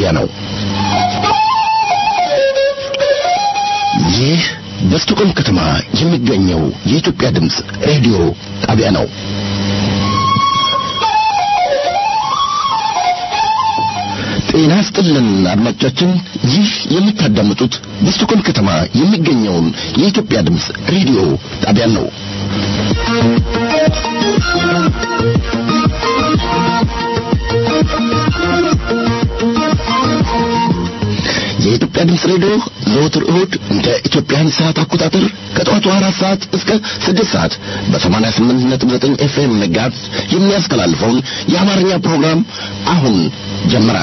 ጣቢያ ነው። ይህ በስቶኮልም ከተማ የሚገኘው የኢትዮጵያ ድምፅ ሬዲዮ ጣቢያ ነው። ጤና ስጥልን አድማጮቻችን፣ ይህ የምታዳምጡት በስቶኮልም ከተማ የሚገኘውን የኢትዮጵያ ድምፅ ሬዲዮ ጣቢያ ነው። የኢትዮጵያ ድምፅ ሬዲዮ ዘወትር እሁድ እንደ ኢትዮጵያን ሰዓት አቆጣጠር ከጠዋቱ አራት ሰዓት እስከ ስድስት ሰዓት በሰማንያ ስምንት ነጥብ ዘጠኝ ኤፍኤም መጋዝ የሚያስተላልፈውን የአማርኛ ፕሮግራም አሁን ጀመረ።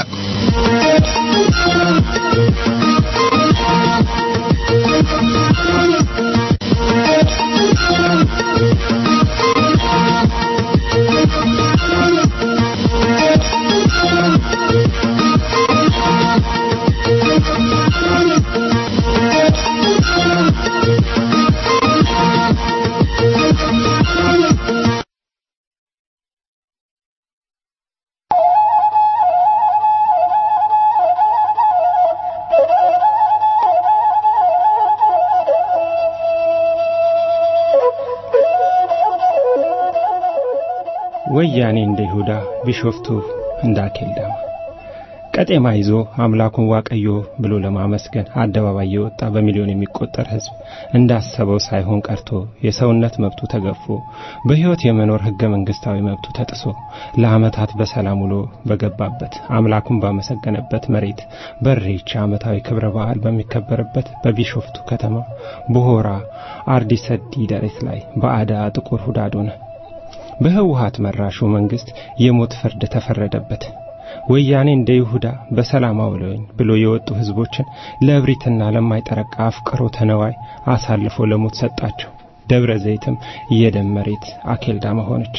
ወያኔ እንደ ይሁዳ ቢሾፍቱ እንደ አኬልዳማ ቀጤማ ይዞ አምላኩን ዋቀዮ ብሎ ለማመስገን አደባባይ የወጣ በሚሊዮን የሚቆጠር ሕዝብ እንዳሰበው ሳይሆን ቀርቶ የሰውነት መብቱ ተገፎ በሕይወት የመኖር ሕገ መንግሥታዊ መብቱ ተጥሶ ለዓመታት በሰላም ውሎ በገባበት አምላኩን ባመሰገነበት መሬት በሬቻ ዓመታዊ ክብረ በዓል በሚከበርበት በቢሾፍቱ ከተማ በሆራ አርዲ ሰዲ ደሬት ላይ በአዳ ጥቁር ሁዳድ ሆነ። በህወሓት መራሹ መንግስት የሞት ፍርድ ተፈረደበት። ወያኔ እንደ ይሁዳ በሰላም አውለኝ ብሎ የወጡ ህዝቦችን ለእብሪትና ለማይጠረቃ አፍቅሮ ተነዋይ አሳልፎ ለሞት ሰጣቸው። ደብረ ዘይትም የደም መሬት አኬልዳማ ሆነች።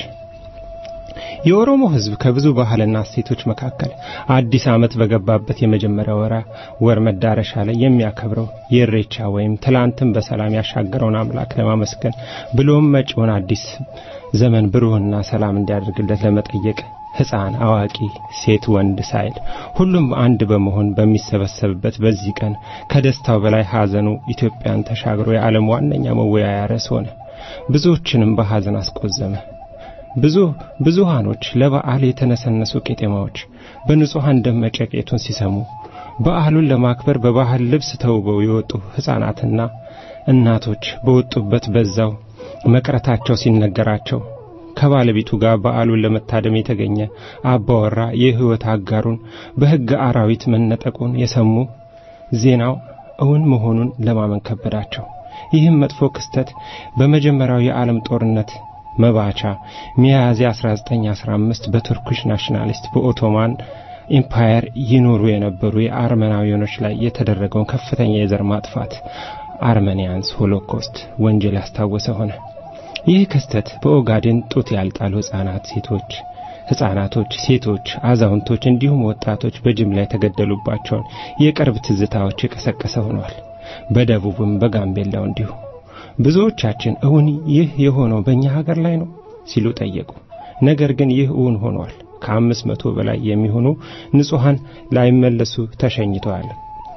የኦሮሞ ህዝብ ከብዙ ባህልና እሴቶች መካከል አዲስ ዓመት በገባበት የመጀመሪያ ወራ ወር መዳረሻ ላይ የሚያከብረው የእሬቻ ወይም ትላንትን በሰላም ያሻገረውን አምላክ ለማመስገን ብሎም መጪውን አዲስ ዘመን ብሩህና ሰላም እንዲያደርግለት ለመጠየቅ ሕፃን፣ አዋቂ፣ ሴት፣ ወንድ ሳይል ሁሉም አንድ በመሆን በሚሰበሰብበት በዚህ ቀን ከደስታው በላይ ሐዘኑ ኢትዮጵያን ተሻግሮ የዓለም ዋነኛ መወያያ ርዕስ ሆነ። ብዙዎችንም በሐዘን አስቆዘመ። ብዙ ብዙሃኖች ለበዓል የተነሰነሱ ቄጤማዎች በንጹሐን ደም መጨቄቱን ሲሰሙ በዓሉን ለማክበር በባህል ልብስ ተውበው የወጡ ሕፃናትና እናቶች በወጡበት በዛው መቅረታቸው ሲነገራቸው ከባለቤቱ ጋር በዓሉን ለመታደም የተገኘ አባወራ የሕይወት አጋሩን በሕግ አራዊት መነጠቁን የሰሙ ዜናው እውን መሆኑን ለማመን ከበዳቸው። ይህም መጥፎ ክስተት በመጀመሪያው የዓለም ጦርነት መባቻ ሚያዝያ 1915 በቱርኪሽ ናሽናሊስት በኦቶማን ኢምፓየር ይኖሩ የነበሩ የአርመናዊያኖች ላይ የተደረገውን ከፍተኛ የዘር ማጥፋት አርመኒያንስ ሆሎኮስት ወንጀል ያስታወሰ ሆነ። ይህ ክስተት በኦጋዴን ጡት ያልጣሉ ሕፃናት፣ ሴቶች ሕፃናቶች፣ ሴቶች፣ አዛውንቶች እንዲሁም ወጣቶች በጅምላ የተገደሉባቸውን የቅርብ ትዝታዎች የቀሰቀሰ ሆኗል። በደቡብም በጋምቤላው እንዲሁ ብዙዎቻችን እውን ይህ የሆነው በእኛ ሀገር ላይ ነው ሲሉ ጠየቁ። ነገር ግን ይህ እውን ሆኗል። ከአምስት መቶ በላይ የሚሆኑ ንጹሐን ላይመለሱ ተሸኝተዋል።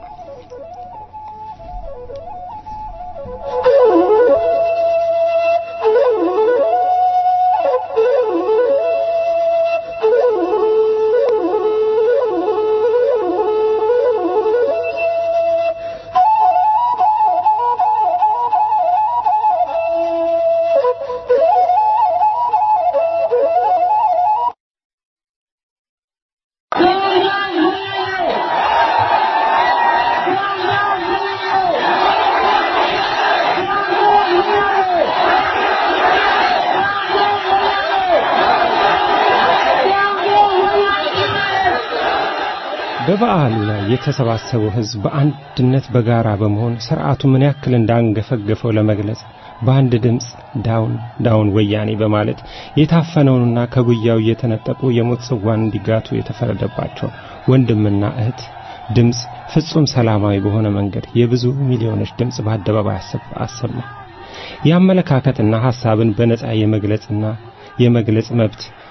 በበዓሉ ላይ የተሰባሰበው ሕዝብ በአንድነት በጋራ በመሆን ሥርዓቱ ምን ያክል እንዳንገፈገፈው ለመግለጽ በአንድ ድምፅ ዳውን ዳውን ወያኔ በማለት የታፈነውንና ከጉያው እየተነጠቁ የሞት ጽዋን እንዲጋቱ የተፈረደባቸው ወንድምና እህት ድምፅ ፍጹም ሰላማዊ በሆነ መንገድ የብዙ ሚሊዮኖች ድምፅ በአደባባይ አሰማ። የአመለካከትና ሐሳብን በነጻ የመግለጽና የመግለጽ መብት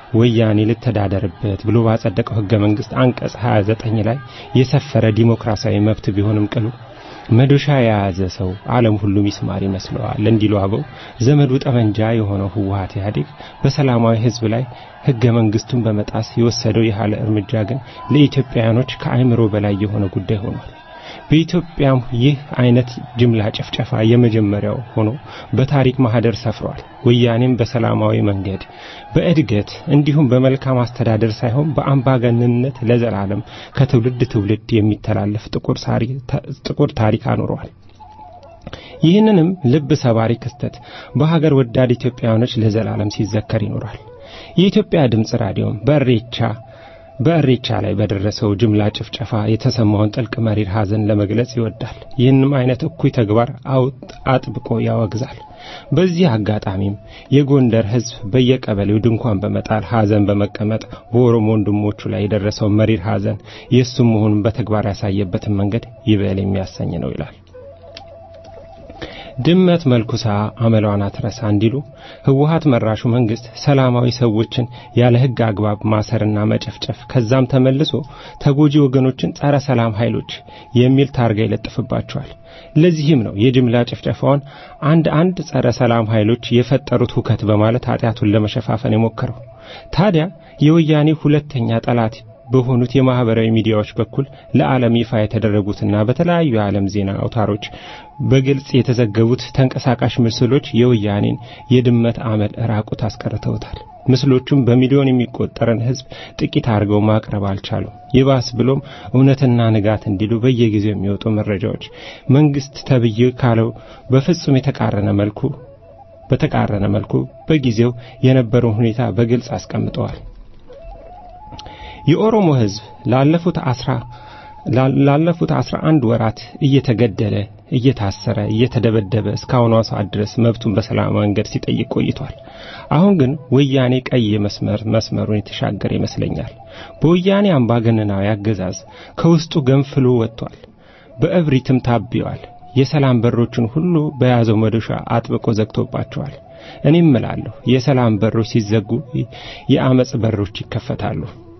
ወያኔ ልተዳደርበት ብሎ ባጸደቀው ሕገ መንግሥት አንቀጽ 29 ላይ የሰፈረ ዲሞክራሲያዊ መብት ቢሆንም ቅሉ መዶሻ የያዘ ሰው ዓለም ሁሉ ሚስማር ይመስለዋል እንዲሉ አበው ዘመዱ ጠመንጃ የሆነው ህወሓት ኢህአዴግ በሰላማዊ ህዝብ ላይ ህገ መንግስቱን በመጣስ የወሰደው የኃይል እርምጃ ግን ለኢትዮጵያውያኖች ከአእምሮ በላይ የሆነ ጉዳይ ሆኗል። በኢትዮጵያም ይህ አይነት ጅምላ ጭፍጨፋ የመጀመሪያው ሆኖ በታሪክ ማህደር ሰፍሯል። ወያኔም በሰላማዊ መንገድ በእድገት እንዲሁም በመልካም አስተዳደር ሳይሆን በአምባገነንነት ለዘላለም ከትውልድ ትውልድ የሚተላለፍ ጥቁር ታሪክ አኑረዋል። ይህንንም ልብ ሰባሪ ክስተት በሀገር ወዳድ ኢትዮጵያውያኖች ለዘላለም ሲዘከር ይኖራል። የኢትዮጵያ ድምፅ ራዲዮም በእሬቻ በእሬቻ ላይ በደረሰው ጅምላ ጭፍጨፋ የተሰማውን ጥልቅ መሪር ሐዘን ለመግለጽ ይወዳል። ይህንም አይነት እኩይ ተግባር አጥብቆ ያወግዛል። በዚህ አጋጣሚም የጎንደር ሕዝብ በየቀበሌው ድንኳን በመጣል ሐዘን በመቀመጥ በኦሮሞ ወንድሞቹ ላይ የደረሰው መሪር ሐዘን የእሱም መሆኑን በተግባር ያሳየበትን መንገድ ይበል የሚያሰኝ ነው ይላል። ድመት መልኩሳ አመሏን አትረሳ እንዲሉ ህወሓት መራሹ መንግስት ሰላማዊ ሰዎችን ያለ ህግ አግባብ ማሰርና መጨፍጨፍ ከዛም ተመልሶ ተጎጂ ወገኖችን ጸረ ሰላም ኃይሎች የሚል ታርጋ ይለጥፍባቸዋል። ለዚህም ነው የጅምላ ጭፍጨፋውን አንድ አንድ ጸረ ሰላም ኃይሎች የፈጠሩት ሁከት በማለት ኃጢአቱን ለመሸፋፈን የሞከረው። ታዲያ የወያኔ ሁለተኛ ጠላት በሆኑት የማህበራዊ ሚዲያዎች በኩል ለዓለም ይፋ የተደረጉትና በተለያዩ የዓለም ዜና አውታሮች በግልጽ የተዘገቡት ተንቀሳቃሽ ምስሎች የወያኔን የድመት አመል ራቁት አስቀርተውታል። ምስሎቹም በሚሊዮን የሚቆጠርን ህዝብ ጥቂት አድርገው ማቅረብ አልቻሉም። ይባስ ብሎም እውነትና ንጋት እንዲሉ በየጊዜው የሚወጡ መረጃዎች መንግስት ተብዬ ካለው በፍጹም የተቃረነ መልኩ በተቃረነ መልኩ በጊዜው የነበረውን ሁኔታ በግልጽ አስቀምጠዋል። የኦሮሞ ህዝብ ላለፉት አስራ ላለፉት አስራ አንድ ወራት እየተገደለ እየታሰረ እየተደበደበ እስካሁኗ ሰዓት ድረስ መብቱን በሰላማዊ መንገድ ሲጠይቅ ቆይቷል። አሁን ግን ወያኔ ቀይ መስመር መስመሩን የተሻገረ ይመስለኛል። በወያኔ አምባገነናዊ አገዛዝ ከውስጡ ገንፍሎ ወጥቷል። በእብሪትም ታቢዋል። የሰላም በሮችን ሁሉ በያዘው መዶሻ አጥብቆ ዘግቶባቸዋል። እኔም እላለሁ የሰላም በሮች ሲዘጉ የአመጽ በሮች ይከፈታሉ።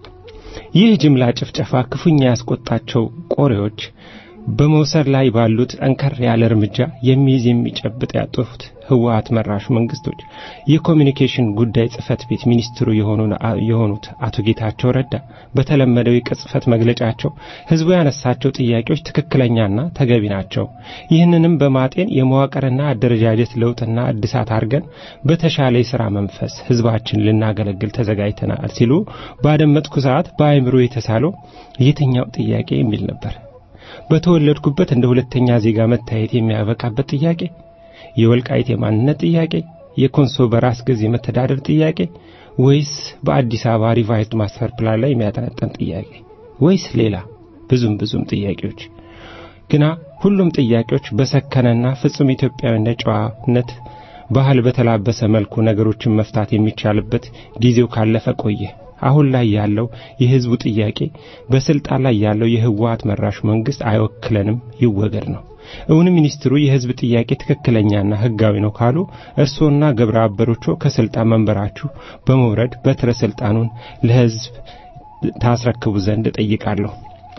ይህ ጅምላ ጭፍጨፋ ክፉኛ ያስቆጣቸው ቆሬዎች በመውሰድ ላይ ባሉት ጠንከር ያለ እርምጃ የሚይዝ የሚጨብጥ ያጡት ህወሓት መራሹ መንግስቶች የኮሚኒኬሽን ጉዳይ ጽህፈት ቤት ሚኒስትሩ የሆኑት አቶ ጌታቸው ረዳ በተለመደው የቅጽፈት መግለጫቸው ህዝቡ ያነሳቸው ጥያቄዎች ትክክለኛና ተገቢ ናቸው። ይህንንም በማጤን የመዋቅርና አደረጃጀት ለውጥና እድሳት አድርገን በተሻለ የሥራ መንፈስ ህዝባችን ልናገለግል ተዘጋጅተናል ሲሉ ባደመጥኩ ሰዓት በአእምሮ የተሳለው የትኛው ጥያቄ የሚል ነበር። በተወለድኩበት እንደ ሁለተኛ ዜጋ መታየት የሚያበቃበት ጥያቄ፣ የወልቃይት የማንነት ጥያቄ፣ የኮንሶ በራስ ገዝ የመተዳደር ጥያቄ ወይስ በአዲስ አበባ ሪቫይዝድ ማስተር ፕላን ላይ የሚያጠነጠን ጥያቄ ወይስ ሌላ ብዙም ብዙም ጥያቄዎች? ግና ሁሉም ጥያቄዎች በሰከነና ፍጹም ኢትዮጵያዊነት ጨዋነት ባህል በተላበሰ መልኩ ነገሮችን መፍታት የሚቻልበት ጊዜው ካለፈ ቆየ። አሁን ላይ ያለው የህዝቡ ጥያቄ በስልጣን ላይ ያለው የህወሓት መራሹ መንግስት አይወክለንም ይወገድ ነው። እውን ሚኒስትሩ የህዝብ ጥያቄ ትክክለኛና ህጋዊ ነው ካሉ እርስዎና ግብረ አበሮቹ ከስልጣን መንበራችሁ በመውረድ በትረ ስልጣኑን ለህዝብ ታስረክቡ ዘንድ እጠይቃለሁ።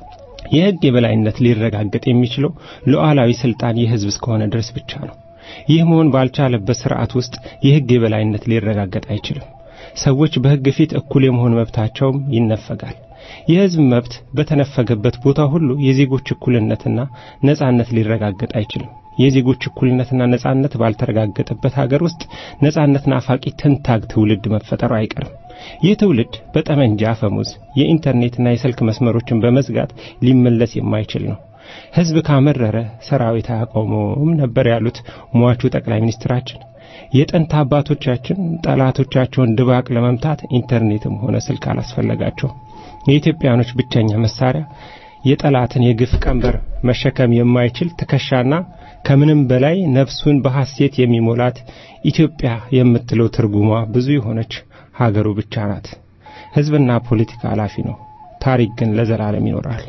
የህግ የበላይነት ሊረጋገጥ የሚችለው ሉዓላዊ ስልጣን የህዝብ እስከሆነ ድረስ ብቻ ነው። ይህ መሆን ባልቻለበት ስርዓት ውስጥ የህግ የበላይነት ሊረጋገጥ አይችልም። ሰዎች በህግ ፊት እኩል የመሆን መብታቸውም ይነፈጋል። የህዝብ መብት በተነፈገበት ቦታ ሁሉ የዜጎች እኩልነትና ነጻነት ሊረጋገጥ አይችልም። የዜጎች እኩልነትና ነጻነት ባልተረጋገጠበት ሀገር ውስጥ ነጻነት ናፋቂ ትንታግ ትውልድ መፈጠሩ አይቀርም። ይህ ትውልድ በጠመንጃ አፈሙዝ የኢንተርኔትና የስልክ መስመሮችን በመዝጋት ሊመለስ የማይችል ነው። ህዝብ ካመረረ ሰራዊት አያቆመውም ነበር ያሉት ሟቹ ጠቅላይ ሚኒስትራችን። የጥንት አባቶቻችን ጠላቶቻቸውን ድባቅ ለመምታት ኢንተርኔትም ሆነ ስልክ አላስፈለጋቸው። የኢትዮጵያኖች ብቸኛ መሳሪያ የጠላትን የግፍ ቀንበር መሸከም የማይችል ትከሻና ከምንም በላይ ነፍሱን በሐሴት የሚሞላት ኢትዮጵያ የምትለው ትርጉሟ ብዙ የሆነች ሀገሩ ብቻ ናት። ህዝብና ፖለቲካ ኃላፊ ነው። ታሪክ ግን ለዘላለም ይኖራል።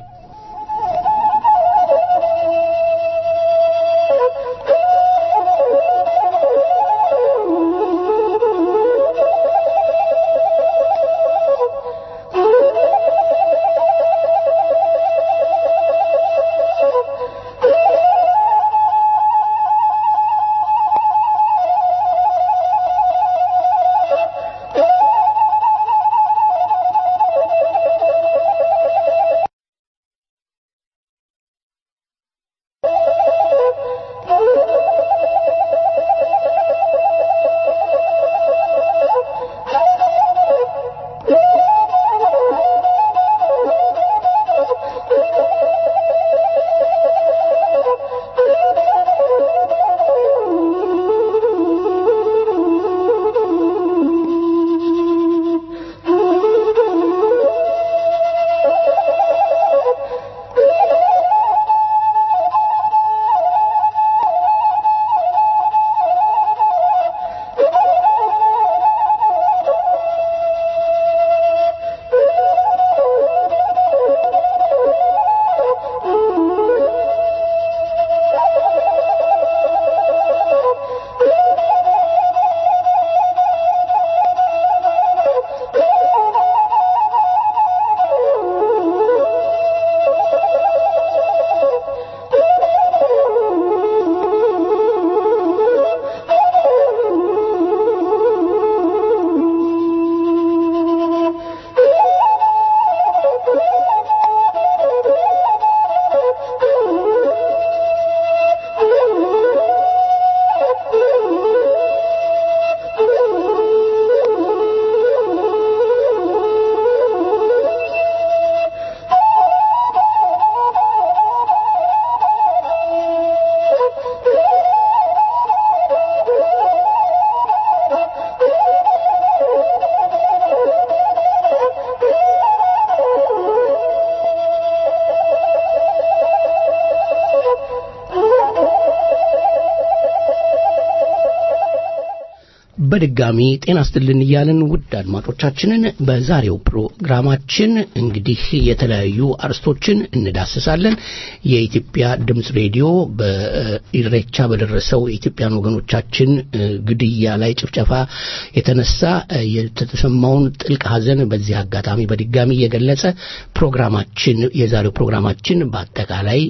በድጋሚ ጤና ስትልን እያልን ውድ አድማጮቻችንን በዛሬው ፕሮግራማችን እንግዲህ የተለያዩ አርስቶችን እንዳስሳለን። የኢትዮጵያ ድምፅ ሬዲዮ በኢሬቻ በደረሰው የኢትዮጵያን ወገኖቻችን ግድያ ላይ ጭፍጨፋ የተነሳ የተሰማውን ጥልቅ ሐዘን በዚህ አጋጣሚ በድጋሚ እየገለጸ ፕሮግራማችን የዛሬው ፕሮግራማችን በአጠቃላይ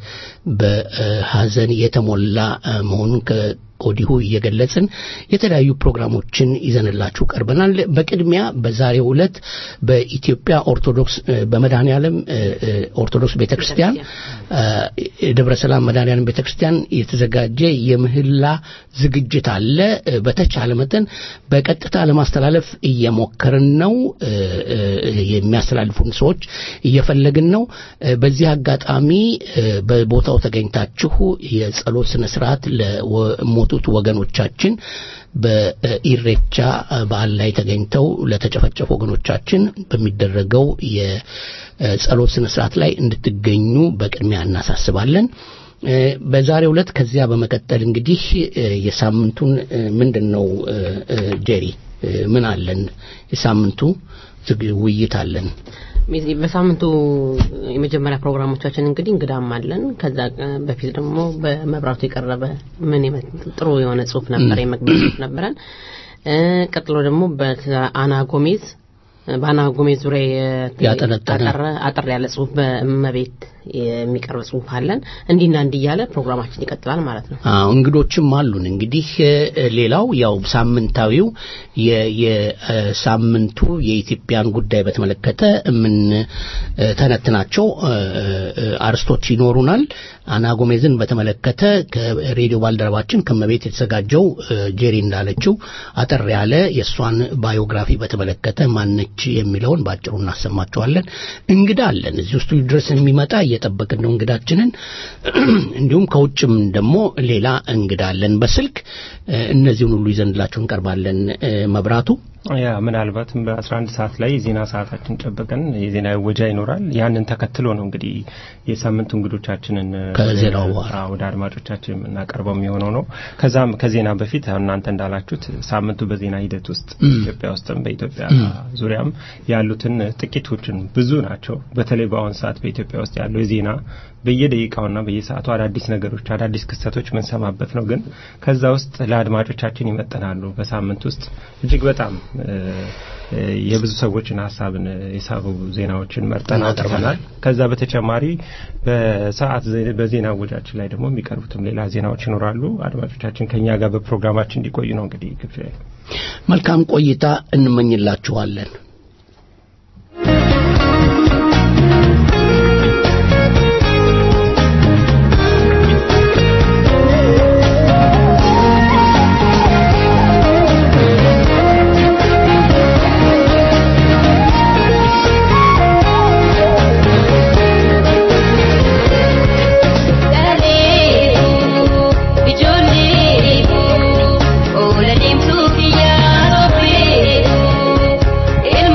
በሐዘን የተሞላ መሆኑን ከወዲሁ እየገለጽን የተለያዩ ፕሮግራሞችን ይዘንላችሁ ቀርበናል። በቅድሚያ በዛሬው ዕለት በኢትዮጵያ ኦርቶዶክስ በመድኃኔ ዓለም ኦርቶዶክስ ቤተክርስቲያን ደብረ ሰላም መድኃኔ ዓለም ቤተክርስቲያን የተዘጋጀ የምህላ ዝግጅት አለ። በተቻለ መጠን በቀጥታ ለማስተላለፍ እየሞከርን ነው። የሚያስተላልፉን ሰዎች እየፈለግን ነው። በዚህ አጋጣሚ በቦታው ተገኝታችሁ የጸሎት ስነ ስርዓት ለሞቱት ወገኖቻችን በኢሬቻ በዓል ላይ ተገኝተው ለተጨፈጨፉ ወገኖቻችን በሚደረገው የጸሎት ስነ ስርዓት ላይ እንድትገኙ በቅድሚያ እናሳስባለን። በዛሬው ዕለት ከዚያ በመቀጠል እንግዲህ የሳምንቱን ምንድን ነው ጄሪ ምን አለን? የሳምንቱ ውይይት አለን። በሳምንቱ የመጀመሪያ ፕሮግራሞቻችን እንግዲህ እንግዳም አለን። ከዛ በፊት ደግሞ በመብራቱ የቀረበ ምን ጥሩ የሆነ ጽሁፍ ነበር፣ የመግቢያ ጽሁፍ ነበረን። ቀጥሎ ደግሞ በአና ጎሜዝ በአና ጎሜዝ ዙሪያ ያጠነጠነ አጠር ያለ ጽሁፍ በእመቤት የሚቀርብ ጽሁፍ አለን። እንዲና እንዲህ እያለ ፕሮግራማችን ይቀጥላል ማለት ነው። አዎ እንግዶችም አሉን። እንግዲህ ሌላው ያው ሳምንታዊው የሳምንቱ የኢትዮጵያን ጉዳይ በተመለከተ የምንተነትናቸው አርስቶች ይኖሩናል። አና ጎሜዝን በተመለከተ ከሬዲዮ ባልደረባችን ከመቤት የተዘጋጀው ጄሪ እንዳለችው አጠር ያለ የእሷን ባዮግራፊ በተመለከተ ማነች የሚለውን በአጭሩ እናሰማቸዋለን። እንግዳ አለን እዚህ ውስጥ ድረስ የሚመጣ እየጠበቅን ነው እንግዳችንን። እንዲሁም ከውጭም ደግሞ ሌላ እንግዳ አለን በስልክ እነዚህን ሁሉ ይዘንላችሁ እንቀርባለን። መብራቱ ያ ምናልባትም በ11 ሰዓት ላይ የዜና ሰዓታችን ጠብቀን የዜና ወጃ ይኖራል። ያንን ተከትሎ ነው እንግዲህ የሳምንቱ እንግዶቻችንን ከዜናው ወደ አድማጮቻችን የምናቀርበው የሚሆነው ነው። ከዛም ከዜና በፊት እናንተ እንዳላችሁት ሳምንቱ በዜና ሂደት ውስጥ ኢትዮጵያ ውስጥም በኢትዮጵያ ዙሪያም ያሉትን ጥቂቶችን ብዙ ናቸው። በተለይ በአሁን ሰዓት በኢትዮጵያ ውስጥ ያለው የዜና በየደቂቃውና በየሰዓቱ አዳዲስ ነገሮች አዳዲስ ክስተቶች ምንሰማበት ነው። ግን ከዛ ውስጥ ለአድማጮቻችን ይመጠናሉ። በሳምንት ውስጥ እጅግ በጣም የብዙ ሰዎችን ሀሳብን የሳቡ ዜናዎችን መርጠን አቅርበናል። ከዛ በተጨማሪ በሰዓት በዜና ወጃችን ላይ ደግሞ የሚቀርቡትም ሌላ ዜናዎች ይኖራሉ። አድማጮቻችን ከኛ ጋር በፕሮግራማችን እንዲቆዩ ነው እንግዲህ ግብዣ። መልካም ቆይታ እንመኝላችኋለን። Ijoollee, oola deemtuu biyyaa roobee.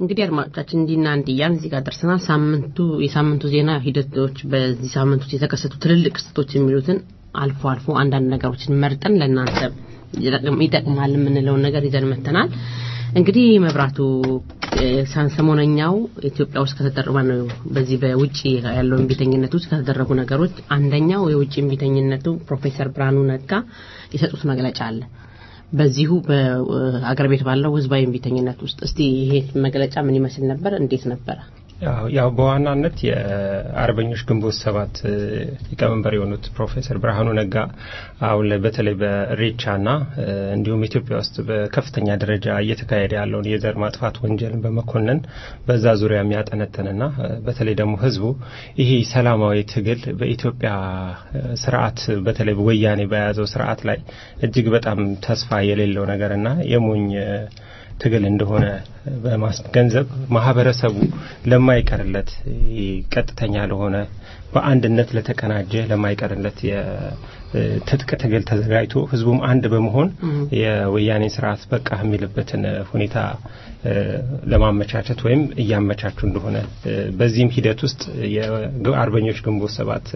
እንግዲህ አድማጮቻችን እንዲና እንዲያን እዚህ ጋር ደርሰናል። ሳምንቱ የሳምንቱ ዜና ሂደቶች በዚህ ሳምንት ውስጥ የተከሰቱ ትልልቅ ክስተቶች የሚሉትን አልፎ አልፎ አንዳንድ ነገሮችን መርጠን ለእናንተ ይጠቅማል የምንለውን ነገር ይዘን መተናል። እንግዲህ መብራቱ ሰሞነኛው ኢትዮጵያ ውስጥ ከተደረጉ ነው በዚህ በውጭ ያለው እምቢተኝነት ውስጥ ከተደረጉ ነገሮች አንደኛው የውጭ እምቢተኝነቱ ፕሮፌሰር ብርሃኑ ነጋ የሰጡት መግለጫ አለ። በዚሁ በአገር ቤት ባለው ህዝባዊ እምቢተኝነት ውስጥ እስቲ ይሄ መግለጫ ምን ይመስል ነበር? እንዴት ነበረ? ያው በዋናነት የአርበኞች ግንቦት ሰባት ሊቀመንበር የሆኑት ፕሮፌሰር ብርሃኑ ነጋ አሁን ላይ በተለይ በሬቻና እንዲሁም ኢትዮጵያ ውስጥ በከፍተኛ ደረጃ እየተካሄደ ያለውን የዘር ማጥፋት ወንጀልን በመኮነን በዛ ዙሪያ የሚያጠነጥንና በተለይ ደግሞ ህዝቡ ይሄ ሰላማዊ ትግል በኢትዮጵያ ስርዓት በተለይ ወያኔ በያዘው ስርዓት ላይ እጅግ በጣም ተስፋ የሌለው ነገርና የሞኝ ትግል እንደሆነ በማስገንዘብ ማህበረሰቡ ለማይቀርለት ቀጥተኛ ለሆነ በአንድነት ለተቀናጀ ለማይቀርለት የትጥቅ ትግል ተዘጋጅቶ ህዝቡም አንድ በመሆን የወያኔ ስርዓት በቃ የሚልበትን ሁኔታ ለማመቻቸት ወይም እያመቻቹ እንደሆነ በዚህም ሂደት ውስጥ የአርበኞች ግንቦት ሰባት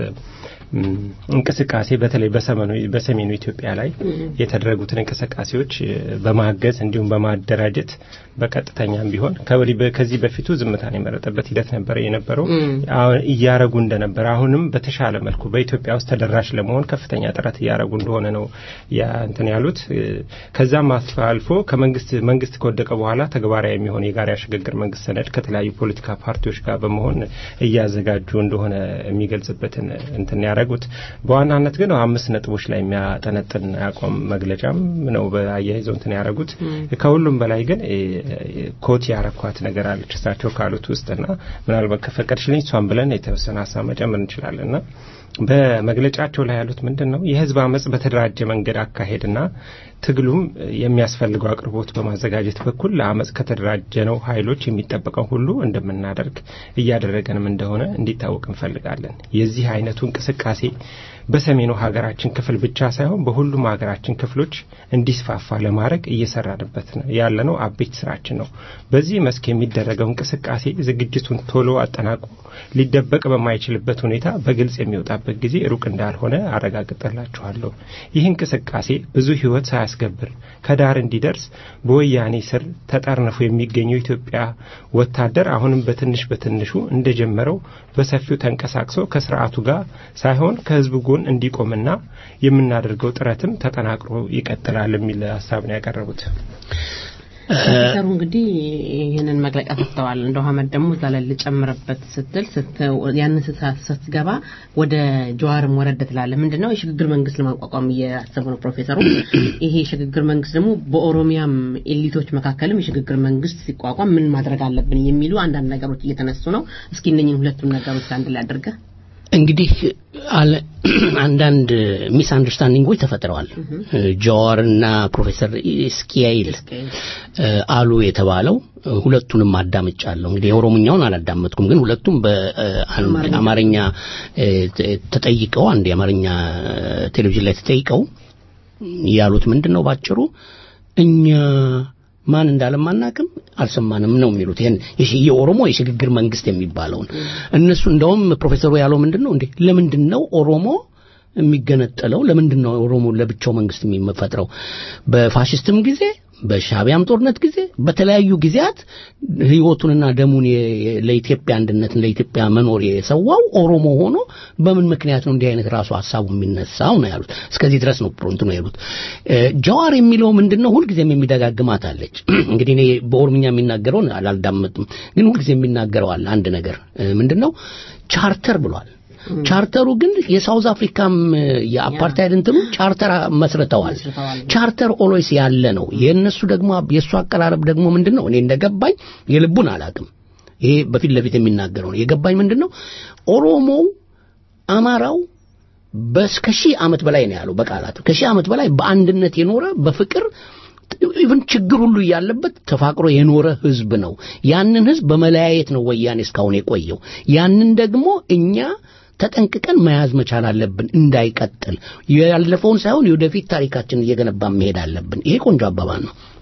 እንቅስቃሴ በተለይ በሰሜኑ ኢትዮጵያ ላይ የተደረጉትን እንቅስቃሴዎች በማገዝ እንዲሁም በማደራጀት በቀጥተኛም ቢሆን ከዚህ በፊቱ ዝምታን የመረጠበት ሂደት ነበረ የነበረው እያረጉ እንደነበረ አሁንም በተሻለ መልኩ በኢትዮጵያ ውስጥ ተደራሽ ለመሆን ከፍተኛ ጥረት እያረጉ እንደሆነ ነው እንትን ያሉት። ከዛም አልፎ ከመንግስት መንግስት ከወደቀ በኋላ ተግባራዊ የሚሆን የጋራ ሽግግር መንግስት ሰነድ ከተለያዩ ፖለቲካ ፓርቲዎች ጋር በመሆን እያዘጋጁ እንደሆነ የሚገልጽበትን እንትን ያደረጉት በዋናነት ግን አምስት ነጥቦች ላይ የሚያጠነጥን አቋም መግለጫም ነው በአያይዘው እንትን ያደረጉት። ከሁሉም በላይ ግን ኮት ያረኳት ነገር አለች እሳቸው ካሉት ውስጥና ምናልባት ከፈቀድሽልኝ እሷን ብለን የተወሰነ ሀሳብ መጨመር እንችላለንና በመግለጫቸው ላይ ያሉት ምንድን ነው የህዝብ አመፅ በተደራጀ መንገድ አካሄድና ትግሉም የሚያስፈልገው አቅርቦት በማዘጋጀት በኩል ለአመፅ ከተደራጀ ነው ኃይሎች የሚጠበቀው ሁሉ እንደምናደርግ እያደረገንም እንደሆነ እንዲታወቅ እንፈልጋለን። የዚህ አይነቱ እንቅስቃሴ በሰሜኑ ሀገራችን ክፍል ብቻ ሳይሆን በሁሉም ሀገራችን ክፍሎች እንዲስፋፋ ለማድረግ እየሰራንበት ያለነው አቤት ስራችን ነው። በዚህ መስክ የሚደረገው እንቅስቃሴ ዝግጅቱን ቶሎ አጠናቆ ሊደበቅ በማይችልበት ሁኔታ በግልጽ የሚወጣበት ጊዜ ሩቅ እንዳልሆነ አረጋግጠላችኋለሁ። ይህ እንቅስቃሴ ብዙ ህይወት ሳያስገብር ከዳር እንዲደርስ በወያኔ ስር ተጠርንፎ የሚገኘው ኢትዮጵያ ወታደር አሁንም በትንሽ በትንሹ እንደጀመረው በሰፊው ተንቀሳቅሶ ከስርዓቱ ጋር ሳይሆን ከህዝቡ ጎን እንዲቆምና የምናደርገው ጥረትም ተጠናክሮ ይቀጥላል የሚል ሀሳብ ነው ያቀረቡት። ፕሮፌሰሩ እንግዲህ ይህንን መግለጫ ሰጥተዋል። እንደው ሀመድ ደግሞ እዛ ላይ ልጨምርበት ስትል ያንን ስትገባ ወደ ጀዋርም ወረደ ትላለ። ምንድነው የሽግግር መንግስት ለማቋቋም እያሰቡ ነው ፕሮፌሰሩ። ይሄ የሽግግር መንግስት ደግሞ በኦሮሚያም ኤሊቶች መካከልም የሽግግር መንግስት ሲቋቋም ምን ማድረግ አለብን የሚሉ አንዳንድ ነገሮች እየተነሱ ነው። እስኪ እነኝን ሁለቱን ነገሮች አንድ ላይ አድርገህ እንግዲህ አንዳንድ ሚስ አንደርስታንዲንጎች ተፈጥረዋል። ጀዋርና ፕሮፌሰር ስኪያይል አሉ የተባለው ሁለቱንም አዳምጫለሁ። እንግዲህ የኦሮምኛውን አላዳመጥኩም፣ ግን ሁለቱም በአንድ አማርኛ ተጠይቀው አንድ የአማርኛ ቴሌቪዥን ላይ ተጠይቀው ያሉት ምንድን ነው ባጭሩ እኛ ማን እንዳለም አናቅም አልሰማንም ነው የሚሉት። ይሄን የኦሮሞ የሽግግር መንግስት የሚባለውን እነሱ እንደውም ፕሮፌሰሩ ያለው ምንድን ነው እንዴ ለምንድን ነው ኦሮሞ የሚገነጠለው? ለምንድን ነው ኦሮሞ ለብቻው መንግስት የሚፈጥረው? በፋሽስትም ጊዜ በሻቢያም ጦርነት ጊዜ በተለያዩ ጊዜያት ህይወቱንና ደሙን ለኢትዮጵያ አንድነትን ለኢትዮጵያ መኖር የሰዋው ኦሮሞ ሆኖ በምን ምክንያት ነው እንዲህ አይነት ራሱ ሀሳቡ የሚነሳው ነው ያሉት። እስከዚህ ድረስ ነው ፕሮንት ነው ያሉት። ጀዋር የሚለው ምንድን ነው ሁልጊዜም የሚደጋግማት አለች። እንግዲህ እኔ በኦሮምኛ የሚናገረውን አላዳመጥም፣ ግን ሁልጊዜ የሚናገረው አለ አንድ ነገር ምንድን ነው ቻርተር ብሏል። ቻርተሩ ግን የሳውዝ አፍሪካም የአፓርታይድ እንትኑ ቻርተር መስርተዋል። ቻርተር ኦሎይስ ያለ ነው። የእነሱ ደግሞ የእሱ አቀራረብ ደግሞ ምንድን ነው? እኔ እንደገባኝ የልቡን አላቅም። ይሄ በፊት ለፊት የሚናገረው ነው። የገባኝ ምንድን ነው? ኦሮሞው፣ አማራው በስከ ሺህ ዓመት በላይ ነው ያለው በቃላት ከሺህ ዓመት በላይ በአንድነት የኖረ በፍቅር ኢቭን ችግር ሁሉ እያለበት ተፋቅሮ የኖረ ህዝብ ነው። ያንን ህዝብ በመለያየት ነው ወያኔ እስካሁን የቆየው። ያንን ደግሞ እኛ ተጠንቅቀን መያዝ መቻል አለብን እንዳይቀጥል ያለፈውን ሳይሆን የወደፊት ታሪካችን እየገነባ መሄድ አለብን ይሄ ቆንጆ አባባል ነው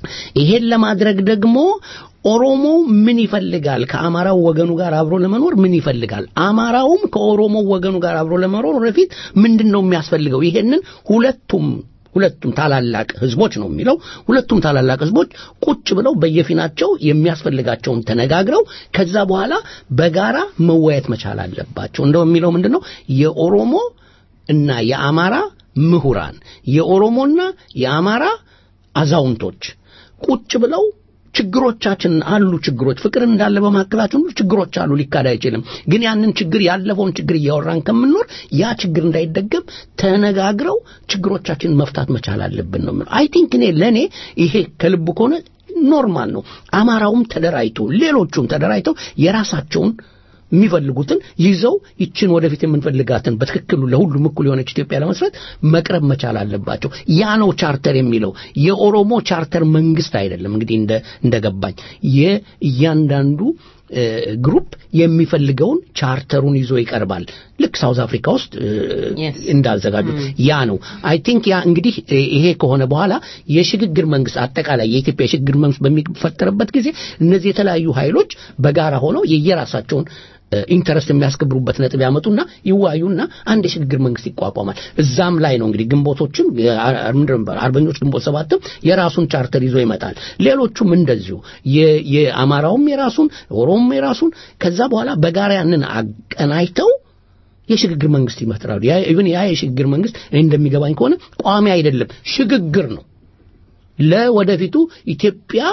ይሄን ለማድረግ ደግሞ ኦሮሞ ምን ይፈልጋል? ከአማራው ወገኑ ጋር አብሮ ለመኖር ምን ይፈልጋል? አማራውም ከኦሮሞ ወገኑ ጋር አብሮ ለመኖር ወደፊት ምንድን ነው የሚያስፈልገው? ይሄንን ሁለቱም ሁለቱም ታላላቅ ህዝቦች ነው የሚለው ሁለቱም ታላላቅ ህዝቦች ቁጭ ብለው በየፊናቸው የሚያስፈልጋቸውን ተነጋግረው ከዛ በኋላ በጋራ መወያየት መቻል አለባቸው። እንደው የሚለው ምንድን ነው የኦሮሞ እና የአማራ ምሁራን የኦሮሞና የአማራ አዛውንቶች ቁጭ ብለው ችግሮቻችን አሉ ችግሮች ፍቅር እንዳለ በመካከላችን ሁሉ ችግሮች አሉ ሊካድ አይችልም ግን ያንን ችግር ያለፈውን ችግር እያወራን ከምንኖር ያ ችግር እንዳይደገም ተነጋግረው ችግሮቻችንን መፍታት መቻል አለብን ነው አይ ቲንክ እኔ ለእኔ ይሄ ከልብ ከሆነ ኖርማል ነው አማራውም ተደራጅቶ ሌሎቹም ተደራጅተው የራሳቸውን የሚፈልጉትን ይዘው ይችን ወደፊት የምንፈልጋትን በትክክሉ ለሁሉም እኩል የሆነች ኢትዮጵያ ለመስረት መቅረብ መቻል አለባቸው። ያ ነው ቻርተር የሚለው የኦሮሞ ቻርተር መንግስት አይደለም። እንግዲህ እንደ እንደገባኝ የእያንዳንዱ ግሩፕ የሚፈልገውን ቻርተሩን ይዞ ይቀርባል። ልክ ሳውዝ አፍሪካ ውስጥ እንዳዘጋጁት ያ ነው። አይ ቲንክ ያ እንግዲህ ይሄ ከሆነ በኋላ የሽግግር መንግስት አጠቃላይ የኢትዮጵያ የሽግግር መንግስት በሚፈጠርበት ጊዜ እነዚህ የተለያዩ ኃይሎች በጋራ ሆነው የየራሳቸውን ኢንተረስት የሚያስከብሩበት ነጥብ ያመጡና ይዋዩና አንድ የሽግግር መንግስት ይቋቋማል። እዛም ላይ ነው እንግዲህ ግንቦቶችም አርበኞች ግንቦት ሰባትም የራሱን ቻርተር ይዞ ይመጣል። ሌሎቹም እንደዚሁ የአማራውም የራሱን ኦሮሞም የራሱን ከዛ በኋላ በጋራ ያንን አቀናጅተው የሽግግር መንግስት ይመጥራሉ። ኢቭን ያ የሽግግር መንግስት እንደሚገባኝ ከሆነ ቋሚ አይደለም፣ ሽግግር ነው ለወደፊቱ ኢትዮጵያ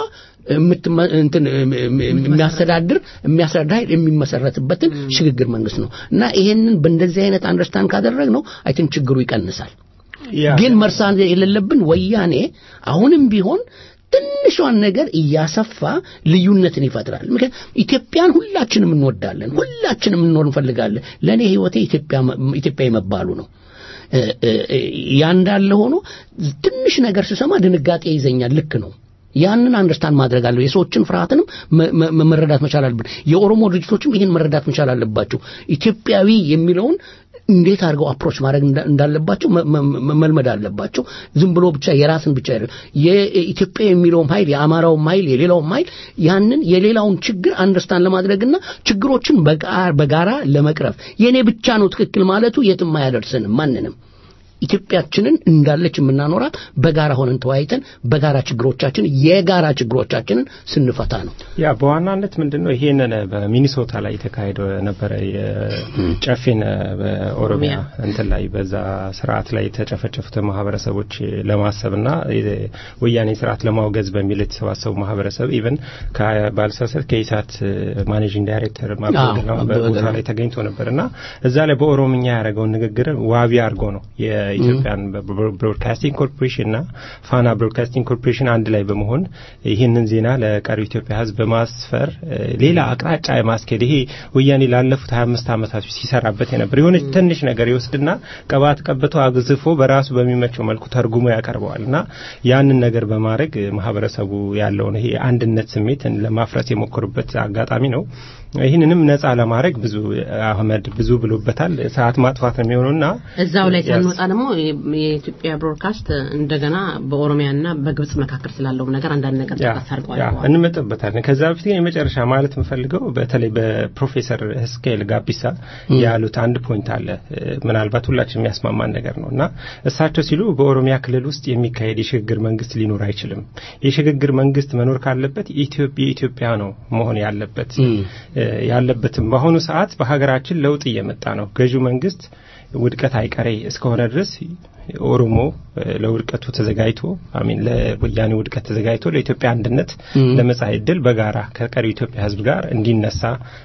የሚያስተዳድር የሚያስተዳድር ኃይል የሚመሰረትበትን ሽግግር መንግስት ነው እና ይሄንን በእንደዚህ አይነት አንደርስታንድ ካደረግ ነው አይ ቲንክ ችግሩ ይቀንሳል። ግን መርሳት የሌለብን ወያኔ አሁንም ቢሆን ትንሿን ነገር እያሰፋ ልዩነትን ይፈጥራል። ምክንያት ኢትዮጵያን ሁላችንም እንወዳለን፣ ሁላችንም እንኖር እንፈልጋለን። ለእኔ ህይወቴ ኢትዮጵያ መባሉ ነው። ያ እንዳለ ሆኖ ትንሽ ነገር ስሰማ ድንጋጤ ይዘኛል። ልክ ነው። ያንን አንደርስታንድ ማድረግ አለ የሰዎችን ፍርሃትንም መረዳት መቻል አለብን። የኦሮሞ ድርጅቶችም ይህን መረዳት መቻል አለባቸው። ኢትዮጵያዊ የሚለውን እንዴት አድርገው አፕሮች ማድረግ እንዳለባቸው መልመድ አለባቸው። ዝም ብሎ ብቻ የራስን ብቻ አይደለም። የኢትዮጵያ የሚለውም ኃይል የአማራውም ኃይል የሌላውም ኃይል ያንን የሌላውን ችግር አንደርስታንድ ለማድረግና ችግሮችን በጋራ ለመቅረፍ የኔ ብቻ ነው ትክክል ማለቱ የትም አያደርስንም ማንንም። ኢትዮጵያችንን እንዳለች የምናኖራት በጋራ ሆነን ተወያይተን በጋራ ችግሮቻችን የጋራ ችግሮቻችንን ስንፈታ ነው። ያ በዋናነት ምንድነው ይሄንን በሚኒሶታ ላይ የተካሄደ ነበረ የጨፌን በኦሮሚያ እንትን ላይ በዛ ስርዓት ላይ የተጨፈጨፉት ማህበረሰቦች ለማሰብና ወያኔ ስርዓት ለማውገዝ በሚል የተሰባሰቡ ማህበረሰብ ኢቨን ባልሳሳት ከኢሳት ማኔጂንግ ዳይሬክተር በቦታ ላይ ተገኝቶ ነበርና እዛ ላይ በኦሮምኛ ያደረገውን ንግግር ዋቢ አድርጎ ነው የኢትዮጵያን ብሮድካስቲንግ ኮርፖሬሽን እና ፋና ብሮድካስቲንግ ኮርፖሬሽን አንድ ላይ በመሆን ይህንን ዜና ለቀሪው ኢትዮጵያ ሕዝብ በማስፈር ሌላ አቅጣጫ የማስኬድ ይሄ ወያኔ ላለፉት 25 ዓመታት ሲሰራበት የነበር የሆነች ትንሽ ነገር ይወስድና ቅባት ቀብቶ አግዝፎ በራሱ በሚመቸው መልኩ ተርጉሞ ያቀርበዋል እና ያንን ነገር በማድረግ ማህበረሰቡ ያለውን ይሄ አንድነት ስሜት ለማፍረስ የሞከሩበት አጋጣሚ ነው። ይህንንም ነጻ ለማድረግ ብዙ አህመድ ብዙ ብሎበታል። ሰዓት ማጥፋት ነው የሚሆነውና እዛው ላይ ሳንወጣ ደግሞ የኢትዮጵያ ብሮድካስት እንደገና በኦሮሚያና በግብጽ መካከል ስላለው ነገር አንዳንድ ነገር ጠቀስ አድርገዋል። እንመጥበታለን። ከዛ በፊት ግን የመጨረሻ ማለት የምፈልገው በተለይ በፕሮፌሰር ህስኬል ጋቢሳ ያሉት አንድ ፖይንት አለ። ምናልባት ሁላችን የሚያስማማን ነገር ነው እና እሳቸው ሲሉ በኦሮሚያ ክልል ውስጥ የሚካሄድ የሽግግር መንግስት ሊኖር አይችልም። የሽግግር መንግስት መኖር ካለበት የኢትዮጵያ ነው መሆን ያለበት ያለበትም በአሁኑ ሰዓት በሀገራችን ለውጥ እየመጣ ነው። ገዢው መንግስት ውድቀት አይቀሬ እስከሆነ ድረስ ኦሮሞ ለውድቀቱ ተዘጋጅቶ አሚን ለወያኔ ውድቀት ተዘጋጅቶ ለኢትዮጵያ አንድነት ለመጻኢ እድል በጋራ ከቀሪው ኢትዮጵያ ህዝብ ጋር እንዲነሳ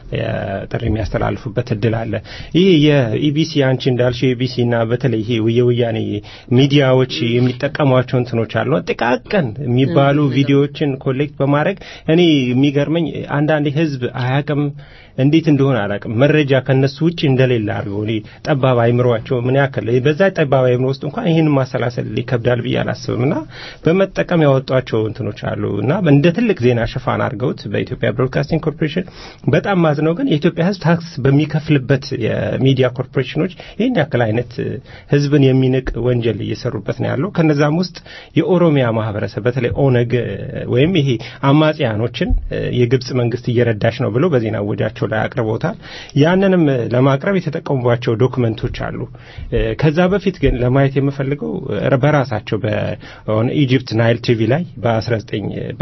ጥሪ የሚያስተላልፉበት እድል አለ። ይህ የኢቢሲ አንቺ እንዳልሽው የኢቢሲ እና በተለይ ይሄ የወያኔ ሚዲያዎች የሚጠቀሟቸው እንትኖች አሉ ጥቃቅን የሚባሉ ቪዲዮዎችን ኮሌክት በማድረግ እኔ የሚገርመኝ አንዳንድ ህዝብ አያቅም እንዴት እንደሆነ አላቅም መረጃ ከነሱ ውጭ እንደሌለ አድርገው ጠባብ አይምሯቸው ምን ያክል በዛ ጠባብ አይምሮ ውስጥ እንኳን እንኳን ይህን ማሰላሰል ይከብዳል ብዬ አላስብም እና በመጠቀም ያወጧቸው እንትኖች አሉ እና እንደ ትልቅ ዜና ሽፋን አድርገውት በኢትዮጵያ ብሮድካስቲንግ ኮርፖሬሽን በጣም ማዝነው ግን የኢትዮጵያ ሕዝብ ታክስ በሚከፍልበት የሚዲያ ኮርፖሬሽኖች ይህን ያክል አይነት ሕዝብን የሚንቅ ወንጀል እየሰሩበት ነው ያለው። ከነዛም ውስጥ የኦሮሚያ ማህበረሰብ በተለይ ኦነግ ወይም ይሄ አማጽያኖችን የግብጽ መንግስት እየረዳች ነው ብሎ በዜና ወጃቸው ላይ አቅርበውታል። ያንንም ለማቅረብ የተጠቀሙባቸው ዶክመንቶች አሉ። ከዛ በፊት ግን ለማየት የምፈልገው በራሳቸው በኢጂፕት ናይል ቲቪ ላይ በ19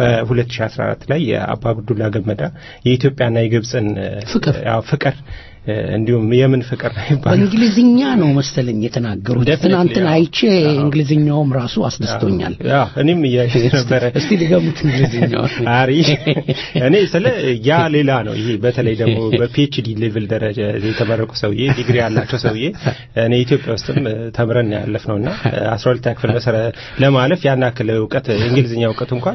በ2014 ላይ የአባ አብዱላ ገመዳ የኢትዮጵያና የግብጽን ፍቅር ፍቅር እንዲሁም የምን ፍቅር ነው ይባላል። በእንግሊዝኛ ነው መሰለኝ የተናገሩት። Definitely, ትናንትና አዎ። አይቼ እንግሊዝኛውም ራሱ አስደስቶኛል። አዎ እኔም እያየሁ ነበረ። እስቲ ሊገሙት እንግሊዝኛው አሪ እኔ ስለ ያ ሌላ ነው። ይሄ በተለይ ደግሞ በፒኤችዲ ሌቭል ደረጃ የተመረቁ ሰውዬ ዲግሪ ያላቸው ሰውዬ እኔ ኢትዮጵያ ውስጥም ተምረን ያለፍነውና 12 ክፍል መሰረ ለማለፍ ያን ያክል እውቀት የእንግሊዝኛ እውቀት እንኳን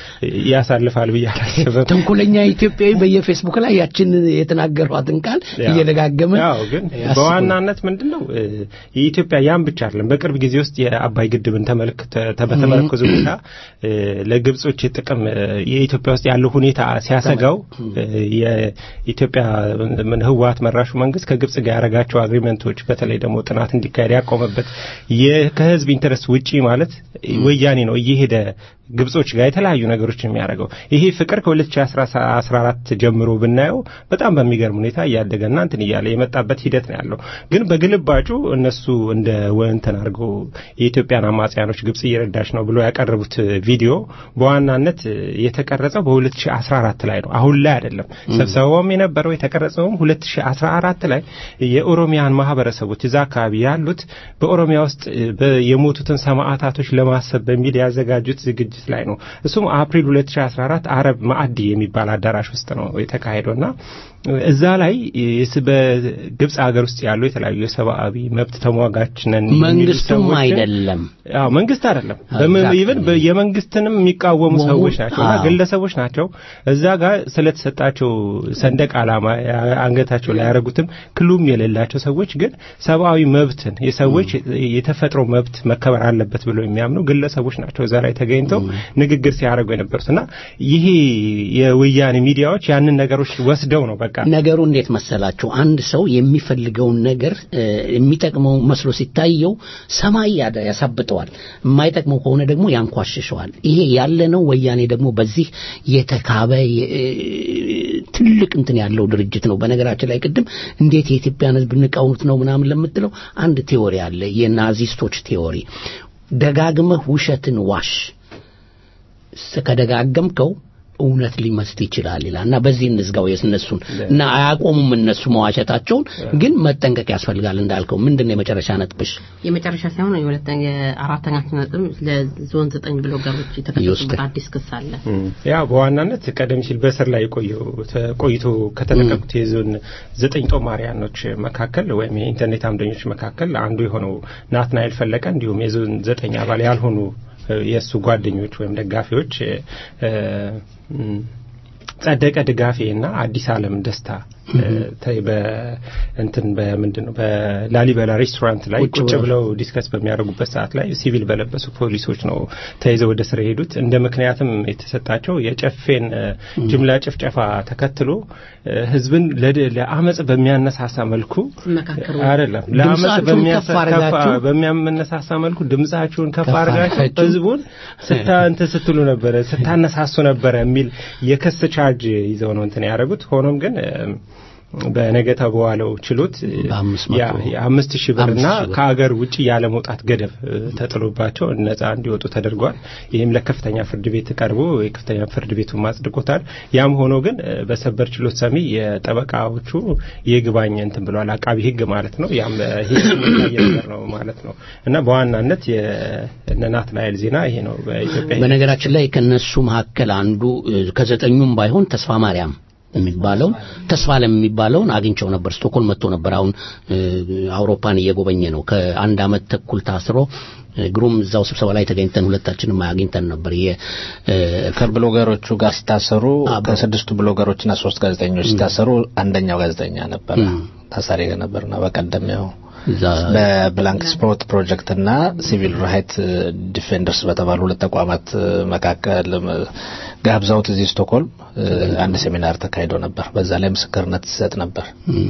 ያሳልፋል ብዬ አላስብም። ተንኮለኛ ኢትዮጵያዊ በየፌስቡክ ላይ ያችን የተናገሯትን ቃል እየደጋገመ ያው ግን ያስቡ። በዋናነት ምንድነው እ፣ የኢትዮጵያ ያን ብቻ አይደለም። በቅርብ ጊዜ ውስጥ የአባይ ግድብን ተመልክተ ተ- በተመረኮዘ ሁኔታ እ፣ ለግብጾች ጥቅም እ፣ የኢትዮጵያ ውስጥ ያለው ሁኔታ ሲያሰጋው እ፣ የኢትዮጵያ ምን ህወሓት መራሹ መንግስት ከግብጽ ጋር ያደረጋቸው አግሪመንቶች በተለይ ደግሞ ጥናት እንዲካሄድ ያቆመበት የ- ከህዝብ ኢንተረስት ውጪ ማለት ወያኔ ነው እየሄደ ግብጾች ጋር የተለያዩ ነገሮችን የሚያደርገው ይሄ ፍቅር ከ2014 ጀምሮ ብናየው በጣም በሚገርም ሁኔታ እያደገና እንትን እያለ የመጣበት ሂደት ነው ያለው። ግን በግልባጩ እነሱ እንደ ወንተን አድርገው የኢትዮጵያን አማጽያኖች ግብጽ እየረዳች ነው ብሎ ያቀረቡት ቪዲዮ በዋናነት የተቀረጸው በ2014 ላይ ነው፣ አሁን ላይ አይደለም። ስብሰባውም የነበረው የተቀረጸውም 2014 ላይ የኦሮሚያን ማህበረሰቦች እዛ አካባቢ ያሉት በኦሮሚያ ውስጥ በ- የሞቱትን ሰማዕታቶች ለማሰብ በሚል ያዘጋጁት ዝግጅት ላይ ነው። እሱም አፕሪል 2014 አረብ ማዕዲ የሚባል አዳራሽ ውስጥ ነው የተካሄደውና እዛ ላይ የስ- በግብጽ ሀገር ውስጥ ያሉ የተለያዩ የሰብአዊ መብት ተሟጋች ነን የሚሉ መንግስቱም ሰዎችን- አይደለም አዎ መንግስት አይደለም። Exactly. ኢቨን የመንግስትንም የሚቃወሙ መሆኑ- ሰዎች ናቸውና አዎ። ግለሰቦች ናቸው። እዛ ጋር ስለተሰጣቸው ሰንደቅ ዓላማ ያ- አንገታቸው ላይ ያደረጉትም ክሉም የሌላቸው ሰዎች ግን ሰብአዊ መብትን የሰዎች የተፈጥሮ መብት መከበር አለበት ብለው የሚያምኑ ግለሰቦች ናቸው እዛ ላይ ተገኝተው ንግግር ሲያደርጉ የነበሩት እና ይሄ የወያኔ ሚዲያዎች ያንን ነገሮች ወስደው ነው በቃ ነገሩ እንዴት መሰላችሁ? አንድ ሰው የሚፈልገውን ነገር እ፣ የሚጠቅመው መስሎ ሲታየው ሰማይ ያደ ያሳብጠዋል፣ የማይጠቅመው ከሆነ ደግሞ ያንኳሽሸዋል። ይሄ ያለ ነው። ወያኔ ደግሞ በዚህ የተካበ የ- እ፣ ትልቅ እንትን ያለው ድርጅት ነው። በነገራችን ላይ ቅድም እንዴት የኢትዮጵያን ሕዝብ ንቀውት ነው ምናምን ለምትለው አንድ ቴዎሪ አለ፣ የናዚስቶች ቴዎሪ። ደጋግመህ ውሸትን ዋሽ ከደጋገምከው እውነት ሊመስል ይችላል ይላል እና በዚህ እንዝጋው የእነሱን እና አያቆሙም እነሱ መዋሸታቸውን ግን መጠንቀቅ ያስፈልጋል እንዳልከው ምንድን ነው የመጨረሻ ነጥብሽ የመጨረሻ ሳይሆን የሁለተኛ የአራተኛ ነጥብ ለዞን ዘጠኝ ብሎገሮች የተከሰሱበት ይወስዳል። አዲስ ክስ አለ። ያው በዋናነት ቀደም ሲል በስር ላይ የቆየው ቆይቶ ከተለቀቁት የዞን ዘጠኝ ጦማሪያኖች መካከል ወይም የኢንተርኔት አምደኞች መካከል አንዱ የሆነው ናትናኤል ፈለቀ እንዲሁም የዞን ዘጠኝ አባል ያልሆኑ እ፣ የእሱ ጓደኞች ወይም ደጋፊዎች እ፣ እ፣ ጸደቀ ድጋፌ እና አዲስ ዓለም ደስታ እ፣ ተ- በእንትን በምንድን ነው በላሊበላ ሬስቶራንት ላይ ቁጭ ቁጭ ብለው ብለው ዲስከስ በሚያደርጉበት ሰዓት ላይ ሲቪል በለበሱ ፖሊሶች ነው ተይዘው ወደ ስር የሄዱት። እንደ ምክንያትም የተሰጣቸው የጨፌን እ፣ ጅምላ ጭፍጨፋ ተከትሎ እ፣ ህዝብን ለድ- ለአመጽ በሚያነሳሳ መልኩ ሲመካከሩ አይደለም ለአመጽ ድምፃችሁን በሚያሳ- ከፍ አድርጋችሁ ከፍ- በሚያመነሳሳ መልኩ ድምጻችሁን ከፍ ከፍ አድርጋችሁ አድርጋችሁ ህዝቡን ስታ እንትን ስትሉ ነበረ ስታነሳሱ ነበረ የሚል የክስ ቻርጅ ይዘው ነው እንትን ያደረጉት። ሆኖም ግን እም፣ በነገታ በዋለው ችሎት እ፣ በአምስት መቶ- ያ- የአምስት ሺህ ብርና አምስት ሺህ ብር። ከሀገር ውጭ ያለ መውጣት ገደብ እ፣ ተጥሎባቸው ነጻ እንዲወጡ ተደርጓል። ይህም ለከፍተኛ ፍርድ ቤት ቀርቦ የከፍተኛ ፍርድ ቤቱን ማጽድቆታል። ያም ሆኖ ግን እ፣ በሰበር ችሎት ሰሚ የጠበቃዎቹ የይግባኝ እንትን ብለዋል። አቃቢ ህግ ማለት ነው። ያም ሂደት የሚታይ ነገር ነው ማለት ነው እና በዋናነት የእነ ናትናኤል ዜና ይሄ ነው በኢትዮጵያ በነገራችን ላይ ከነሱ መካከል አንዱ እ፣ ከዘጠኙም ባይሆን ተስፋ ማርያም የሚባለው ተስፋ ለም የሚባለውን አግኝቸው ነበር። ስቶኮልም መጥቶ ነበር። አሁን እ፣ አውሮፓን እየጎበኘ ነው። ከአንድ አመት ተኩል ታስሮ እ፣ ግሩም እዛው ስብሰባ ላይ ተገኝተን ሁለታችንም አግኝተን ነበር። የ እ፣ ከብሎገሮቹ ጋር ሲታሰሩ አዎ። ከስድስቱ ብሎገሮችና ሶስት ጋዜጠኞች ሲታሰሩ አንደኛው ጋዜጠኛ ነበር ታሳሪ ነበርና በቀደም ያው እዛ በብላንክ ስፖርት ፕሮጀክት እና ሲቪል ራይት ዲፌንደርስ በተባሉ ሁለት ተቋማት መካከል ጋብዛውት እዚህ ስቶክሆልም አንድ ሴሚናር ተካሂዶ ነበር። በዛ ላይ ምስክርነት ሲሰጥ ነበር።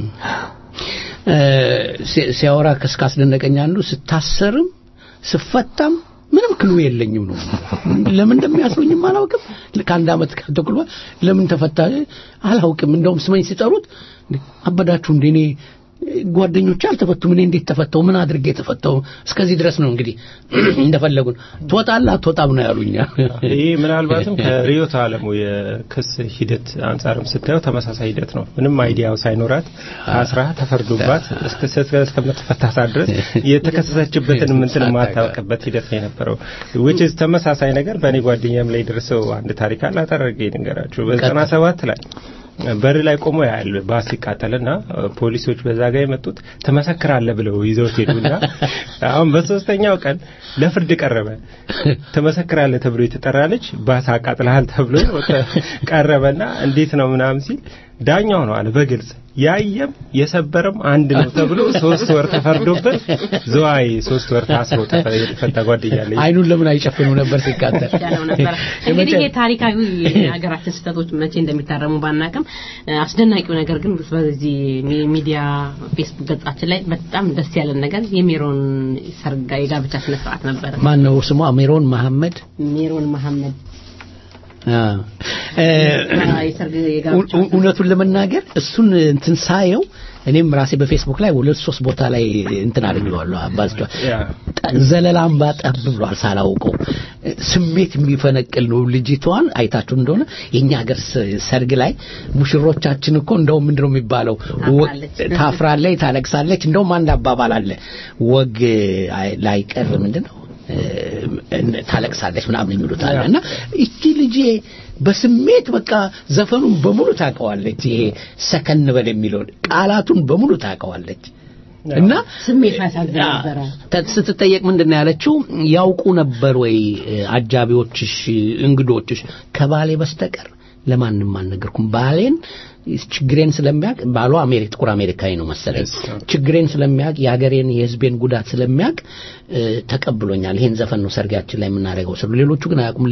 ሲያወራ ከስካስደነቀኝ አንዱ ስታሰርም ስፈታም ምንም ክሉ የለኝም ነው። ለምን እንደሚያስሩኝም አላውቅም። ከአንድ አመት ከተኩል ለምን ተፈታ አላውቅም። እንደውም ስመኝ ሲጠሩት አበዳችሁ እንዴ እኔ ጓደኞች አልተፈቱም። እኔ እንዴት ተፈተው ምን አድርጌ ተፈተው? እስከዚህ ድረስ ነው እንግዲህ እንደፈለጉን ትወጣለህ አትወጣም ነው ያሉኝ። ይህ ምናልባትም ከርዕዮተ ዓለሙ የክስ ሂደት አንጻርም ስታየው ተመሳሳይ ሂደት ነው። ምንም አይዲያው ሳይኖራት አስራ ተፈርዶባት እስከምትፈታታ ድረስ የተከሰሰችበትን ምንትን የማታውቅበት ሂደት ነው የነበረው። ዊች ተመሳሳይ ነገር በእኔ ጓደኛም ላይ ደርሰው አንድ ታሪክ አለ። አጠረገ ንገራችሁ በዘጠና ሰባት ላይ በር ላይ ቆሞ ያህል ባስ ሲቃጠልና ፖሊሶች በዛ ጋር የመጡት ትመሰክራለህ ብለው ይዘውት ሄዱና አሁን በሶስተኛው ቀን ለፍርድ ቀረበ። ትመሰክራለህ ተብሎ የተጠራ ልጅ ባስ አቃጥለሃል ተብሎ ቀረበና እንዴት ነው ምናምን ሲል ዳኛው ነው አለ በግልጽ ያየም የሰበረም አንድ ነው ተብሎ ሶስት ወር ተፈርዶበት ዘዋይ ሶስት ወር ታስሮ የተፈታ ጓደኛ አለኝ። አይኑን ለምን አይጨፍኑ ነበር ሲቃጠል ያለው ነበር። እንግዲህ ይሄ ታሪካዊ የሀገራችን ስህተቶች መቼ እንደሚታረሙ ባናቅም አስደናቂው ነገር ግን በዚህ ሚዲያ ፌስቡክ ገጻችን ላይ በጣም ደስ ያለን ነገር የሜሮን ሰርጋ የጋብቻ ስነ ስርዓት ነበረ። ማን ነው ስሟ? ሜሮን መሐመድ ሜሮን መሐመድ እውነቱን ለመናገር እሱን እንትን ሳየው እኔም ራሴ በፌስቡክ ላይ ሁለት ሶስት ቦታ ላይ እንትን አድርጌዋለሁ አባዝቷል ዘለላም ባጠብ ብሏል ሳላውቀው ስሜት የሚፈነቅል ነው ልጅቷን አይታችሁ እንደሆነ የኛ ሀገር ሰርግ ላይ ሙሽሮቻችን እኮ እንደውም ምንድነው የሚባለው ታፍራለች ታለቅሳለች እንደውም አንድ አባባል አለ ወግ ላይቀር ምንድነው ታለቅሳለች ምናምን የሚሉት አለ እና እቺ ልጄ በስሜት በቃ ዘፈኑን በሙሉ ታውቀዋለች። ይሄ ሰከን በል የሚለውን ቃላቱን በሙሉ ታውቀዋለች። እና ስሜት ያሳዝን ነበረ። ስትጠየቅ ምንድን ነው ያለችው? ያውቁ ነበር ወይ አጃቢዎችሽ፣ እንግዶችሽ ከባሌ በስተቀር ለማንም አልነገርኩም። ባሌን ችግሬን ስለሚያውቅ ባሏ አሜሪካ ጥቁር አሜሪካዊ ነው መሰለኝ። ችግሬን ስለሚያውቅ የሀገሬን የህዝቤን ጉዳት ስለሚያውቅ ተቀብሎኛል። ይሄን ዘፈን ነው ሰርጋችን ላይ የምናደርገው ስሉ ሌሎቹ ግን አያውቁም።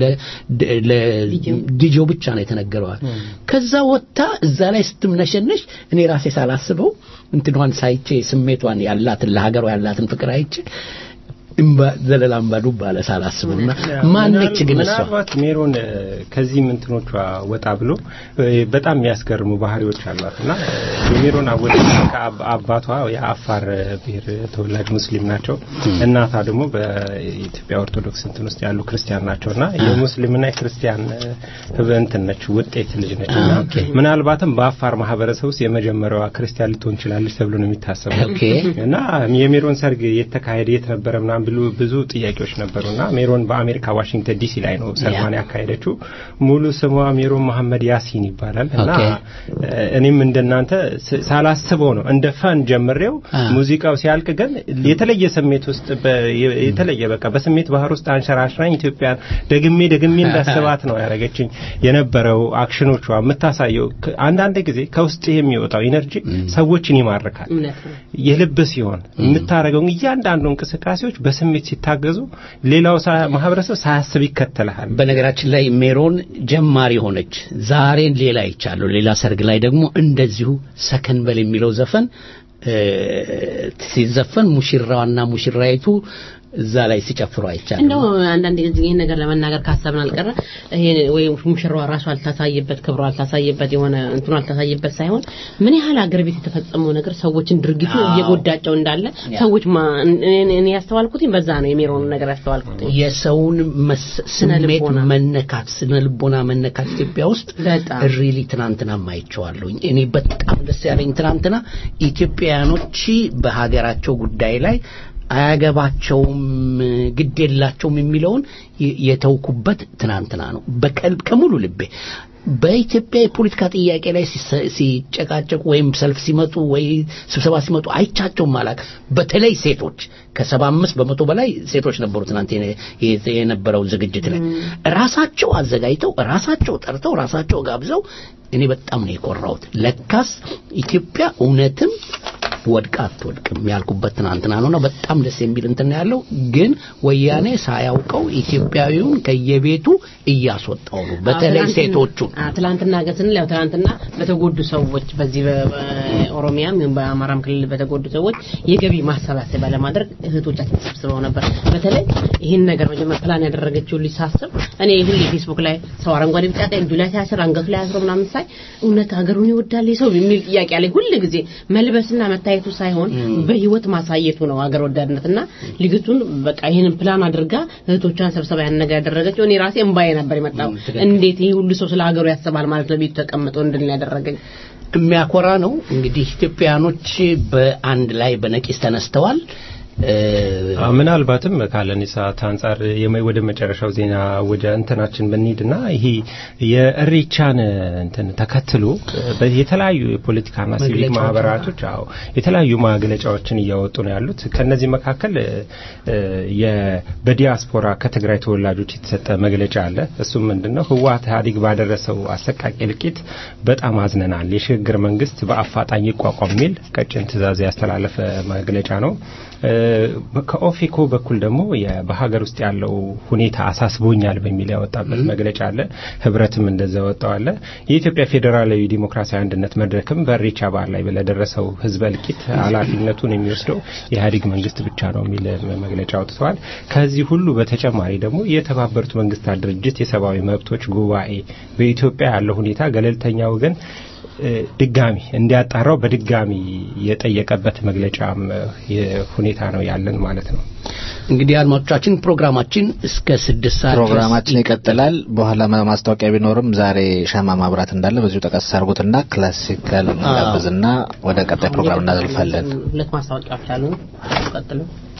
ለዲጄው ብቻ ነው የተነገረዋል። ከዛ ወጥታ እዛ ላይ ስትምነሸነሽ እኔ ራሴ ሳላስበው እንትኗን ሳይቼ ስሜቷን ያላትን ለሀገሯ ያላትን ፍቅር አይቼ እምባ ዘለላ እምባ ዱብ አለ ሳላስበውና ማነች ግን እሷ ምናልባት ሜሮን ከዚህም እንትኖቿ ወጣ ብሎ በጣም የሚያስገርሙ ባህሪዎች አሏት እና የሜሮን አወጣጥ አባቷ የአፋር ብሔር ተወላጅ ሙስሊም ናቸው። እናቷ ደግሞ በኢትዮጵያ ኦርቶዶክስ እንትን ውስጥ ያሉ ክርስቲያን ናቸው እና የሙስሊምና የክርስቲያን እንትን ነች ውጤት ልጅ ነች እና ምናልባትም በአፋር ማህበረሰብ ውስጥ የመጀመሪያዋ ክርስቲያን ልትሆን ትችላለች ተብሎ ነው የሚታሰበው እና የሜሮን ሰርግ የተካሄደ የት ነበረ ምናምን ብሉ ብዙ ጥያቄዎች ነበሩና ሜሮን በአሜሪካ ዋሽንግተን ዲሲ ላይ ነው ሰርጓን ያካሄደችው። ሙሉ ስሟ ሜሮን መሐመድ ያሲን ይባላል እና እኔም እንደናንተ ሳላስበው ነው እንደ ፈን ጀምሬው ሙዚቃው ሲያልቅ ግን የተለየ ስሜት ውስጥ የተለየ በቃ በስሜት ባህር ውስጥ አንሸራሽራኝ ኢትዮጵያን ደግሜ ደግሜ እንዳስባት ነው ያደረገችኝ። የነበረው አክሽኖቿ የምታሳየው አንዳንድ ጊዜ ከውስጥ የሚወጣው ኢነርጂ ሰዎችን ይማርካል። የልብ ሲሆን የምታደርገው እያንዳንዱ እንቅስቃሴዎች በስሜት ሲታገዙ ሌላው ማህበረሰብ ሳያስብ ይከተልሃል። በነገራችን ላይ ሜሮን ጀማሪ ሆነች። ዛሬን ሌላ ይቻለሁ ሌላ ሰርግ ላይ ደግሞ እንደዚሁ ሰከን በል የሚለው ዘፈን ሲዘፈን ሙሽራዋና ሙሽራይቱ እዛ ላይ ሲጨፍሩ አይቻልም። እንደው አንዳንድ ጊዜ ይህን ነገር ለመናገር ካሰብን አልቀረ ይሄ ወይ ሙሽራዋ ራሱ አልታሳየበት ክብሯ አልታሳየበት የሆነ እንትኑ አልታሳየበት ሳይሆን ምን ያህል አገር ቤት የተፈጸመው ነገር ሰዎችን ድርጊቱ እየጎዳቸው እንዳለ ሰዎች እኔ ያስተዋልኩት በዛ ነው። የሜሮን ነገር ያስተዋልኩት የሰውን ስሜት መነካት፣ ስነ ልቦና መነካት ኢትዮጵያ ውስጥ ሪሊ ትናንትና ማይቸዋለሁኝ። እኔ በጣም ደስ ያለኝ ትናንትና ኢትዮጵያውያኖች በሀገራቸው ጉዳይ ላይ አያገባቸውም ግድ የላቸውም የሚለውን የተውኩበት ትናንትና ነው። በቀልብ ከሙሉ ልቤ በኢትዮጵያ የፖለቲካ ጥያቄ ላይ ሲጨቃጨቁ ወይም ሰልፍ ሲመጡ ወይ ስብሰባ ሲመጡ አይቻቸውም አላቅ። በተለይ ሴቶች ከሰባ አምስት በመቶ በላይ ሴቶች ነበሩ ትናንት የነበረው ዝግጅት ላይ ራሳቸው አዘጋጅተው ራሳቸው ጠርተው ራሳቸው ጋብዘው እኔ በጣም ነው የኮራሁት። ለካስ ኢትዮጵያ እውነትም ወድቃ አትወድቅም ያልኩበት ትናንትና ነውና በጣም ደስ የሚል እንትን ነው ያለው። ግን ወያኔ ሳያውቀው ኢትዮጵያዊውን ከየቤቱ እያስወጣው ነው፣ በተለይ ሴቶቹን። ትላንትና ግን ስንል ያው ትላንትና በተጎዱ ሰዎች በዚህ በኦሮሚያም በአማራም ክልል በተጎዱ ሰዎች የገቢ ማሰባሰቢያ ለማድረግ እህቶቻችን ተሰብስበው ነበር። በተለይ ይህን ነገር መጀመር ፕላን ያደረገችው ልጅ ሳስብ እኔ ሁሌ ፌስቡክ ላይ ሰው አረንጓዴ ቢጫ ቀይ እጁ ላይ ሲያስር አንገቱ ላይ አስሮ ምናምን ሳይ እውነት ሀገሩን ይወዳል ሰው የሚል ጥያቄ አለኝ ሁል ጊዜ መልበስና መታየቱ ሳይሆን በህይወት ማሳየቱ ነው ሀገር ወዳድነትና ልጅቱን በቃ ይህንን ፕላን አድርጋ እህቶቿን ሰብሰባ ያን ነገር ያደረገችው እኔ ራሴ እምባዬ ነበር የመጣው እንዴት ይሄ ሁሉ ሰው ስለ ሀገሩ ያስባል ማለት ነው ቤቱ ተቀምጦ እንድን ያደረገኝ የሚያኮራ ነው እንግዲህ ኢትዮጵያኖች በአንድ ላይ በነቂስ ተነስተዋል ምናልባትም ካለን ሰዓት አንጻር ወደ መጨረሻው ዜና ወደ እንትናችን ብንሄድና ይሄ የእሬቻን እንትን ተከትሎ የተለያዩ የፖለቲካና ሲቪክ ማህበራቶች አዎ የተለያዩ መግለጫዎችን እያወጡ ነው ያሉት። ከነዚህ መካከል በዲያስፖራ ከትግራይ ተወላጆች የተሰጠ መግለጫ አለ። እሱም ምንድነው ህወሓት ኢህአዴግ ባደረሰው አሰቃቂ እልቂት በጣም አዝነናል፣ የሽግግር መንግስት በአፋጣኝ ይቋቋም የሚል ቀጭን ትዕዛዝ ያስተላለፈ መግለጫ ነው። ከኦፌኮ በኩል ደግሞ በሀገር ውስጥ ያለው ሁኔታ አሳስቦኛል በሚል ያወጣበት መግለጫ አለ። ህብረትም እንደዛ ወጣዋለ። የኢትዮጵያ ፌዴራላዊ ዲሞክራሲያዊ አንድነት መድረክም በኢሬቻ በዓል ላይ ለደረሰው ህዝበ እልቂት ኃላፊነቱን የሚወስደው የኢህአዴግ መንግስት ብቻ ነው የሚል መግለጫ አውጥተዋል። ከዚህ ሁሉ በተጨማሪ ደግሞ የተባበሩት መንግስታት ድርጅት የሰብአዊ መብቶች ጉባኤ በኢትዮጵያ ያለው ሁኔታ ገለልተኛ ወገን ድጋሚ እንዲያጣራው በድጋሚ የጠየቀበት መግለጫም ሁኔታ ነው ያለን ማለት ነው። እንግዲህ አድማጮቻችን ፕሮግራማችን እስከ ስድስት ሰዓት ፕሮግራማችን ይቀጥላል። በኋላ ማስታወቂያ ቢኖርም ዛሬ ሻማ ማብራት እንዳለ በዚሁ ጠቀስ አድርጉትና ክላሲካል እንጋብዝና ወደ ቀጣይ ፕሮግራም እናዘልፋለን። ሁለት ማስታወቂያዎች አሉ። ቀጥሉ።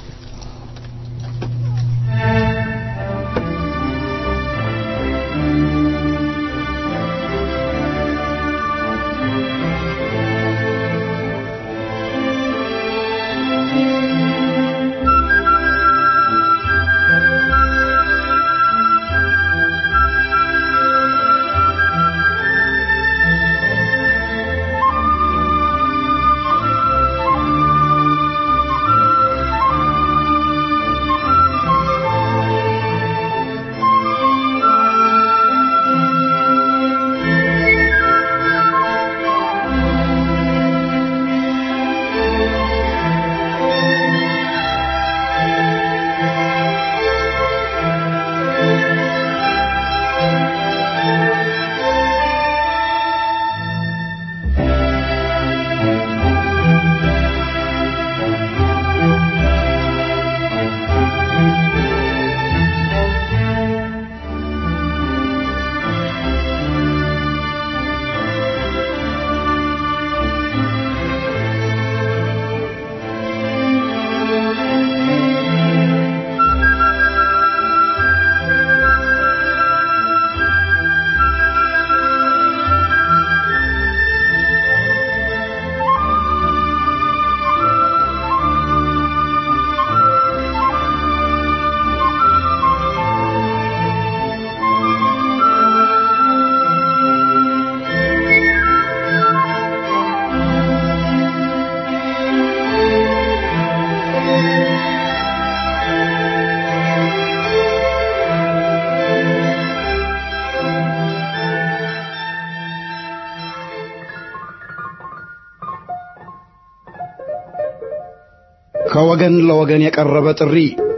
ከወገን ለወገን የቀረበ ጥሪ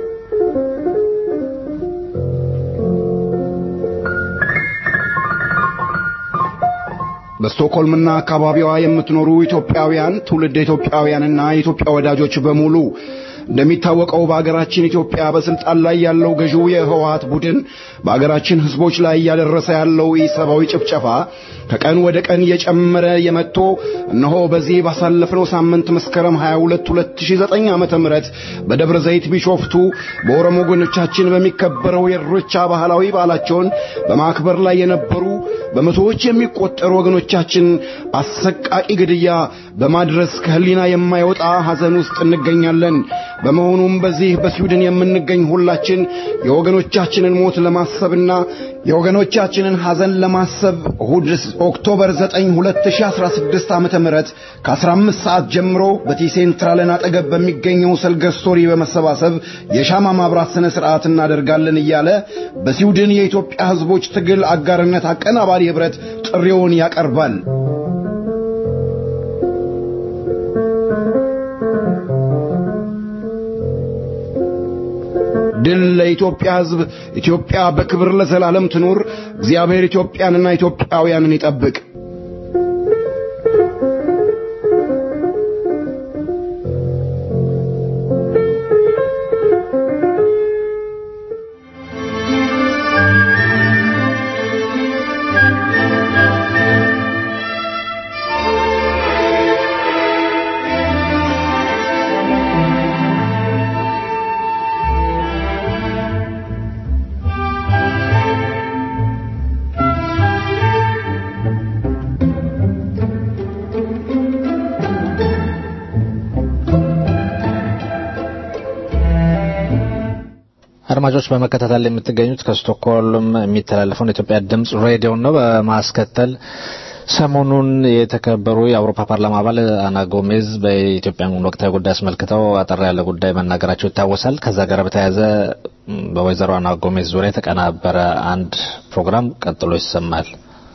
በስቶክሆልምና አካባቢዋ የምትኖሩ ኢትዮጵያውያን ትውልድ ኢትዮጵያውያንና የኢትዮጵያ ወዳጆች በሙሉ እንደሚታወቀው በአገራችን ኢትዮጵያ በስልጣን ላይ ያለው ገዢው የህወሀት ቡድን በአገራችን ህዝቦች ላይ እያደረሰ ያለው ኢሰብአዊ ጭፍጨፋ ከቀን ወደ ቀን እየጨመረ የመጥቶ እነሆ በዚህ ባሳለፍነው ሳምንት መስከረም 22 2009 ዓመተ ምህረት በደብረ ዘይት ቢሾፍቱ በኦሮሞ ወገኖቻችን በሚከበረው የኢሬቻ ባህላዊ በዓላቸውን በማክበር ላይ የነበሩ በመቶዎች የሚቆጠሩ ወገኖቻችን አሰቃቂ ግድያ በማድረስ ከህሊና የማይወጣ ሐዘን ውስጥ እንገኛለን። በመሆኑም በዚህ በስዊድን የምንገኝ ሁላችን የወገኖቻችንን ሞት ለማሰብና የወገኖቻችንን ሐዘን ለማሰብ እሁድ ኦክቶበር 9 2016 ዓ.ም ከ15 ሰዓት ጀምሮ በቲ ሴንትራልን አጠገብ በሚገኘው ሰልገስቶሪ በመሰባሰብ የሻማ ማብራት ስነ ስርዓት እናደርጋለን እያለ በስዊድን የኢትዮጵያ ሕዝቦች ትግል አጋርነት አቀናባሪ ኅብረት ጥሪውን ያቀርባል። ድል ለኢትዮጵያ ሕዝብ! ኢትዮጵያ በክብር ለዘላለም ትኑር! እግዚአብሔር ኢትዮጵያንና ኢትዮጵያውያንን ይጠብቅ። አድማጮች በመከታተል ላይ የምትገኙት ከስቶክሆልም የሚተላለፈውን የኢትዮጵያ ድምጽ ሬዲዮ ነው። በማስከተል ሰሞኑን የተከበሩ የአውሮፓ ፓርላማ አባል አና ጎሜዝ በኢትዮጵያን ወቅታዊ ጉዳይ አስመልክተው አጠር ያለ ጉዳይ መናገራቸው ይታወሳል። ከዛ ጋር በተያያዘ በወይዘሮ አና ጎሜዝ ዙሪያ የተቀናበረ አንድ ፕሮግራም ቀጥሎ ይሰማል።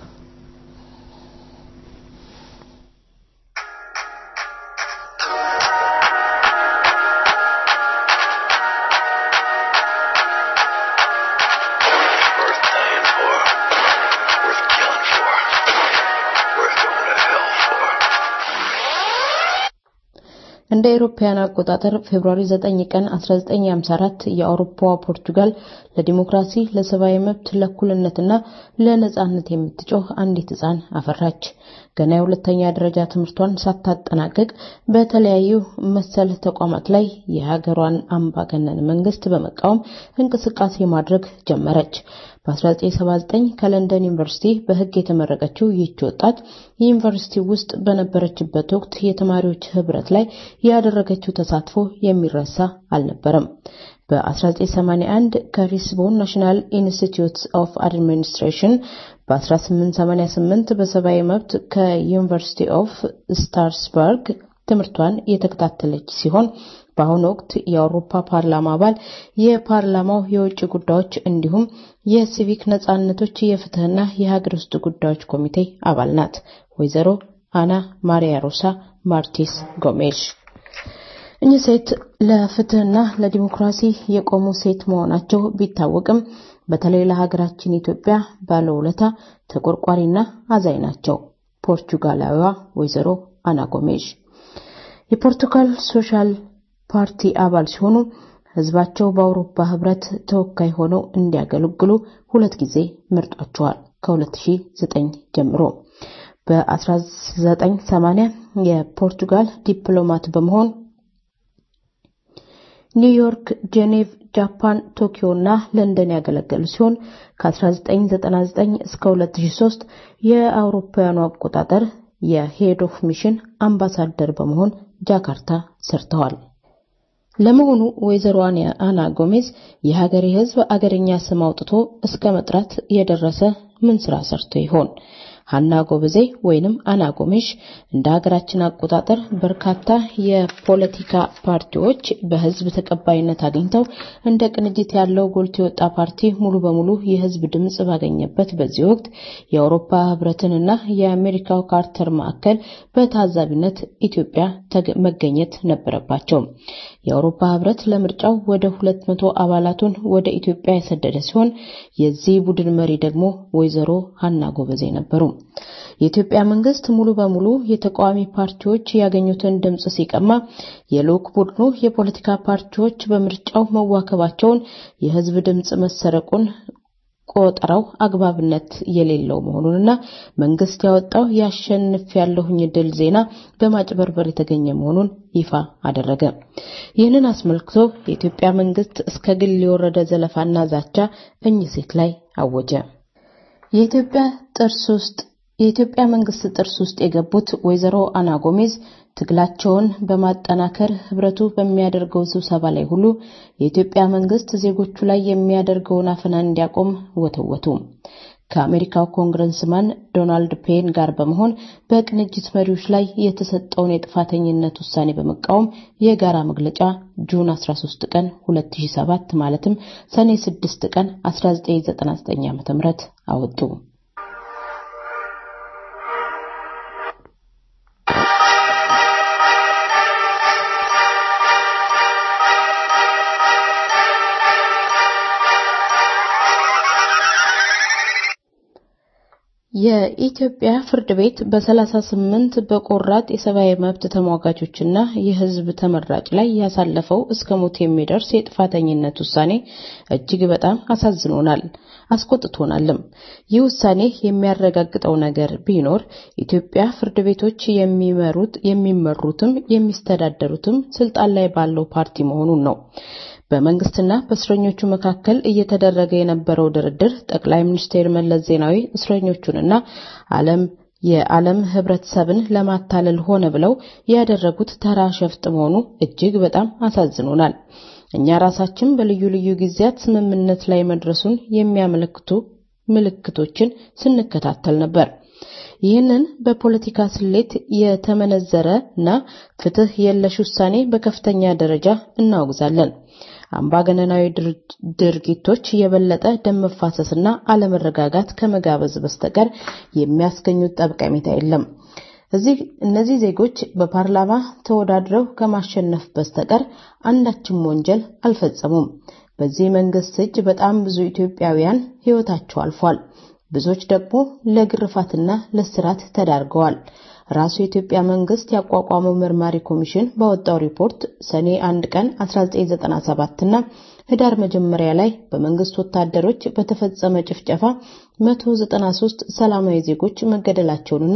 እንደ አውሮፓውያን አቆጣጠር ፌብሩዋሪ 9 ቀን 1954 የአውሮፓዋ ፖርቱጋል ለዲሞክራሲ፣ ለሰብአዊ መብት፣ ለእኩልነትና ለነጻነት የምትጮህ አንዲት ሕፃን አፈራች። ገና የሁለተኛ ደረጃ ትምህርቷን ሳታጠናቅቅ በተለያዩ መሰል ተቋማት ላይ የሀገሯን አምባገነን መንግስት በመቃወም እንቅስቃሴ ማድረግ ጀመረች። በ1979 ከለንደን ዩኒቨርሲቲ በሕግ የተመረቀችው ይህች ወጣት ዩኒቨርሲቲ ውስጥ በነበረችበት ወቅት የተማሪዎች ህብረት ላይ ያደረገችው ተሳትፎ የሚረሳ አልነበረም። በ1981 ከሪስቦን ናሽናል ኢንስቲትዩት ኦፍ አድሚኒስትሬሽን በ1888 በሰብአዊ መብት ከዩኒቨርሲቲ ኦፍ ስታርስበርግ ትምህርቷን የተከታተለች ሲሆን በአሁኑ ወቅት የአውሮፓ ፓርላማ አባል፣ የፓርላማው የውጭ ጉዳዮች እንዲሁም የሲቪክ ነጻነቶች የፍትህና የሀገር ውስጥ ጉዳዮች ኮሚቴ አባል ናት። ወይዘሮ አና ማሪያ ሮሳ ማርቲስ ጎሜሽ እኚህ ሴት ለፍትህና ለዲሞክራሲ የቆሙ ሴት መሆናቸው ቢታወቅም በተለይ ለሀገራችን ኢትዮጵያ ባለውለታ ተቆርቋሪና አዛኝ ናቸው። ፖርቹጋላዊዋ ወይዘሮ አና ጎሜዥ የፖርቱጋል ሶሻል ፓርቲ አባል ሲሆኑ ህዝባቸው በአውሮፓ ህብረት ተወካይ ሆነው እንዲያገለግሉ ሁለት ጊዜ መርጧቸዋል። ከ2009 ጀምሮ በ1980 የፖርቱጋል ዲፕሎማት በመሆን ኒውዮርክ፣ ጄኔቭ፣ ጃፓን፣ ቶኪዮ እና ለንደን ያገለገሉ ሲሆን ከ1999 እስከ 2003 የአውሮፓውያኑ አቆጣጠር የሄድ ኦፍ ሚሽን አምባሳደር በመሆን ጃካርታ ሰርተዋል። ለመሆኑ ወይዘሮ አና ጎሜዝ የሀገሬ ህዝብ አገርኛ ስም አውጥቶ እስከ መጥራት የደረሰ ምን ስራ ሰርቶ ይሆን? ሀና ጎበዜ ወይንም አና ጎሜሽ እንደ ሀገራችን አቆጣጠር በርካታ የፖለቲካ ፓርቲዎች በህዝብ ተቀባይነት አግኝተው እንደ ቅንጅት ያለው ጎልቶ የወጣ ፓርቲ ሙሉ በሙሉ የህዝብ ድምጽ ባገኘበት በዚህ ወቅት የአውሮፓ ህብረትንና የአሜሪካው ካርተር ማዕከል በታዛቢነት ኢትዮጵያ መገኘት ነበረባቸው። የአውሮፓ ህብረት ለምርጫው ወደ ሁለት መቶ አባላቱን ወደ ኢትዮጵያ የሰደደ ሲሆን የዚህ ቡድን መሪ ደግሞ ወይዘሮ ሀና ጎበዜ ነበሩ። የኢትዮጵያ መንግስት ሙሉ በሙሉ የተቃዋሚ ፓርቲዎች ያገኙትን ድምጽ ሲቀማ የልዑክ ቡድኑ የፖለቲካ ፓርቲዎች በምርጫው መዋከባቸውን፣ የህዝብ ድምጽ መሰረቁን ቆጠራው አግባብነት የሌለው መሆኑንና መንግስት ያወጣው ያሸንፍ ያለሁኝ ድል ዜና በማጭበርበር የተገኘ መሆኑን ይፋ አደረገ። ይህንን አስመልክቶ የኢትዮጵያ መንግስት እስከ ግል የወረደ ዘለፋና ዛቻ እኚህ ሴት ላይ አወጀ። የኢትዮጵያ ጥርስ ውስጥ የኢትዮጵያ መንግስት ጥርስ ውስጥ የገቡት ወይዘሮ አና ጎሜዝ ትግላቸውን በማጠናከር ህብረቱ በሚያደርገው ስብሰባ ላይ ሁሉ የኢትዮጵያ መንግስት ዜጎቹ ላይ የሚያደርገውን አፈና እንዲያቆም ወተወቱ። ከአሜሪካው ኮንግረስማን ዶናልድ ፔን ጋር በመሆን በቅንጅት መሪዎች ላይ የተሰጠውን የጥፋተኝነት ውሳኔ በመቃወም የጋራ መግለጫ ጁን 13 ቀን 2007 ማለትም ሰኔ 6 ቀን 1999 ዓ.ም አወጡ። የኢትዮጵያ ፍርድ ቤት በ38 በቆራጥ የሰብአዊ መብት ተሟጋቾችና የህዝብ ተመራጭ ላይ ያሳለፈው እስከ ሞት የሚደርስ የጥፋተኝነት ውሳኔ እጅግ በጣም አሳዝኖናል፣ አስቆጥቶናልም። ይህ ውሳኔ የሚያረጋግጠው ነገር ቢኖር ኢትዮጵያ ፍርድ ቤቶች የሚመሩት የሚመሩትም የሚስተዳደሩትም ስልጣን ላይ ባለው ፓርቲ መሆኑን ነው። በመንግስትና በእስረኞቹ መካከል እየተደረገ የነበረው ድርድር ጠቅላይ ሚኒስትር መለስ ዜናዊ እስረኞቹንና ዓለም የዓለም ህብረተሰብን ለማታለል ሆነ ብለው ያደረጉት ተራ ሸፍጥ መሆኑ እጅግ በጣም አሳዝኖናል። እኛ ራሳችን በልዩ ልዩ ጊዜያት ስምምነት ላይ መድረሱን የሚያመለክቱ ምልክቶችን ስንከታተል ነበር። ይህንን በፖለቲካ ስሌት የተመነዘረ እና ፍትህ የለሽ ውሳኔ በከፍተኛ ደረጃ እናወግዛለን። አምባገነናዊ ድርጊቶች የበለጠ ደም መፋሰስና አለመረጋጋት ከመጋበዝ በስተቀር የሚያስገኙት ጠቀሜታ የለም። እዚህ እነዚህ ዜጎች በፓርላማ ተወዳድረው ከማሸነፍ በስተቀር አንዳችም ወንጀል አልፈጸሙም። በዚህ መንግስት እጅ በጣም ብዙ ኢትዮጵያውያን ህይወታቸው አልፏል። ብዙዎች ደግሞ ለግርፋትና ለስራት ተዳርገዋል። ራሱ የኢትዮጵያ መንግስት ያቋቋመው መርማሪ ኮሚሽን ባወጣው ሪፖርት ሰኔ 1 ቀን 1997 እና ህዳር መጀመሪያ ላይ በመንግስት ወታደሮች በተፈጸመ ጭፍጨፋ 193 ሰላማዊ ዜጎች መገደላቸውንና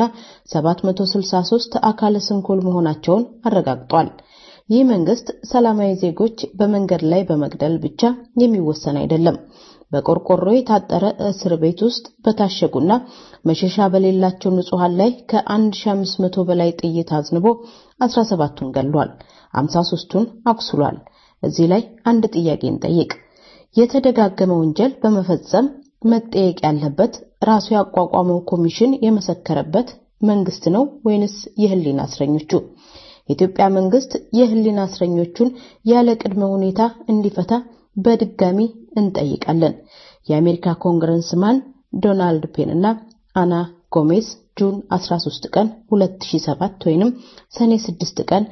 763 አካለ ስንኩል መሆናቸውን አረጋግጧል። ይህ መንግስት ሰላማዊ ዜጎች በመንገድ ላይ በመግደል ብቻ የሚወሰን አይደለም። በቆርቆሮ የታጠረ እስር ቤት ውስጥ በታሸጉና መሸሻ በሌላቸው ንጹሃን ላይ ከ1500 በላይ ጥይት አዝንቦ 17ቱን ገሏል፣ 53ቱን አቁስሏል። እዚህ ላይ አንድ ጥያቄ እንጠይቅ። የተደጋገመ ወንጀል በመፈጸም መጠየቅ ያለበት ራሱ ያቋቋመው ኮሚሽን የመሰከረበት መንግስት ነው ወይንስ የህሊና እስረኞቹ? የኢትዮጵያ መንግስት የህሊና እስረኞቹን ያለ ቅድመ ሁኔታ እንዲፈታ በድጋሚ እንጠይቃለን። የአሜሪካ ኮንግረስማን ዶናልድ ፔን እና አና ጎሜዝ ጁን 13 ቀን 2007 ወይንም ሰኔ 6 ቀን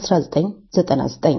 1999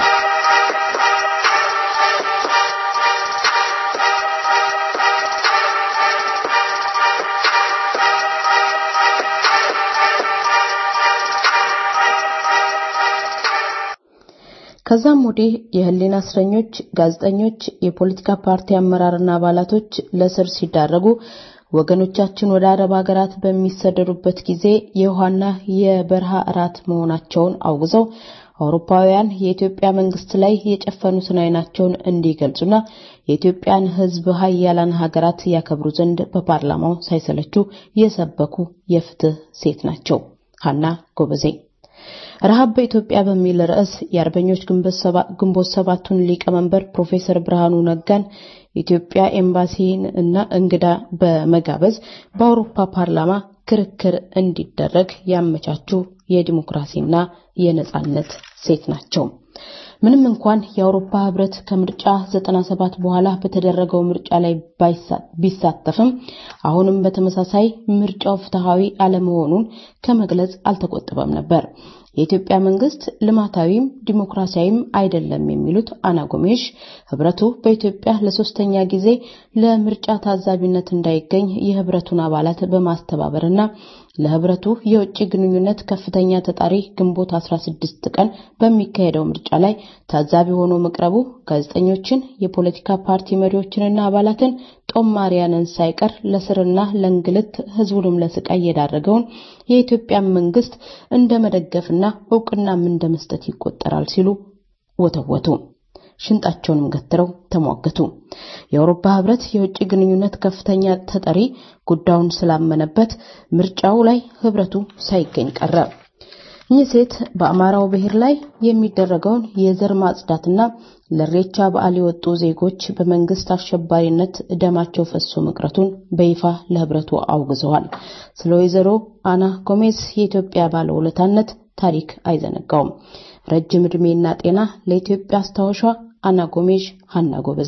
ከዛም ወዲህ የህሊና እስረኞች፣ ጋዜጠኞች፣ የፖለቲካ ፓርቲ አመራርና አባላቶች ለስር ሲዳረጉ ወገኖቻችን ወደ አረብ ሀገራት በሚሰደዱበት ጊዜ የውሃና የበረሃ እራት መሆናቸውን አውግዘው አውሮፓውያን የኢትዮጵያ መንግስት ላይ የጨፈኑትን አይናቸውን እንዲገልጹና የኢትዮጵያን ህዝብ ሀያላን ሀገራት ያከብሩ ዘንድ በፓርላማው ሳይሰለቹ የሰበኩ የፍትህ ሴት ናቸው። ሀና ጎበዜ ረሃብ በኢትዮጵያ በሚል ርዕስ የአርበኞች ግንቦት ሰባቱን ሊቀመንበር ፕሮፌሰር ብርሃኑ ነጋን ኢትዮጵያ ኤምባሲን እና እንግዳ በመጋበዝ በአውሮፓ ፓርላማ ክርክር እንዲደረግ ያመቻቹ የዲሞክራሲና የነጻነት ሴት ናቸው። ምንም እንኳን የአውሮፓ ህብረት ከምርጫ 97 በኋላ በተደረገው ምርጫ ላይ ቢሳተፍም አሁንም በተመሳሳይ ምርጫው ፍትሃዊ አለመሆኑን ከመግለጽ አልተቆጠበም ነበር። የኢትዮጵያ መንግስት ልማታዊም ዲሞክራሲያዊም አይደለም የሚሉት አና ጎሜሽ ህብረቱ በኢትዮጵያ ለሶስተኛ ጊዜ ለምርጫ ታዛቢነት እንዳይገኝ የህብረቱን አባላት በማስተባበርና ለህብረቱ የውጭ ግንኙነት ከፍተኛ ተጣሪ ግንቦት 16 ቀን በሚካሄደው ምርጫ ላይ ታዛቢ ሆኖ መቅረቡ ጋዜጠኞችን፣ የፖለቲካ ፓርቲ መሪዎችንና አባላትን ጦማሪያንን ሳይቀር ለስርና ለእንግልት ህዝቡንም ለስቃይ የዳረገውን የኢትዮጵያ መንግስት እንደ መደገፍና እውቅናም እንደ መስጠት ይቆጠራል ሲሉ ወተወቱ። ሽንጣቸውንም ገትረው ተሟገቱ። የአውሮፓ ህብረት የውጭ ግንኙነት ከፍተኛ ተጠሪ ጉዳዩን ስላመነበት ምርጫው ላይ ህብረቱ ሳይገኝ ቀረ። እኚህ ሴት በአማራው ብሔር ላይ የሚደረገውን የዘር ማጽዳትና ለሬቻ በዓል የወጡ ዜጎች በመንግስት አሸባሪነት ደማቸው ፈሶ መቅረቱን በይፋ ለህብረቱ አውግዘዋል። ስለ ወይዘሮ አና ጎሜዝ የኢትዮጵያ ባለውለታነት ታሪክ አይዘነጋውም። ረጅም ዕድሜና ጤና ለኢትዮጵያ አስታወሿ አና ጎሜዥ ሀና ጎበዜ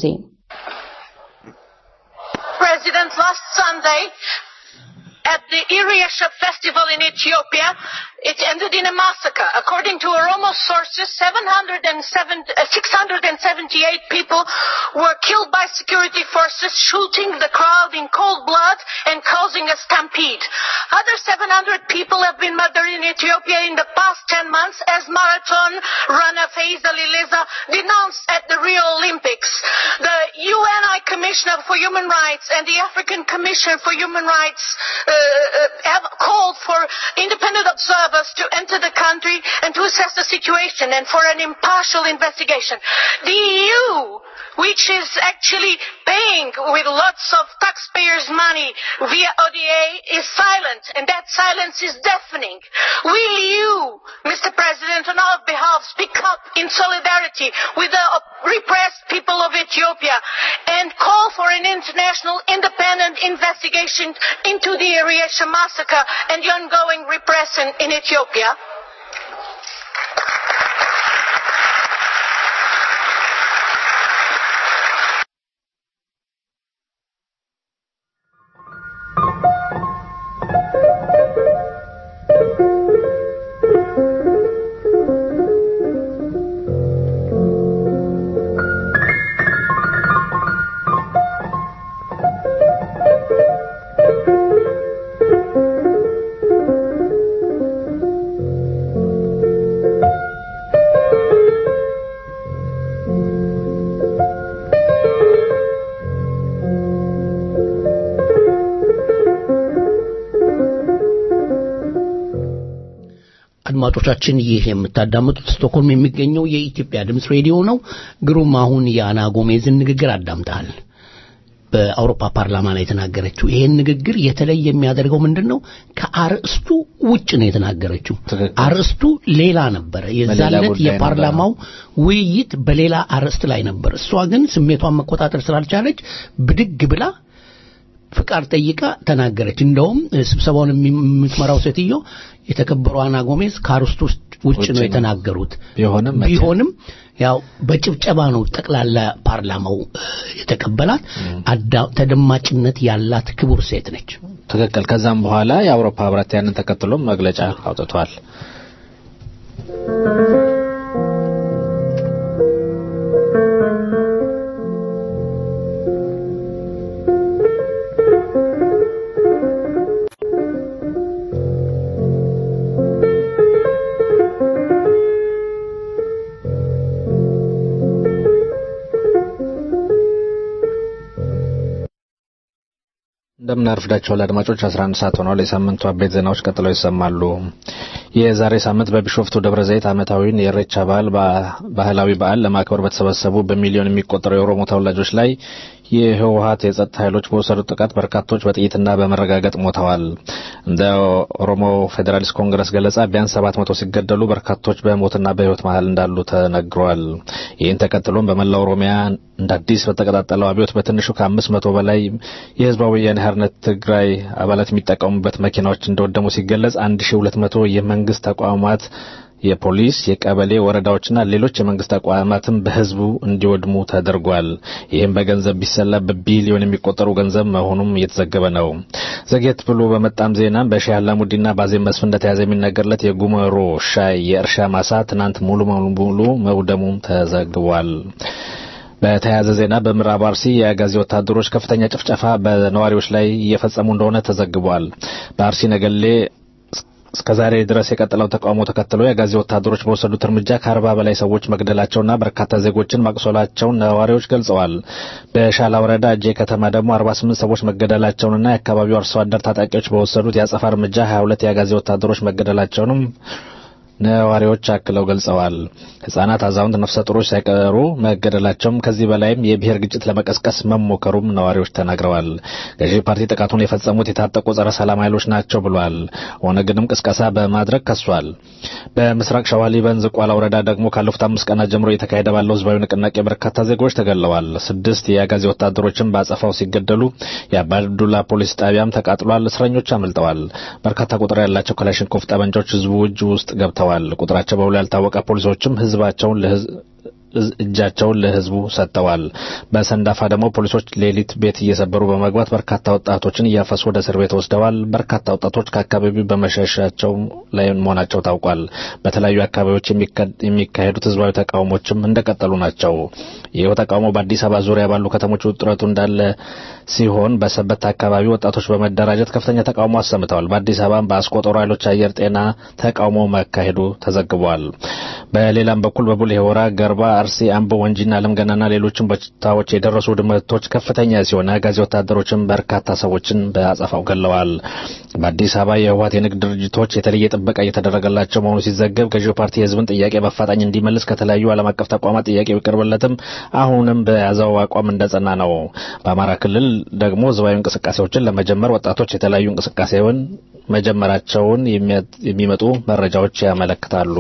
President, last Sunday at the Iriesha festival in Ethiopia, it ended in a massacre. According to Oromo sources, 707, uh, 678 people were killed by security forces, shooting the crowd in cold blood and causing a stampede. Other 700 people have been murdered in Ethiopia in the past 10 months as marathon runner Faiza Lileza denounced at the Rio Olympics. The UNI Commissioner for Human Rights and the African Commission for Human Rights uh, uh, have called for independent observers to enter the country and to assess the situation and for an impartial investigation. The EU, which is actually paying with lots of taxpayers' money via ODA, is silent, and that silence is deafening. Will you, Mr. President, on our behalf, speak up in solidarity with the repressed people of Ethiopia and call for an international independent investigation into the Ariesha massacre and the ongoing repression in Ethiopia? አድማጮቻችን ይህ የምታዳምጡት ስቶክሆልም የሚገኘው የኢትዮጵያ ድምፅ ሬዲዮ ነው። ግሩም አሁን የአና ጎሜዝን ንግግር አዳምጠሃል። በአውሮፓ ፓርላማ ላይ የተናገረችው ይሄን ንግግር የተለየ የሚያደርገው ምንድን ነው? ከአርእስቱ ውጭ ነው የተናገረችው። ትክክል። አርእስቱ ሌላ ነበረ። በሌላ የዛለት ጉዳይ የፓርላማው ውይይት በሌላ አርእስት ላይ ነበር። እሷ ግን ስሜቷን መቆጣጠር ስላልቻለች ብድግ ብላ ፍቃድ ጠይቃ ተናገረች። እንደውም እ፣ ስብሰባውን የሚ- የምትመራው ሴትዮ የተከበሩ አና ጎሜዝ ከአርስቱ ውስጥ ውጭ ውጭ ነው ነው። የተናገሩት። ቢሆንም መቼም ቢሆንም ያው በጭብጨባ ነው ጠቅላላ ፓርላማው እ፣ የተቀበላት። አዳ- ተደማጭነት ያላት ክቡር ሴት ነች። ትክክል። ከዛም በኋላ የአውሮፓ ህብረት ያንን ተከትሎም መግለጫ አውጥቷል። እንደምን አርፍዳችኋል አድማጮች 11 ሰዓት ሆኗል የሳምንቱ አበይት ዜናዎች ቀጥለው ይሰማሉ የዛሬ ሳምንት በቢሾፍቱ ደብረ ዘይት ዓመታዊውን የኢሬቻ በዓል በ- ባህላዊ በዓል ለማክበር በተሰበሰቡ በሚሊዮን የሚቆጠሩ የኦሮሞ ተወላጆች ላይ የህወሀት የጸጥታ ኃይሎች በወሰዱት ጥቃት በርካቶች በጥይትና በመረጋገጥ ሞተዋል እንደ ኦሮሞ ፌዴራሊስት ኮንግረስ ገለጻ ቢያንስ 700 ሲገደሉ በርካቶች በሞትና በህይወት መሀል እንዳሉ ተነግሯል ይህን ተከትሎም በመላው ኦሮሚያ እንደ አዲስ በተቀጣጠለው አብዮት በትንሹ ከአምስት መቶ በላይ የህዝባዊ ወያኔ ሓርነት ትግራይ አባላት የሚጠቀሙበት መኪናዎች እንደወደሙ ሲገለጽ 1200 የመንግስት ተቋማት የፖሊስ፣ የቀበሌ ወረዳዎችና ሌሎች የመንግስት ተቋማትም በህዝቡ እንዲወድሙ ተደርጓል። ይህም በገንዘብ ቢሰላ በቢሊዮን የሚቆጠሩ ገንዘብ መሆኑም እየተዘገበ ነው። ዘጌት ብሎ በመጣም ዜና በሼህ አላሙዲና ባዜም መስፍን እንደተያዘ የሚነገርለት የጉመሮ ሻይ የእርሻ ማሳ ትናንት ሙሉ በሙሉ መውደሙም ተዘግቧል። በተያያዘ ዜና በምዕራብ አርሲ የአጋዚ ወታደሮች ከፍተኛ ጭፍጨፋ በነዋሪዎች ላይ እየፈጸሙ እንደሆነ ተዘግቧል። በአርሲ ነገሌ እስከ ዛሬ ድረስ የቀጠለው ተቃውሞ ተከትሎ የአጋዚ ወታደሮች በወሰዱት እርምጃ ከአርባ በላይ ሰዎች መግደላቸውና በርካታ ዜጎችን ማቁሰላቸውን ነዋሪዎች ገልጸዋል። በሻላ ወረዳ እጄ ከተማ ደግሞ 48 ሰዎች መገደላቸውንና የአካባቢው አርሶ አደር ታጣቂዎች በወሰዱት የአጸፋ እርምጃ 22 የአጋዚ ወታደሮች መገደላቸውንም ነዋሪዎች አክለው ገልጸዋል። ህጻናት፣ አዛውንት፣ ነፍሰ ጡሮች ሳይቀሩ መገደላቸውም ከዚህ በላይም የብሔር ግጭት ለመቀስቀስ መሞከሩም ነዋሪዎች ተናግረዋል። ገዢ ፓርቲ ጥቃቱን የፈጸሙት የታጠቁ ጸረ ሰላም ኃይሎች ናቸው ብሏል። ኦነግንም ቅስቀሳ በማድረግ ከሷል። በምስራቅ ሸዋ ሊበን ዝቋላ ወረዳ ደግሞ ካለፉት አምስት ቀናት ጀምሮ እየተካሄደ ባለው ህዝባዊ ንቅናቄ በርካታ ዜጎች ተገለዋል። ስድስት የአጋዚ ወታደሮችን በአጸፋው ሲገደሉ የአባዱላ ፖሊስ ጣቢያም ተቃጥሏል። እስረኞች አምልጠዋል። በርካታ ቁጥር ያላቸው ክላሽንኮቭ ጠመንጃዎች ህዝቡ እጅ ውስጥ ገብተዋል። ቁጥራቸው በውል ያልታወቀ ፖሊሶችም ህዝባቸውን እጃቸውን ለህዝቡ ሰጥተዋል። በሰንዳፋ ደግሞ ፖሊሶች ሌሊት ቤት እየሰበሩ በመግባት በርካታ ወጣቶችን እያፈሱ ወደ እስር ቤት ወስደዋል። በርካታ ወጣቶች ከአካባቢው በመሸሻቸው ላይ መሆናቸው ታውቋል። በተለያዩ አካባቢዎች የሚካሄዱት ህዝባዊ ተቃውሞችም እንደቀጠሉ ናቸው። ይኸው ተቃውሞ በአዲስ አበባ ዙሪያ ባሉ ከተሞች ውጥረቱ እንዳለ ሲሆን በሰበት አካባቢ ወጣቶች በመደራጀት ከፍተኛ ተቃውሞ አሰምተዋል። በአዲስ አበባ በአስቆጠሩ ኃይሎች አየር ጤና ተቃውሞ መካሄዱ ተዘግቧል። በሌላም በኩል በቡሌ ሆራ፣ ገርባ፣ አርሲ፣ አምቦ፣ ወንጂና አለምገናና ሌሎችም ቦታዎች የደረሱ ውድመቶች ከፍተኛ ሲሆን አጋዚ ወታደሮችም በርካታ ሰዎችን በአጸፋው ገለዋል። በአዲስ አበባ የህወሓት የንግድ ድርጅቶች የተለየ ጥበቃ እየተደረገላቸው መሆኑ ሲዘገብ ገዢው ፓርቲ የህዝብን ጥያቄ በአፋጣኝ እንዲመልስ ከተለያዩ ዓለም አቀፍ ተቋማት ጥያቄ ቢቀርብለትም አሁንም በያዘው አቋም እንደጸና ነው። በአማራ ክልል ደግሞ ህዝባዊ እንቅስቃሴዎችን ለመጀመር ወጣቶች የተለያዩ እንቅስቃሴውን መጀመራቸውን የሚመጡ መረጃዎች ያመለክታሉ።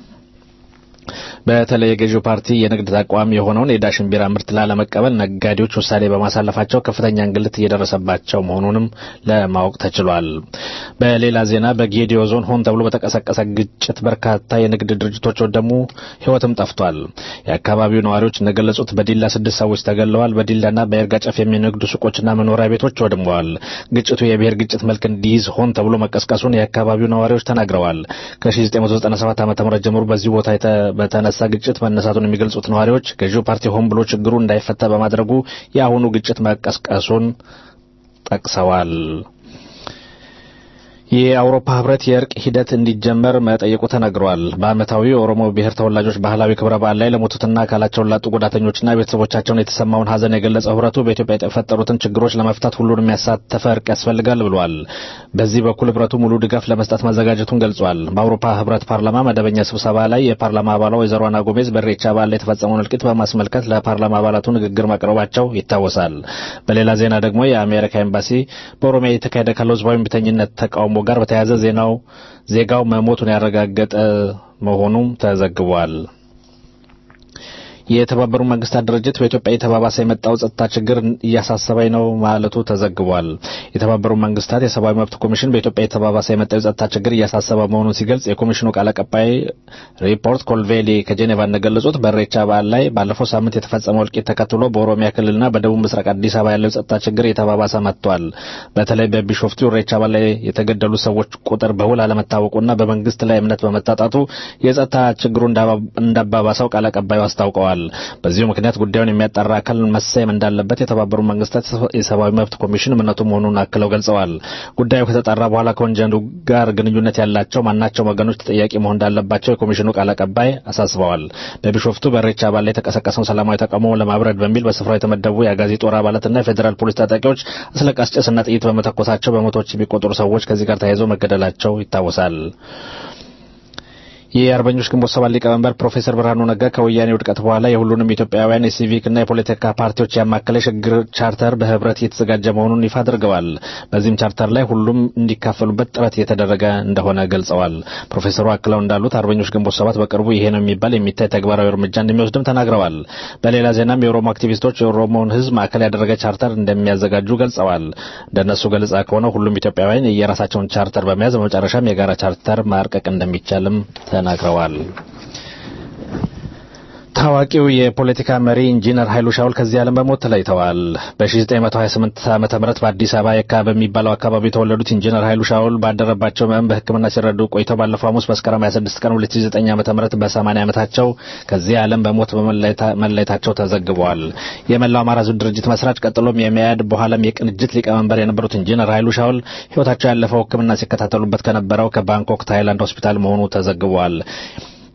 በተለይ የገዢው ፓርቲ የንግድ ተቋም የሆነውን የዳሽን ቢራ ምርት ላለመቀበል ነጋዴዎች ውሳኔ በማሳለፋቸው ከፍተኛ እንግልት እየደረሰባቸው መሆኑንም ለማወቅ ተችሏል። በሌላ ዜና በጌዲዮ ዞን ሆን ተብሎ በተቀሰቀሰ ግጭት በርካታ የንግድ ድርጅቶች ወደሙ፣ ህይወትም ጠፍቷል። የአካባቢው ነዋሪዎች እንደገለጹት በዲላ ስድስት ሰዎች ተገለዋል። በዲላና በይርጋ ጨፌ የሚነግዱ ሱቆችና መኖሪያ ቤቶች ወድመዋል። ግጭቱ የብሔር ግጭት መልክ እንዲይዝ ሆን ተብሎ መቀስቀሱን የአካባቢው ነዋሪዎች ተናግረዋል። ከ1997 ዓ ም ጀምሮ በዚህ ቦታ በተነሳ ግጭት መነሳቱን የሚገልጹት ነዋሪዎች ገዢው ፓርቲ ሆን ብሎ ችግሩ እንዳይፈታ በማድረጉ የአሁኑ ግጭት መቀስቀሱን ጠቅሰዋል። የአውሮፓ ህብረት የእርቅ ሂደት እንዲጀመር መጠየቁ ተነግሯል። በዓመታዊ የኦሮሞ ብሔር ተወላጆች ባህላዊ ክብረ በዓል ላይ ለሞቱትና አካላቸውን ላጡ ጉዳተኞችና ቤተሰቦቻቸውን የተሰማውን ሀዘን የገለጸው ህብረቱ በኢትዮጵያ የተፈጠሩትን ችግሮች ለመፍታት ሁሉንም ያሳተፈ እርቅ ያስፈልጋል ብሏል። በዚህ በኩል ህብረቱ ሙሉ ድጋፍ ለመስጠት መዘጋጀቱን ገልጿል። በአውሮፓ ህብረት ፓርላማ መደበኛ ስብሰባ ላይ የፓርላማ አባሏ ወይዘሮ አና ጎሜዝ በሬቻ በዓል ላይ የተፈጸመውን እልቂት በማስመልከት ለፓርላማ አባላቱ ንግግር ማቅረባቸው ይታወሳል። በሌላ ዜና ደግሞ የአሜሪካ ኤምባሲ በኦሮሚያ እየተካሄደ ካለው ህዝባዊ እምቢተኝነት ተቃውሞ ጋር በተያያዘ ዜናው ዜጋው መሞቱን ያረጋገጠ መሆኑም ተዘግቧል። የተባበሩት መንግስታት ድርጅት በኢትዮጵያ የተባባሰ የመጣው ጸጥታ ችግር እያሳሰበኝ ነው ማለቱ ተዘግቧል። የተባበሩት መንግስታት የሰብአዊ መብት ኮሚሽን በኢትዮጵያ የተባባሰ የመጣው የጸጥታ ችግር እያሳሰበ መሆኑን ሲገልጽ የኮሚሽኑ ቃል አቀባይ ሪፖርት ኮልቬሊ ከጄኔቫ እንደገለጹት በሬቻ በዓል ላይ ባለፈው ሳምንት የተፈጸመው እልቂት ተከትሎ በኦሮሚያ ክልልና በደቡብ ምስራቅ አዲስ አበባ ያለው የጸጥታ ችግር የተባባሰ መጥቷል። በተለይ በቢሾፍቱ ሬቻ በዓል ላይ የተገደሉ ሰዎች ቁጥር በውል አለመታወቁና በመንግስት ላይ እምነት በመታጣቱ የጸጥታ ችግሩ እንዳባባሰው ቃል አቀባዩ አስታውቀዋል። በዚሁ ምክንያት ጉዳዩን የሚያጣራ አካል መሰየም እንዳለበት የተባበሩት መንግስታት የሰብአዊ መብት ኮሚሽን እምነቱ መሆኑን አክለው ገልጸዋል። ጉዳዩ ከተጣራ በኋላ ከወንጀሉ ጋር ግንኙነት ያላቸው ማናቸውም ወገኖች ተጠያቂ መሆን እንዳለባቸው የኮሚሽኑ ቃል አቀባይ አሳስበዋል። በቢሾፍቱ በሬቻ በዓል ላይ የተቀሰቀሰውን ሰላማዊ ተቃውሞ ለማብረድ በሚል በስፍራው የተመደቡ የአጋዚ ጦር አባላትና የፌዴራል ፖሊስ ታጣቂዎች አስለቃሽ ጭስና ጥይት በመተኮሳቸው በመቶዎች የሚቆጠሩ ሰዎች ከዚህ ጋር ተያይዘው መገደላቸው ይታወሳል። የአርበኞች ግንቦት ሰባት ሊቀመንበር ፕሮፌሰር ብርሃኑ ነጋ ከወያኔ ውድቀት በኋላ የሁሉንም ኢትዮጵያውያን የሲቪክና የፖለቲካ ፓርቲዎች ያማከለ የሽግግር ቻርተር በህብረት እየተዘጋጀ መሆኑን ይፋ አድርገዋል። በዚህም ቻርተር ላይ ሁሉም እንዲካፈሉበት ጥረት እየተደረገ እንደሆነ ገልጸዋል። ፕሮፌሰሩ አክለው እንዳሉት አርበኞች ግንቦት ሰባት በቅርቡ ይሄ ነው የሚባል የሚታይ ተግባራዊ እርምጃ እንደሚወስድም ተናግረዋል። በሌላ ዜናም የኦሮሞ አክቲቪስቶች የኦሮሞውን ህዝብ ማዕከል ያደረገ ቻርተር እንደሚያዘጋጁ ገልጸዋል። እንደነሱ ገለጻ ከሆነ ሁሉም ኢትዮጵያውያን የየራሳቸውን ቻርተር በመያዝ በመጨረሻም የጋራ ቻርተር ማርቀቅ እንደሚቻልም ተናግረዋል። ታዋቂው የፖለቲካ መሪ ኢንጂነር ኃይሉ ሻውል ከዚህ ዓለም በሞት ተለይተዋል። በ1928 ዓ ም በአዲስ አበባ የካ በሚባለው አካባቢ የተወለዱት ኢንጂነር ኃይሉ ሻውል ባደረባቸው ህመም በሕክምና ሲረዱ ቆይተው ባለፈው ሐሙስ መስከረም 26 ቀን 2009 ዓ ም በ80 ዓመታቸው ከዚህ ዓለም በሞት መለየታቸው ተዘግበዋል። የመላው አማራ ሕዝብ ድርጅት መስራች ቀጥሎም የሚያድ በኋላም የቅንጅት ሊቀመንበር የነበሩት ኢንጂነር ኃይሉ ሻውል ህይወታቸው ያለፈው ሕክምና ሲከታተሉበት ከነበረው ከባንኮክ ታይላንድ ሆስፒታል መሆኑ ተዘግቧል።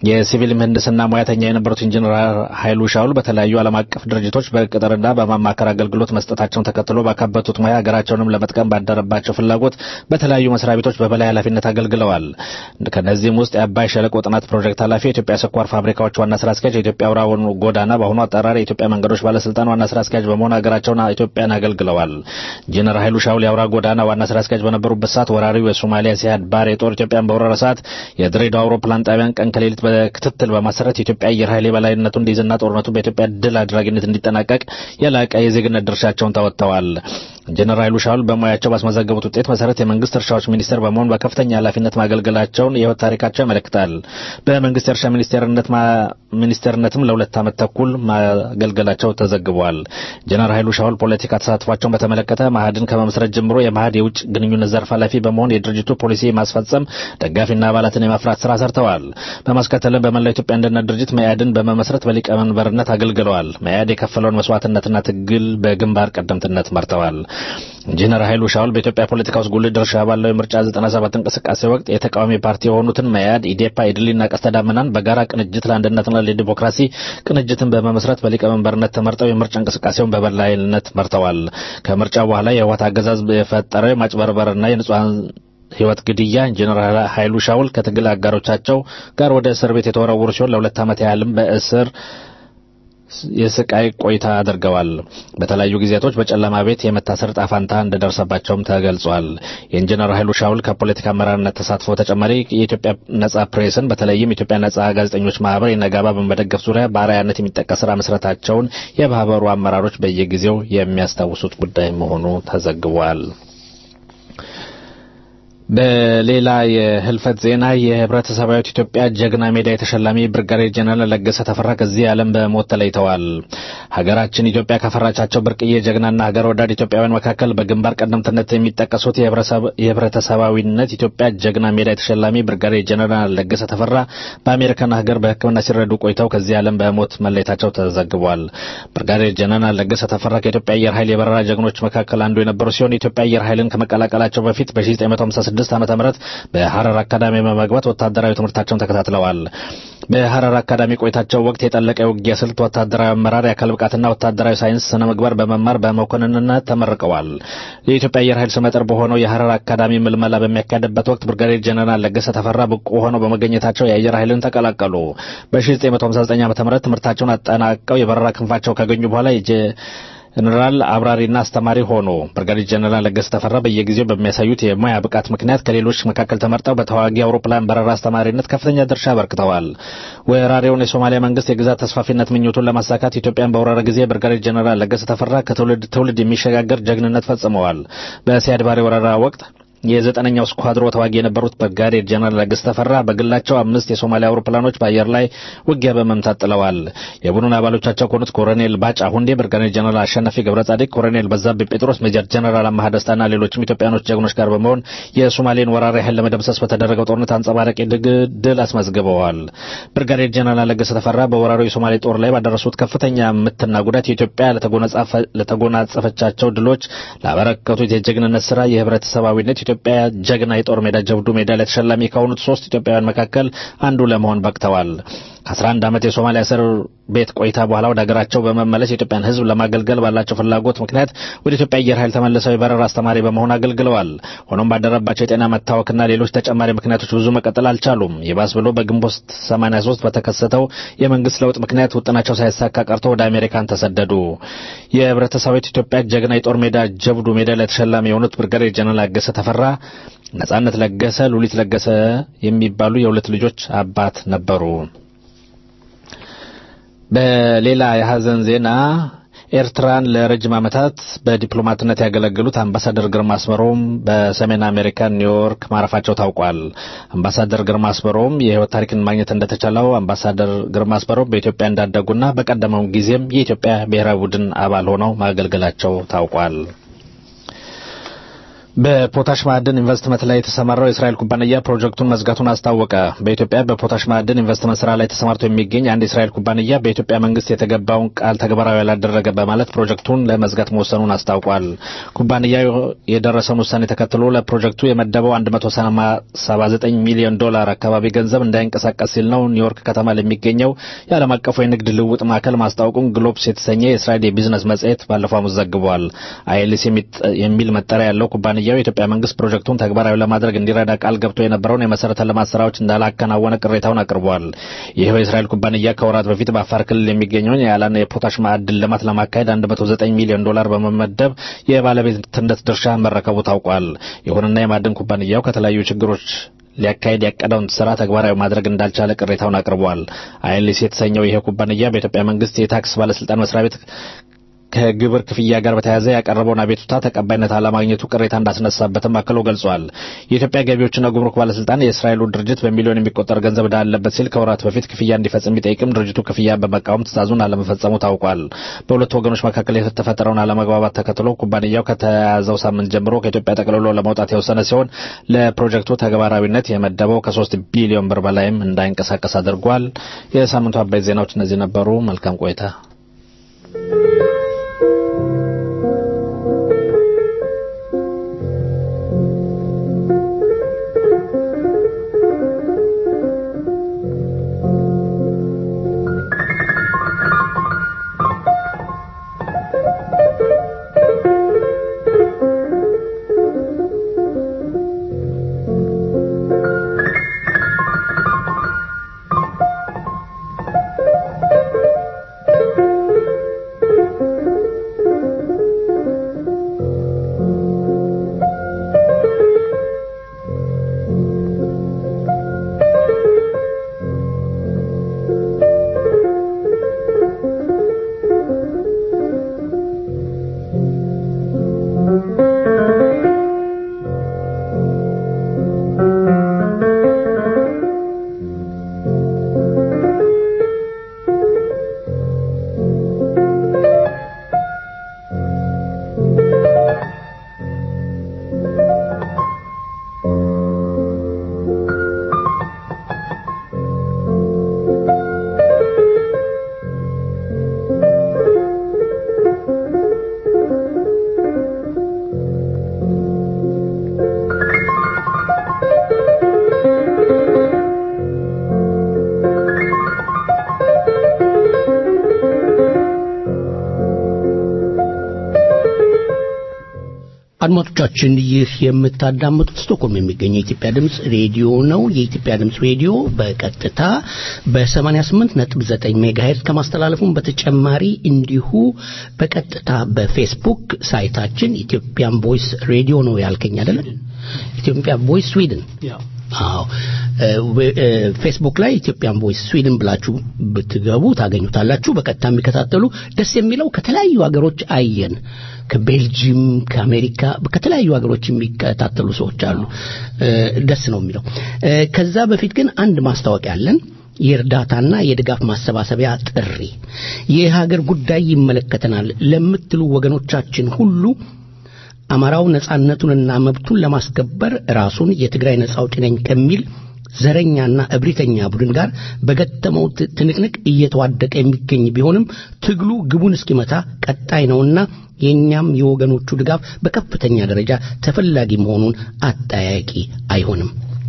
የሲቪል ምህንድስና ሙያተኛ የነበሩት ኢንጂነር ኃይሉ ሻውል በተለያዩ ዓለም አቀፍ ድርጅቶች በቅጥርና በማማከር አገልግሎት መስጠታቸውን ተከትሎ ባካበቱት ሙያ ሀገራቸውንም ለመጥቀም ባደረባቸው ፍላጎት በተለያዩ መስሪያ ቤቶች በበላይ ኃላፊነት አገልግለዋል። ከነዚህም ውስጥ የአባይ ሸለቆ ጥናት ፕሮጀክት ኃላፊ፣ የኢትዮጵያ ስኳር ፋብሪካዎች ዋና ስራ አስኪያጅ፣ የኢትዮጵያ አውራ ጎዳና በአሁኑ አጠራር የኢትዮጵያ መንገዶች ባለስልጣን ዋና ስራ አስኪያጅ በመሆን ሀገራቸውን ኢትዮጵያን አገልግለዋል። ኢንጂነር ኃይሉ ሻውል የአውራ ጎዳና ዋና ስራ አስኪያጅ በነበሩበት ሰዓት ወራሪው የሶማሊያ ሲያድ ባሬ ጦር ኢትዮጵያን በወረረ ሰዓት የድሬዳዋ አውሮፕላን ጣቢያን ቀን ከሌሊት በክትትል በማሰረት የኢትዮጵያ አየር ኃይል የበላይነቱ እንዲይዝና ጦርነቱ በኢትዮጵያ ድል አድራጊነት እንዲጠናቀቅ የላቀ የዜግነት ድርሻቸውን ተወጥተዋል። ኢንጂነር ኃይሉ ሻውል በሙያቸው ባስመዘገቡት ውጤት መሰረት የመንግስት እርሻዎች ሚኒስትር በመሆን በከፍተኛ ኃላፊነት ማገልገላቸውን የህይወት ታሪካቸው ያመለክታል። በመንግስት የእርሻ ሚኒስቴርነት ሚኒስቴርነትም ለሁለት ዓመት ተኩል ማገልገላቸው ተዘግቧል። ኢንጂነር ኃይሉ ሻውል ፖለቲካ ተሳትፏቸውን በተመለከተ ማህድን ከመመስረት ጀምሮ የማህድ የውጭ ግንኙነት ዘርፍ ኃላፊ በመሆን የድርጅቱ ፖሊሲ የማስፈጸም ደጋፊና አባላትን የማፍራት ስራ ሰርተዋል። በማስከተልም በመላው ኢትዮጵያ አንድነት ድርጅት መያድን በመመስረት በሊቀመንበርነት አገልግለዋል። መያድ የከፈለውን መስዋዕትነትና ትግል በግንባር ቀደምትነት መርተዋል። ኢንጂነር ኃይሉ ሻውል በኢትዮጵያ ፖለቲካ ውስጥ ጉልህ ድርሻ ባለው የምርጫ 97 እንቅስቃሴ ወቅት የተቃዋሚ ፓርቲ የሆኑትን መያድ፣ ኢዴፓ፣ ኢድሊና ቀስተ ዳመናን በጋራ ቅንጅት ለአንድነትና ለዲሞክራሲ ቅንጅትን በመመስረት በሊቀመንበርነት ተመርጠው የምርጫ እንቅስቃሴውን በበላይነት መርተዋል። ከምርጫ በኋላ የህወሓት አገዛዝ የፈጠረው የማጭበርበርና የንጹሐን ህይወት ግድያ ኢንጂነር ኃይሉ ሻውል ከትግል አጋሮቻቸው ጋር ወደ እስር ቤት የተወረወሩ ሲሆን ለሁለት ዓመት ያህልም በእስር የስቃይ ቆይታ አድርገዋል። በተለያዩ ጊዜያቶች በጨለማ ቤት የመታሰር ጣፋንታ እንደደረሰባቸውም ተገልጿል። የኢንጂነር ኃይሉ ሻውል ከፖለቲካ አመራርነት ተሳትፎ ተጨማሪ የኢትዮጵያ ነጻ ፕሬስን በተለይም የኢትዮጵያ ነጻ ጋዜጠኞች ማህበር የነጋባ በመደገፍ ዙሪያ በአርአያነት የሚጠቀስ ስራ መስራታቸውን የማህበሩ አመራሮች በየጊዜው የሚያስታውሱት ጉዳይ መሆኑ ተዘግቧል። በሌላ የህልፈት ዜና የህብረተሰባዊት ኢትዮጵያ ጀግና ሜዳ የተሸላሚ ብርጋዴር ጀነራል ለገሰ ተፈራ ከዚህ ዓለም በሞት ተለይተዋል። ሀገራችን ኢትዮጵያ ካፈራቻቸው ብርቅዬ ጀግናና ሀገር ወዳድ ኢትዮጵያውያን መካከል በግንባር ቀደምትነት የሚጠቀሱት የህብረተሰባዊነት ኢትዮጵያ ጀግና ሜዳ የተሸላሚ ብርጋዴር ጀነራል ለገሰ ተፈራ በአሜሪካን ሀገር በሕክምና ሲረዱ ቆይተው ከዚህ ዓለም በሞት መለየታቸው ተዘግቧል። ብርጋዴር ጀነራል ለገሰ ተፈራ ከኢትዮጵያ አየር ኃይል የበረራ ጀግኖች መካከል አንዱ የነበሩ ሲሆን የኢትዮጵያ አየር ኃይልን ከመቀላቀላቸው በፊት በ1956 ዓመተ ምህረት በሐረር አካዳሚ በመግባት ወታደራዊ ትምህርታቸውን ተከታትለዋል። በሐረር አካዳሚ ቆይታቸው ወቅት የጠለቀ የውጊያ ስልት፣ ወታደራዊ አመራር፣ የአካል ብቃትና ወታደራዊ ሳይንስ ስነ ምግባር በመማር በመኮንንነት ተመርቀዋል። የኢትዮጵያ አየር ኃይል ስመጥር በሆነው የሐረር አካዳሚ ምልመላ በሚያካሄድበት ወቅት ብርጋዴር ጀነራል ለገሰ ተፈራ ብቁ ሆነው በመገኘታቸው የአየር ኃይልን ተቀላቀሉ። በ1959 ዓ ም ትምህርታቸውን አጠናቀው የበረራ ክንፋቸው ካገኙ በኋላ ጀነራል አብራሪና አስተማሪ ሆኑ። ብርጋዴር ጀነራል ለገሰ ተፈራ በየጊዜው በሚያሳዩት የሙያ ብቃት ምክንያት ከሌሎች መካከል ተመርጠው በተዋጊ አውሮፕላን በረራ አስተማሪነት ከፍተኛ ድርሻ አበርክተዋል። ወራሪውን የሶማሊያ መንግስት የግዛት ተስፋፊነት ምኞቱን ለማሳካት ኢትዮጵያን በወረረ ጊዜ ብርጋዴር ጀነራል ለገሰ ተፈራ ከትውልድ ትውልድ የሚሸጋገር ጀግንነት ፈጽመዋል። በሲያድ ባሬ ወረራ ወቅት የዘጠነኛው ስኳድሮ ተዋጊ የነበሩት ብርጋዴር ጀነራል ለገሰ ተፈራ በግላቸው አምስት የሶማሊያ አውሮፕላኖች በአየር ላይ ውጊያ በመምታት ጥለዋል። የቡድን አባሎቻቸው ከሆኑት ኮሎኔል ባጫ ሁንዴ፣ ብርጋዴር ጀነራል አሸናፊ ገብረ ጻዲቅ፣ ኮሎኔል በዛብህ ጴጥሮስ፣ ሜጀር ጀነራል አማሃ ደስታና ሌሎችም ኢትዮጵያኖች ጀግኖች ጋር በመሆን የሶማሌን ወራሪ ኃይል ለመደምሰስ በተደረገው ጦርነት አንጸባራቂ ድል አስመዝግበዋል። ብርጋዴር ጀነራል ለገሰ ተፈራ በወራሪው የሶማሌ ጦር ላይ ባደረሱት ከፍተኛ ምትና ጉዳት የኢትዮጵያ ለተጎናጸፈቻቸው ድሎች ላበረከቱት የጀግንነት ስራ የህብረተሰባዊነት ኢትዮጵያ ጀግና የጦር ሜዳ ጀብዱ ሜዳሊያ ተሸላሚ ከሆኑት ሶስት ኢትዮጵያውያን መካከል አንዱ ለመሆን በቅተዋል። ከ11 ዓመት የሶማሊያ እስር ቤት ቆይታ በኋላ ወደ ሀገራቸው በመመለስ የኢትዮጵያን ሕዝብ ለማገልገል ባላቸው ፍላጎት ምክንያት ወደ ኢትዮጵያ አየር ኃይል ተመልሰው የበረራ አስተማሪ በመሆን አገልግለዋል። ሆኖም ባደረባቸው የጤና መታወክና ሌሎች ተጨማሪ ምክንያቶች ብዙ መቀጠል አልቻሉም። ይባስ ብሎ በግንቦት 83 በተከሰተው የመንግስት ለውጥ ምክንያት ውጥናቸው ሳይሳካ ቀርቶ ወደ አሜሪካን ተሰደዱ። የህብረተሰባዊት ኢትዮጵያ ጀግና የጦር ሜዳ ጀብዱ ሜዳሊያ ተሸላሚ የሆኑት ብርጋዴር ጀነራል ለገሰ ተፈራ ነጻነት ለገሰ፣ ሉሊት ለገሰ የሚባሉ የሁለት ልጆች አባት ነበሩ። በሌላ የሀዘን ዜና ኤርትራን ለረጅም ዓመታት በዲፕሎማትነት ያገለገሉት አምባሳደር ግርማ አስመሮም በሰሜን አሜሪካ ኒውዮርክ ማረፋቸው ታውቋል። አምባሳደር ግርማ አስመሮም የህይወት ታሪክን ማግኘት እንደተቻለው አምባሳደር ግርማ አስመሮም በኢትዮጵያ እንዳደጉና በቀደመው ጊዜም የኢትዮጵያ ብሔራዊ ቡድን አባል ሆነው ማገልገላቸው ታውቋል። በፖታሽ ማዕድን ኢንቨስትመንት ላይ የተሰማራው የእስራኤል ኩባንያ ፕሮጀክቱን መዝጋቱን አስታወቀ። በኢትዮጵያ በፖታሽ ማዕድን ኢንቨስትመንት ስራ ላይ ተሰማርቶ የሚገኝ አንድ የእስራኤል ኩባንያ በኢትዮጵያ መንግስት የተገባውን ቃል ተግባራዊ ያላደረገ በማለት ፕሮጀክቱን ለመዝጋት መወሰኑን አስታውቋል። ኩባንያው የደረሰውን ውሳኔ ተከትሎ ለፕሮጀክቱ የመደበው 179 ሚሊዮን ዶላር አካባቢ ገንዘብ እንዳይንቀሳቀስ ሲል ነው ኒውዮርክ ከተማ ለሚገኘው የዓለም አቀፉ የንግድ ልውውጥ ማዕከል ማስታወቁን ግሎብስ የተሰኘ የእስራኤል የቢዝነስ መጽሔት ባለፈው ሐሙስ ዘግቧል። አይኤልሲ የሚል መጠሪያ ያለው ኩባንያ ኩባንያው የኢትዮጵያ መንግስት ፕሮጀክቱን ተግባራዊ ለማድረግ እንዲረዳ ቃል ገብቶ የነበረውን የመሰረተ ልማት ስራዎች እንዳላከናወነ ቅሬታውን አቅርቧል። ይኸው የእስራኤል ኩባንያ ከወራት በፊት በአፋር ክልል የሚገኘውን የያላን የፖታሽ ማዕድን ልማት ለማካሄድ 109 ሚሊዮን ዶላር በመመደብ የባለቤትነት ድርሻ መረከቡ ታውቋል። ይሁንና የማዕድን ኩባንያው ከተለያዩ ችግሮች ሊያካሄድ ያቀደውን ስራ ተግባራዊ ማድረግ እንዳልቻለ ቅሬታውን አቅርቧል። አይኤልሲ የተሰኘው ይሄ ኩባንያ በኢትዮጵያ መንግስት የታክስ ባለስልጣን መስሪያ ቤት ከግብር ክፍያ ጋር በተያያዘ ያቀረበውን አቤቱታ ተቀባይነት አለማግኘቱ ቅሬታ እንዳስነሳበትም አክሎ ገልጿል። የኢትዮጵያ ገቢዎችና ጉምሩክ ባለስልጣን የእስራኤሉ ድርጅት በሚሊዮን የሚቆጠር ገንዘብ ዕዳ አለበት ሲል ከወራት በፊት ክፍያ እንዲፈጽም ቢጠይቅም ድርጅቱ ክፍያ በመቃወም ትዕዛዙን አለመፈጸሙ ታውቋል። በሁለቱ ወገኖች መካከል የተፈጠረውን አለመግባባት ተከትሎ ኩባንያው ከተያዘው ሳምንት ጀምሮ ከኢትዮጵያ ጠቅልሎ ለመውጣት የወሰነ ሲሆን ለፕሮጀክቱ ተግባራዊነት የመደበው ከሶስት ቢሊዮን ብር በላይም እንዳይንቀሳቀስ አድርጓል። የሳምንቱ አበይት ዜናዎች እነዚህ ነበሩ። መልካም ቆይታ። አድማጮቻችን ይህ የምታዳምጡት ስቶክሆልም የሚገኘው የኢትዮጵያ ድምፅ ሬዲዮ ነው። የኢትዮጵያ ድምፅ ሬዲዮ በቀጥታ በ88.9 ሜጋሄርዝ ከማስተላለፉም በተጨማሪ እንዲሁ በቀጥታ በፌስቡክ ሳይታችን ኢትዮጵያን ቮይስ ሬዲዮ ነው ያልከኝ አይደለም? ኢትዮጵያ ቮይስ ስዊድን አዎ ፌስቡክ ላይ ኢትዮጵያን ቮይስ ስዊድን ብላችሁ ብትገቡ ታገኙታላችሁ። በቀጥታ የሚከታተሉ ደስ የሚለው ከተለያዩ ሀገሮች አየን። ከቤልጂየም፣ ከአሜሪካ፣ ከተለያዩ ሀገሮች የሚከታተሉ ሰዎች አሉ። ደስ ነው የሚለው። ከዛ በፊት ግን አንድ ማስታወቂያ አለን። የእርዳታና የድጋፍ ማሰባሰቢያ ጥሪ የሀገር ጉዳይ ይመለከተናል ለምትሉ ወገኖቻችን ሁሉ አማራው ነጻነቱንና መብቱን ለማስከበር ራሱን የትግራይ ነጻ አውጪ ነኝ ከሚል ዘረኛና እብሪተኛ ቡድን ጋር በገጠመው ትንቅንቅ እየተዋደቀ የሚገኝ ቢሆንም ትግሉ ግቡን እስኪመታ ቀጣይ ነውና የእኛም የወገኖቹ ድጋፍ በከፍተኛ ደረጃ ተፈላጊ መሆኑን አጠያቂ አይሆንም።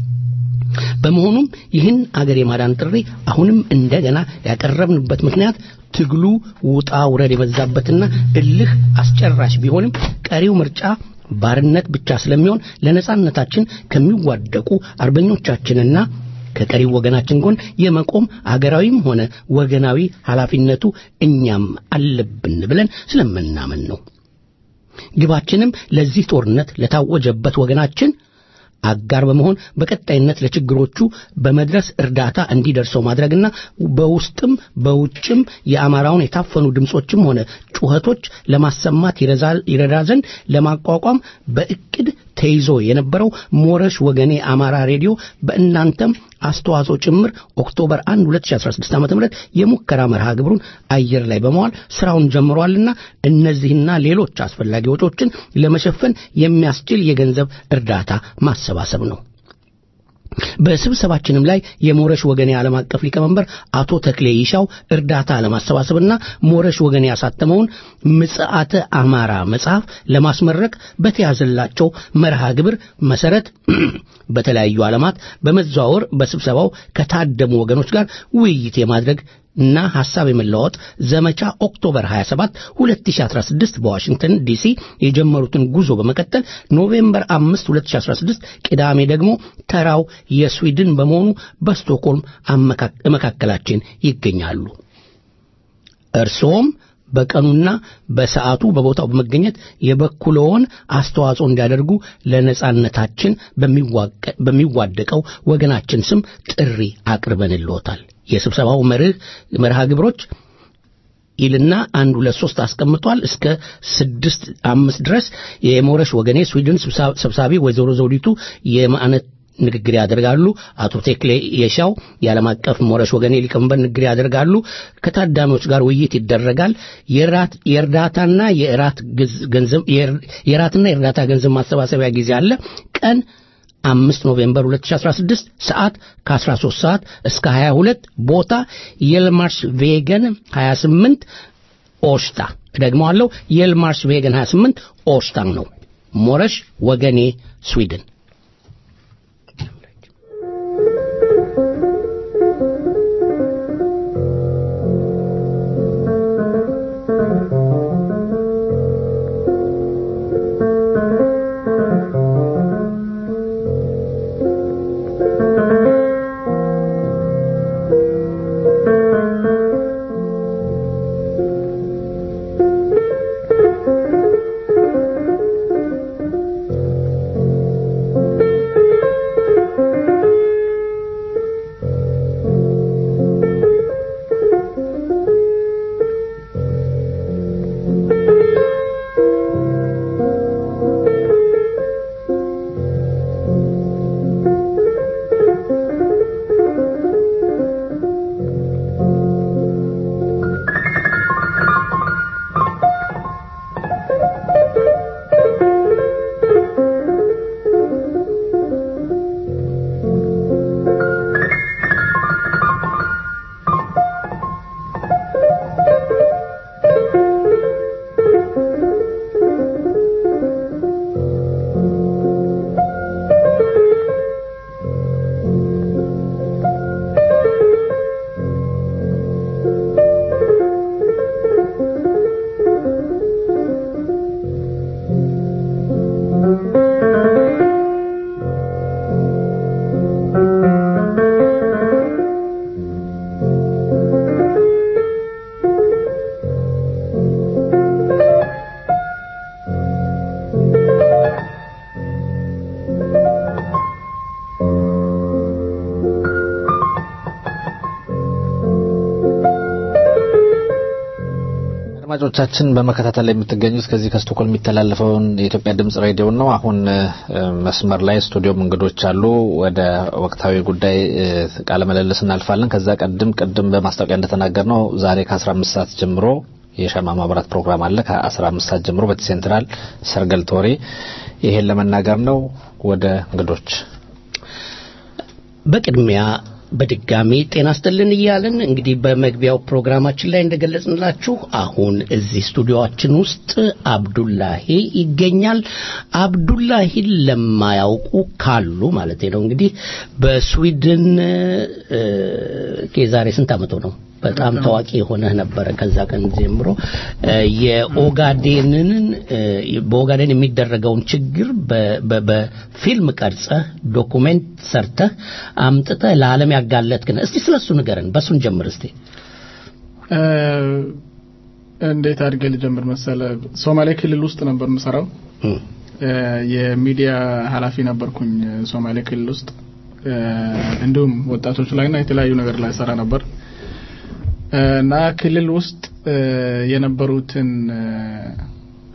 በመሆኑም ይህን አገር የማዳን ጥሪ አሁንም እንደገና ያቀረብንበት ምክንያት ትግሉ ውጣ ውረድ የበዛበትና እልህ አስጨራሽ ቢሆንም ቀሪው ምርጫ ባርነት ብቻ ስለሚሆን ለነጻነታችን ከሚዋደቁ አርበኞቻችንና ከቀሪው ወገናችን ጎን የመቆም አገራዊም ሆነ ወገናዊ ኃላፊነቱ እኛም አለብን ብለን ስለምናምን ነው። ግባችንም ለዚህ ጦርነት ለታወጀበት ወገናችን አጋር በመሆን በቀጣይነት ለችግሮቹ በመድረስ እርዳታ እንዲደርሰው ማድረግና በውስጥም በውጭም የአማራውን የታፈኑ ድምጾችም ሆነ ጩኸቶች ለማሰማት ይረዳ ዘንድ ለማቋቋም በእቅድ ተይዞ የነበረው ሞረሽ ወገኔ አማራ ሬዲዮ በእናንተም አስተዋጽኦ ጭምር ኦክቶበር 1 2016 ዓ.ም የሙከራ መርሃ ግብሩን አየር ላይ በመዋል ስራውን ጀምሯልና እነዚህና ሌሎች አስፈላጊ ወጪዎችን ለመሸፈን የሚያስችል የገንዘብ እርዳታ ማሰባሰብ ነው። በስብሰባችንም ላይ የሞረሽ ወገኔ ዓለም አቀፍ ሊቀመንበር አቶ ተክሌ ይሻው እርዳታ ለማሰባሰብና ሞረሽ ወገኔ ያሳተመውን ምጽአተ አማራ መጽሐፍ ለማስመረቅ በተያዘላቸው መርሃ ግብር መሰረት በተለያዩ ዓለማት በመዘዋወር በስብሰባው ከታደሙ ወገኖች ጋር ውይይት የማድረግ እና ሐሳብ የመለዋወጥ ዘመቻ ኦክቶበር 27 2016 በዋሽንግተን ዲሲ የጀመሩትን ጉዞ በመቀጠል ኖቬምበር 5 2016 ቅዳሜ ደግሞ ተራው የስዊድን በመሆኑ በስቶክሆልም መካከላችን ይገኛሉ። እርስዎም በቀኑና በሰዓቱ በቦታው በመገኘት የበኩልዎን አስተዋጽኦ እንዲያደርጉ ለነጻነታችን በሚዋደቀው ወገናችን ስም ጥሪ አቅርበንልዎታል። የስብሰባው መርህ መርሃ ግብሮች ይልና አንድ ሁለት ሶስት አስቀምጧል። እስከ ስድስት አምስት ድረስ የሞረሽ ወገኔ ስዊድን ሰብሳቢ ወይዘሮ ዘውዲቱ የማዕነት ንግግር ያደርጋሉ። አቶ ቴክሌ የሻው የዓለም አቀፍ ሞረሽ ወገኔ ሊቀመንበር ንግግር ያደርጋሉ። ከታዳሚዎች ጋር ውይይት ይደረጋል። የእርዳታና የእራት ገንዘብ የእራትና የእርዳታ ገንዘብ ማሰባሰቢያ ጊዜ አለ። ቀን አምስት ኖቬምበር 2016 ሰዓት ከ13 ሰዓት እስከ 22 ቦታ የልማርስ ቬገን 28 ኦሽታ ደግመዋለሁ የልማርስ ቬገን 28 ኦሽታን ነው ሞረሽ ወገኔ ስዊድን አድማጮቻችን በመከታተል ላይ የምትገኙት ከዚህ ከስቶኮልም የሚተላለፈውን የኢትዮጵያ ድምጽ ሬዲዮ ነው። አሁን መስመር ላይ ስቱዲዮም እንግዶች አሉ። ወደ ወቅታዊ ጉዳይ ቃለ ምልልስ እናልፋለን። ከዛ ቀድም ቅድም በማስታወቂያ እንደተናገር ነው ዛሬ ከ15 ሰዓት ጀምሮ የሻማ ማብራት ፕሮግራም አለ። ከ15 ሰዓት ጀምሮ በሴንትራል ሰርገል ቶሬ ይሄን ለመናገር ነው። ወደ እንግዶች በቅድሚያ በድጋሚ ጤና ይስጥልን እያልን እንግዲህ በመግቢያው ፕሮግራማችን ላይ እንደገለጽንላችሁ አሁን እዚህ ስቱዲዮአችን ውስጥ አብዱላሂ ይገኛል። አብዱላሂን ለማያውቁ ካሉ ማለት ነው እንግዲህ በስዊድን የዛሬ ስንት ዓመቱ ነው በጣም ታዋቂ የሆነህ ነበረ። ከዛ ቀን ጀምሮ የኦጋዴንን በኦጋዴን የሚደረገውን ችግር በፊልም ቀርጸህ ዶኩሜንት ሰርተህ አምጥተህ ለዓለም ያጋለጥክን። እስቲ ስለሱ ንገረን። በሱን ጀምር እስቲ። እንዴት አድርጌ ልጀምር መሰለ? ሶማሌ ክልል ውስጥ ነበር የምሰራው። የሚዲያ ኃላፊ ነበርኩኝ ሶማሌ ክልል ውስጥ። እንዲሁም ወጣቶች ላይና የተለያዩ ነገር ላይ ሰራ ነበር እና ክልል ውስጥ የነበሩትን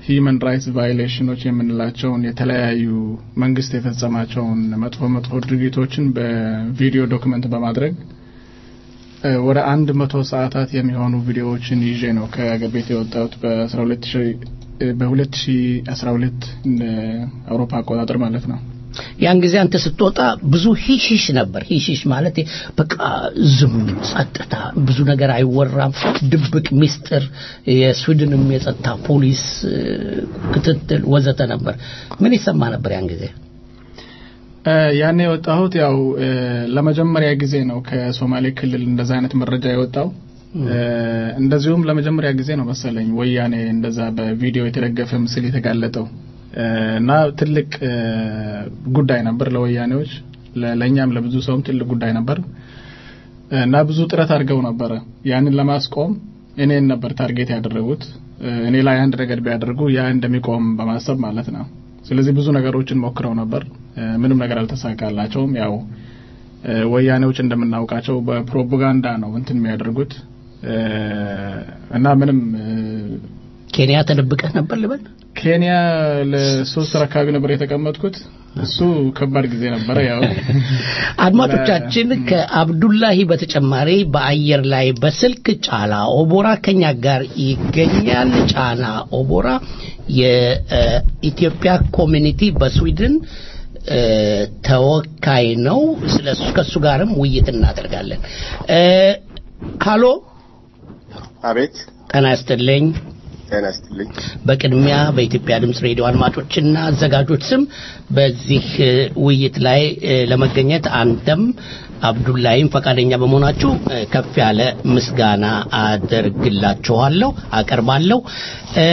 ሂዩማን ራይትስ ቫዮሌሽኖች የምንላቸውን የተለያዩ መንግስት የፈጸማቸውን መጥፎ መጥፎ ድርጊቶችን በቪዲዮ ዶክመንት በማድረግ እ፣ ወደ አንድ መቶ ሰዓታት የሚሆኑ ቪዲዮዎችን ይዤ ነው ከቤት የወጣሁት በአስራ ሁለት ሺ በሁለት ሺ አስራ ሁለት እንደ አውሮፓ አቆጣጠር ማለት ነው። ያን ጊዜ አንተ ስትወጣ ብዙ ሂሽሽ ነበር። ሂሽሽ ማለት በቃ ዝም ጸጥታ፣ ብዙ ነገር አይወራም፣ ድብቅ ሚስጥር፣ የስዊድንም የጸጥታ ፖሊስ እ፣ ክትትል ወዘተ ነበር። ምን ይሰማ ነበር ያን ጊዜ? እ፣ ያኔ የወጣሁት ያው እ፣ ለመጀመሪያ ጊዜ ነው ከሶማሌ ክልል እንደዛ አይነት መረጃ የወጣው። እ፣ እንደዚሁም ለመጀመሪያ ጊዜ ነው መሰለኝ ወያኔ እንደዛ በቪዲዮ የተደገፈ ምስል የተጋለጠው እ፣ እና ትልቅ እ፣ ጉዳይ ነበር ለወያኔዎች፣ ለ- ለእኛም ለብዙ ሰውም ትልቅ ጉዳይ ነበር እ፣ እና ብዙ ጥረት አድርገው ነበረ ያንን ለማስቆም እኔን ነበር ታርጌት ያደረጉት። እ፣ እኔ ላይ አንድ ነገር ቢያደርጉ ያ እንደሚቆም በማሰብ ማለት ነው። ስለዚህ ብዙ ነገሮችን ሞክረው ነበር። እ፣ ምንም ነገር አልተሳካላቸውም። ያው እ፣ ወያኔዎች እንደምናውቃቸው በፕሮፓጋንዳ ነው እንትን የሚያደርጉት እ፣ እና ምንም እ፣ ኬንያ ተደብቀህ ነበር ልበል? ኬንያ ለሶስት ወር አካባቢ ነበር የተቀመጥኩት። እሱ ከባድ ጊዜ ነበረ። ያው አድማጮቻችን ከአብዱላሂ በተጨማሪ በአየር ላይ በስልክ ጫላ ኦቦራ ከኛ ጋር ይገኛል። ጫላ ኦቦራ የኢትዮጵያ ኮሚኒቲ በስዊድን እ፣ ተወካይ ነው። ስለሱ ከሱ ጋርም ውይይት እናደርጋለን። እ፣ ሃሎ አቤት ጤና ይስጥልኝ። ጤና ይስጥልኝ። በቅድሚያ በኢትዮጵያ ድምፅ ሬዲዮ አድማጮችና አዘጋጆች ስም በዚህ እ፣ ውይይት ላይ እ፣ ለመገኘት አንተም አብዱላይም ፈቃደኛ በመሆናችሁ እ፣ ከፍ ያለ ምስጋና አደርግላችኋለሁ አቀርባለሁ። እ፣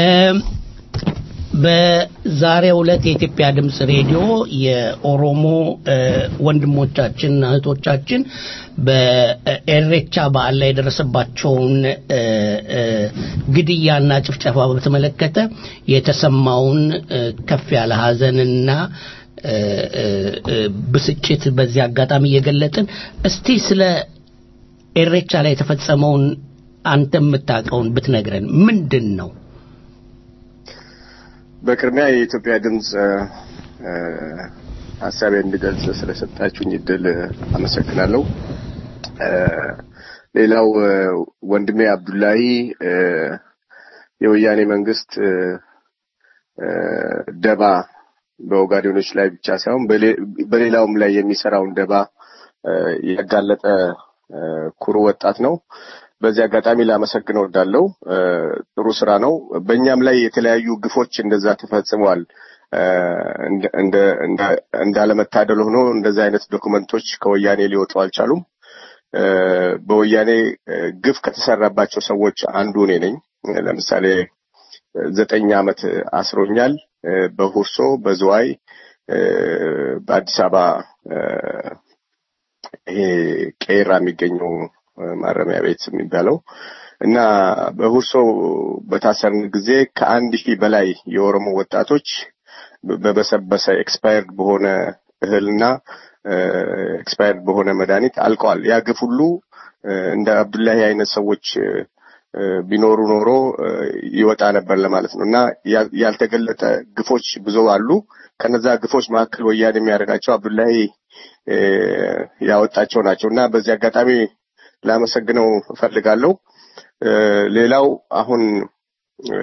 በዛሬው ዕለት የኢትዮጵያ ድምፅ ሬዲዮ የኦሮሞ እ፣ ወንድሞቻችን እህቶቻችን በኤሬቻ በዓል ላይ የደረሰባቸውን እ፣ እ፣ ግድያና ጭፍጨፋ በተመለከተ የተሰማውን እ፣ ከፍ ያለ ሐዘንና እ፣ እ፣ እ፣ ብስጭት በዚህ አጋጣሚ እየገለጥን እስቲ ስለ ኤሬቻ ላይ የተፈጸመውን አንተ የምታውቀውን ብትነግረን ምንድን ነው? በቅድሚያ የኢትዮጵያ ድምፅ እ፣ ሀሳቤ እንድገልጽ ስለሰጣችሁኝ እድል አመሰግናለሁ። እ፣ ሌላው እ፣ ወንድሜ አብዱላሂ እ፣ የወያኔ መንግስት እ፣ እ፣ ደባ በኦጋዴኖች ላይ ብቻ ሳይሆን በሌ- በሌላውም ላይ የሚሰራውን ደባ እ፣ ያጋለጠ እ፣ ኩሩ ወጣት ነው። በዚህ አጋጣሚ ላመሰግነው እወዳለሁ። እ፣ ጥሩ ስራ ነው። በእኛም ላይ የተለያዩ ግፎች እንደዛ ተፈጽመዋል። እ፣ እንደ- እንደ- እንደ- እንዳለመታደል ሆኖ እንደዚህ አይነት ዶክመንቶች ከወያኔ ሊወጡ አልቻሉም። እ፣ በወያኔ እ፣ ግፍ ከተሰራባቸው ሰዎች አንዱ እኔ ነኝ። ለምሳሌ ዘጠኝ ዓመት አስሮኛል። እ፣ በሁርሶ በዝዋይ እ፣ በአዲስ አበባ እ፣ ይሄ ቄራ የሚገኘው እ፣ ማረሚያ ቤት የሚባለው እና በሁርሶ በታሰርን ጊዜ ከአንድ ሺህ በላይ የኦሮሞ ወጣቶች በበሰበሰ ኤክስፓየርድ በሆነ እህልና ኤክስፓየርድ በሆነ መድኃኒት አልቀዋል። ያ ግፍ ሁሉ እ፣ እንደ አብዱላሂ አይነት ሰዎች እ፣ ቢኖሩ ኖሮ እ፣ ይወጣ ነበር ለማለት ነው እና ያ- ያልተገለጠ ግፎች ብዙ አሉ። ከነዛ ግፎች መካከል ወያኔ የሚያደርጋቸው አብዱላሂ እ፣ ያወጣቸው ናቸው እና በዚህ አጋጣሚ ላመሰግነው እፈልጋለሁ። እ፣ ሌላው አሁን እ፣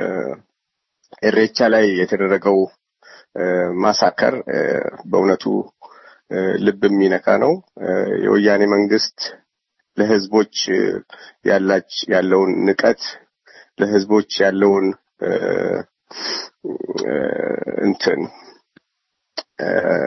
ኤሬቻ ላይ የተደረገው እ፣ ማሳከር እ፣ በእውነቱ እ፣ ልብ የሚነካ ነው። እ፣ የወያኔ መንግስት ለህዝቦች እ፣ ያላች ያለውን ንቀት ለህዝቦች ያለውን እ፣ እ፣ እንትን እ፣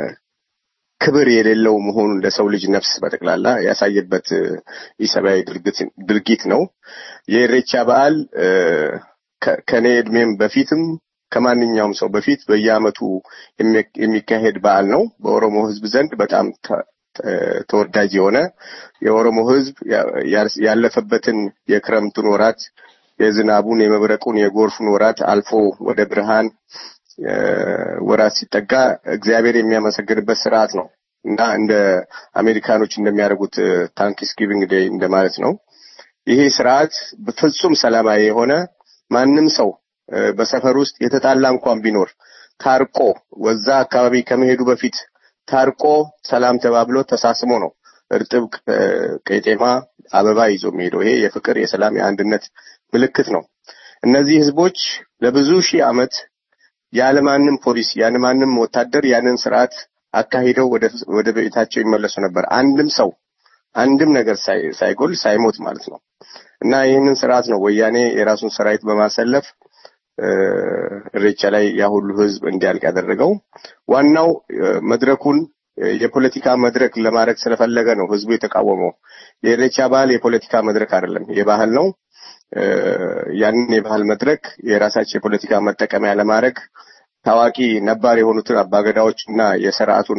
ክብር የሌለው መሆኑን ለሰው ልጅ ነፍስ በጠቅላላ ያሳየበት እ፣ ኢሰብአዊ ድርጊት- ድርጊት ነው። የኢሬቻ በዓል እ፣ ከ- ከኔ እድሜም በፊትም ከማንኛውም ሰው በፊት በየዓመቱ የሚ- የሚካሄድ በዓል ነው። በኦሮሞ ህዝብ ዘንድ በጣም ተ- ተ- ተወዳጅ የሆነ የኦሮሞ ህዝብ ያ- ያ- ያለፈበትን የክረምቱን ወራት የዝናቡን፣ የመብረቁን፣ የጎርፉን ወራት አልፎ ወደ ብርሃን እ፣ ወራት ሲጠጋ እግዚአብሔር የሚያመሰግንበት ስርዓት ነው እና እንደ አሜሪካኖች እንደሚያደርጉት ታንክስ ጊቪንግ ዴይ እንደማለት ነው። ይሄ ስርዓት በፍጹም ሰላማዊ የሆነ ማንም ሰው በሰፈር ውስጥ የተጣላ እንኳን ቢኖር ታርቆ ወዛ አካባቢ ከመሄዱ በፊት ታርቆ ሰላም ተባብሎ ተሳስሞ ነው እርጥብ ቄጤማ አበባ ይዞ የሚሄደው። ይሄ የፍቅር፣ የሰላም፣ የአንድነት ምልክት ነው። እነዚህ ህዝቦች ለብዙ ሺህ ዓመት ያለማንም ፖሊስ ያለማንም ወታደር ያንን ስርዓት አካሂደው ወደ ቤታቸው ይመለሱ ነበር። አንድም ሰው አንድም ነገር ሳይጎል ሳይሞት ማለት ነው። እና ይህንን ስርዓት ነው ወያኔ የራሱን ሰራዊት በማሰለፍ እሬቻ ላይ ያ ሁሉ ህዝብ እንዲያልቅ ያደረገው። ዋናው መድረኩን የፖለቲካ መድረክ ለማድረግ ስለፈለገ ነው ህዝቡ የተቃወመው። የኢሬቻ ባህል የፖለቲካ መድረክ አይደለም፣ የባህል ነው። ያንን የባህል መድረክ የራሳቸው የፖለቲካ መጠቀሚያ ለማድረግ ታዋቂ ነባር የሆኑትን አባገዳዎች እና የስርዓቱን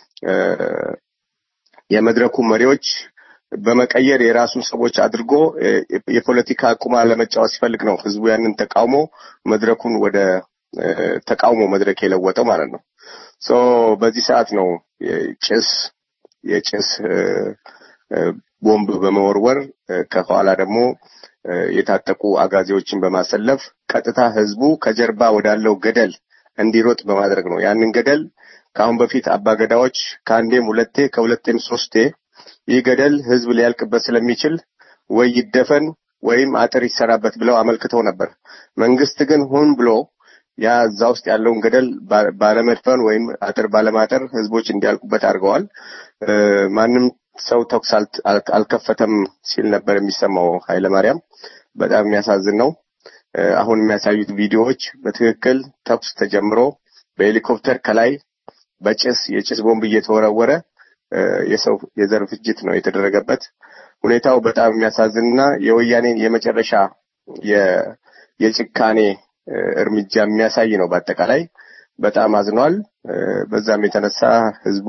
የመድረኩ መሪዎች በመቀየር የራሱን ሰዎች አድርጎ የፖለቲካ ቁማር ለመጫወት ሲፈልግ ነው ህዝቡ ያንን ተቃውሞ መድረኩን ወደ ተቃውሞ መድረክ የለወጠው ማለት ነው። ሶ በዚህ ሰዓት ነው ጭስ የጭስ ቦምብ በመወርወር ከኋላ ደግሞ የታጠቁ አጋዜዎችን በማሰለፍ ቀጥታ ህዝቡ ከጀርባ ወዳለው ገደል እንዲሮጥ በማድረግ ነው። ያንን ገደል ከአሁን በፊት አባገዳዎች ከአንዴም ሁለቴ ከሁለቴም ሶስቴ ይህ ገደል ህዝብ ሊያልቅበት ስለሚችል ወይ ይደፈን ወይም አጥር ይሰራበት ብለው አመልክተው ነበር። መንግስት ግን ሆን ብሎ ያ እዛ ውስጥ ያለውን ገደል ባለመድፈን ወይም አጥር ባለማጠር ህዝቦች እንዲያልቁበት አድርገዋል። ማንም ሰው ተኩስ አልከፈተም ሲል ነበር የሚሰማው ኃይለማርያም። በጣም የሚያሳዝን ነው። አሁን የሚያሳዩት ቪዲዮዎች በትክክል ተኩስ ተጀምሮ በሄሊኮፕተር ከላይ በጭስ የጭስ ቦምብ እየተወረወረ የሰው የዘር ፍጅት ነው የተደረገበት። ሁኔታው በጣም የሚያሳዝንና የወያኔን የመጨረሻ የጭካኔ እርምጃ የሚያሳይ ነው። በአጠቃላይ በጣም አዝኗል። በዛም የተነሳ ህዝቡ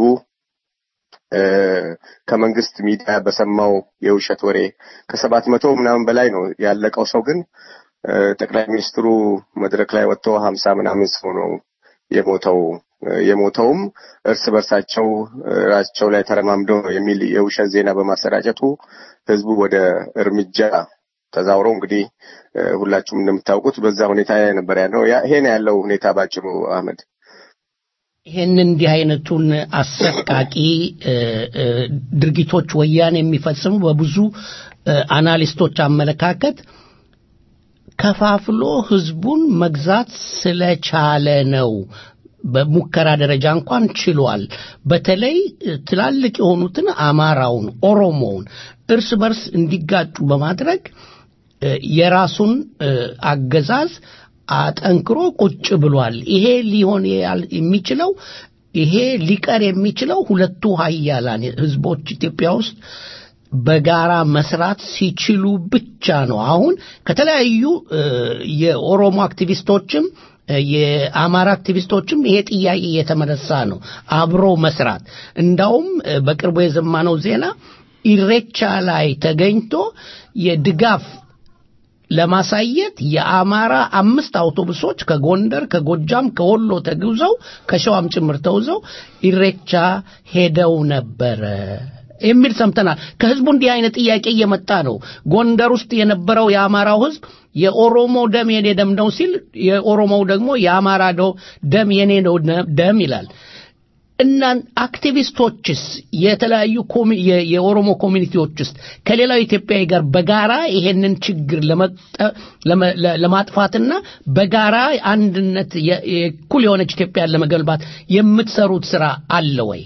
ከመንግስት ሚዲያ በሰማው የውሸት ወሬ ከሰባት መቶ ምናምን በላይ ነው ያለቀው ሰው ግን ጠቅላይ ሚኒስትሩ መድረክ ላይ ወጥቶ ሀምሳ ምናምን ሰው ነው የሞተው የሞተውም እርስ በርሳቸው ራቸው ላይ ተረማምደው የሚል የውሸት ዜና በማሰራጨቱ ህዝቡ ወደ እርምጃ ተዛውሮ እንግዲህ ሁላችሁም እንደምታውቁት በዛ ሁኔታ ላይ ነበር ያለው። ይሄ ነው ያለው ሁኔታ ባጭሩ። አህመድ ይህን እንዲህ አይነቱን አሰቃቂ ድርጊቶች ወያኔ የሚፈጽሙ በብዙ አናሊስቶች አመለካከት ከፋፍሎ ህዝቡን መግዛት ስለቻለ ነው። በሙከራ ደረጃ እንኳን ችሏል። በተለይ ትላልቅ የሆኑትን አማራውን፣ ኦሮሞውን እርስ በርስ እንዲጋጩ በማድረግ የራሱን አገዛዝ አጠንክሮ ቁጭ ብሏል። ይሄ ሊሆን የሚችለው ይሄ ሊቀር የሚችለው ሁለቱ ሀያላን ህዝቦች ኢትዮጵያ ውስጥ በጋራ መስራት ሲችሉ ብቻ ነው። አሁን ከተለያዩ የኦሮሞ አክቲቪስቶችም የአማራ አክቲቪስቶችም ይሄ ጥያቄ እየተመለሳ ነው። አብሮ መስራት እንዳውም በቅርቡ የሰማነው ዜና ኢሬቻ ላይ ተገኝቶ የድጋፍ ለማሳየት የአማራ አምስት አውቶቡሶች ከጎንደር፣ ከጎጃም፣ ከወሎ ተጉዘው ከሸዋም ጭምር ተውዘው ኢሬቻ ሄደው ነበረ የሚል ሰምተናል። ከህዝቡ እንዲህ አይነት ጥያቄ እየመጣ ነው። ጎንደር ውስጥ የነበረው የአማራው ህዝብ የኦሮሞ ደም የኔ ደም ነው ሲል፣ የኦሮሞው ደግሞ የአማራ ደም የኔ ነው ደም ይላል። እና አክቲቪስቶችስ የተለያዩ የኦሮሞ ኮሚኒቲዎች ውስጥ ከሌላው ኢትዮጵያዊ ጋር በጋራ ይሄንን ችግር ለማጥፋትና በጋራ አንድነት እኩል የሆነች ኢትዮጵያን ለመገልባት የምትሰሩት ስራ አለ ወይ?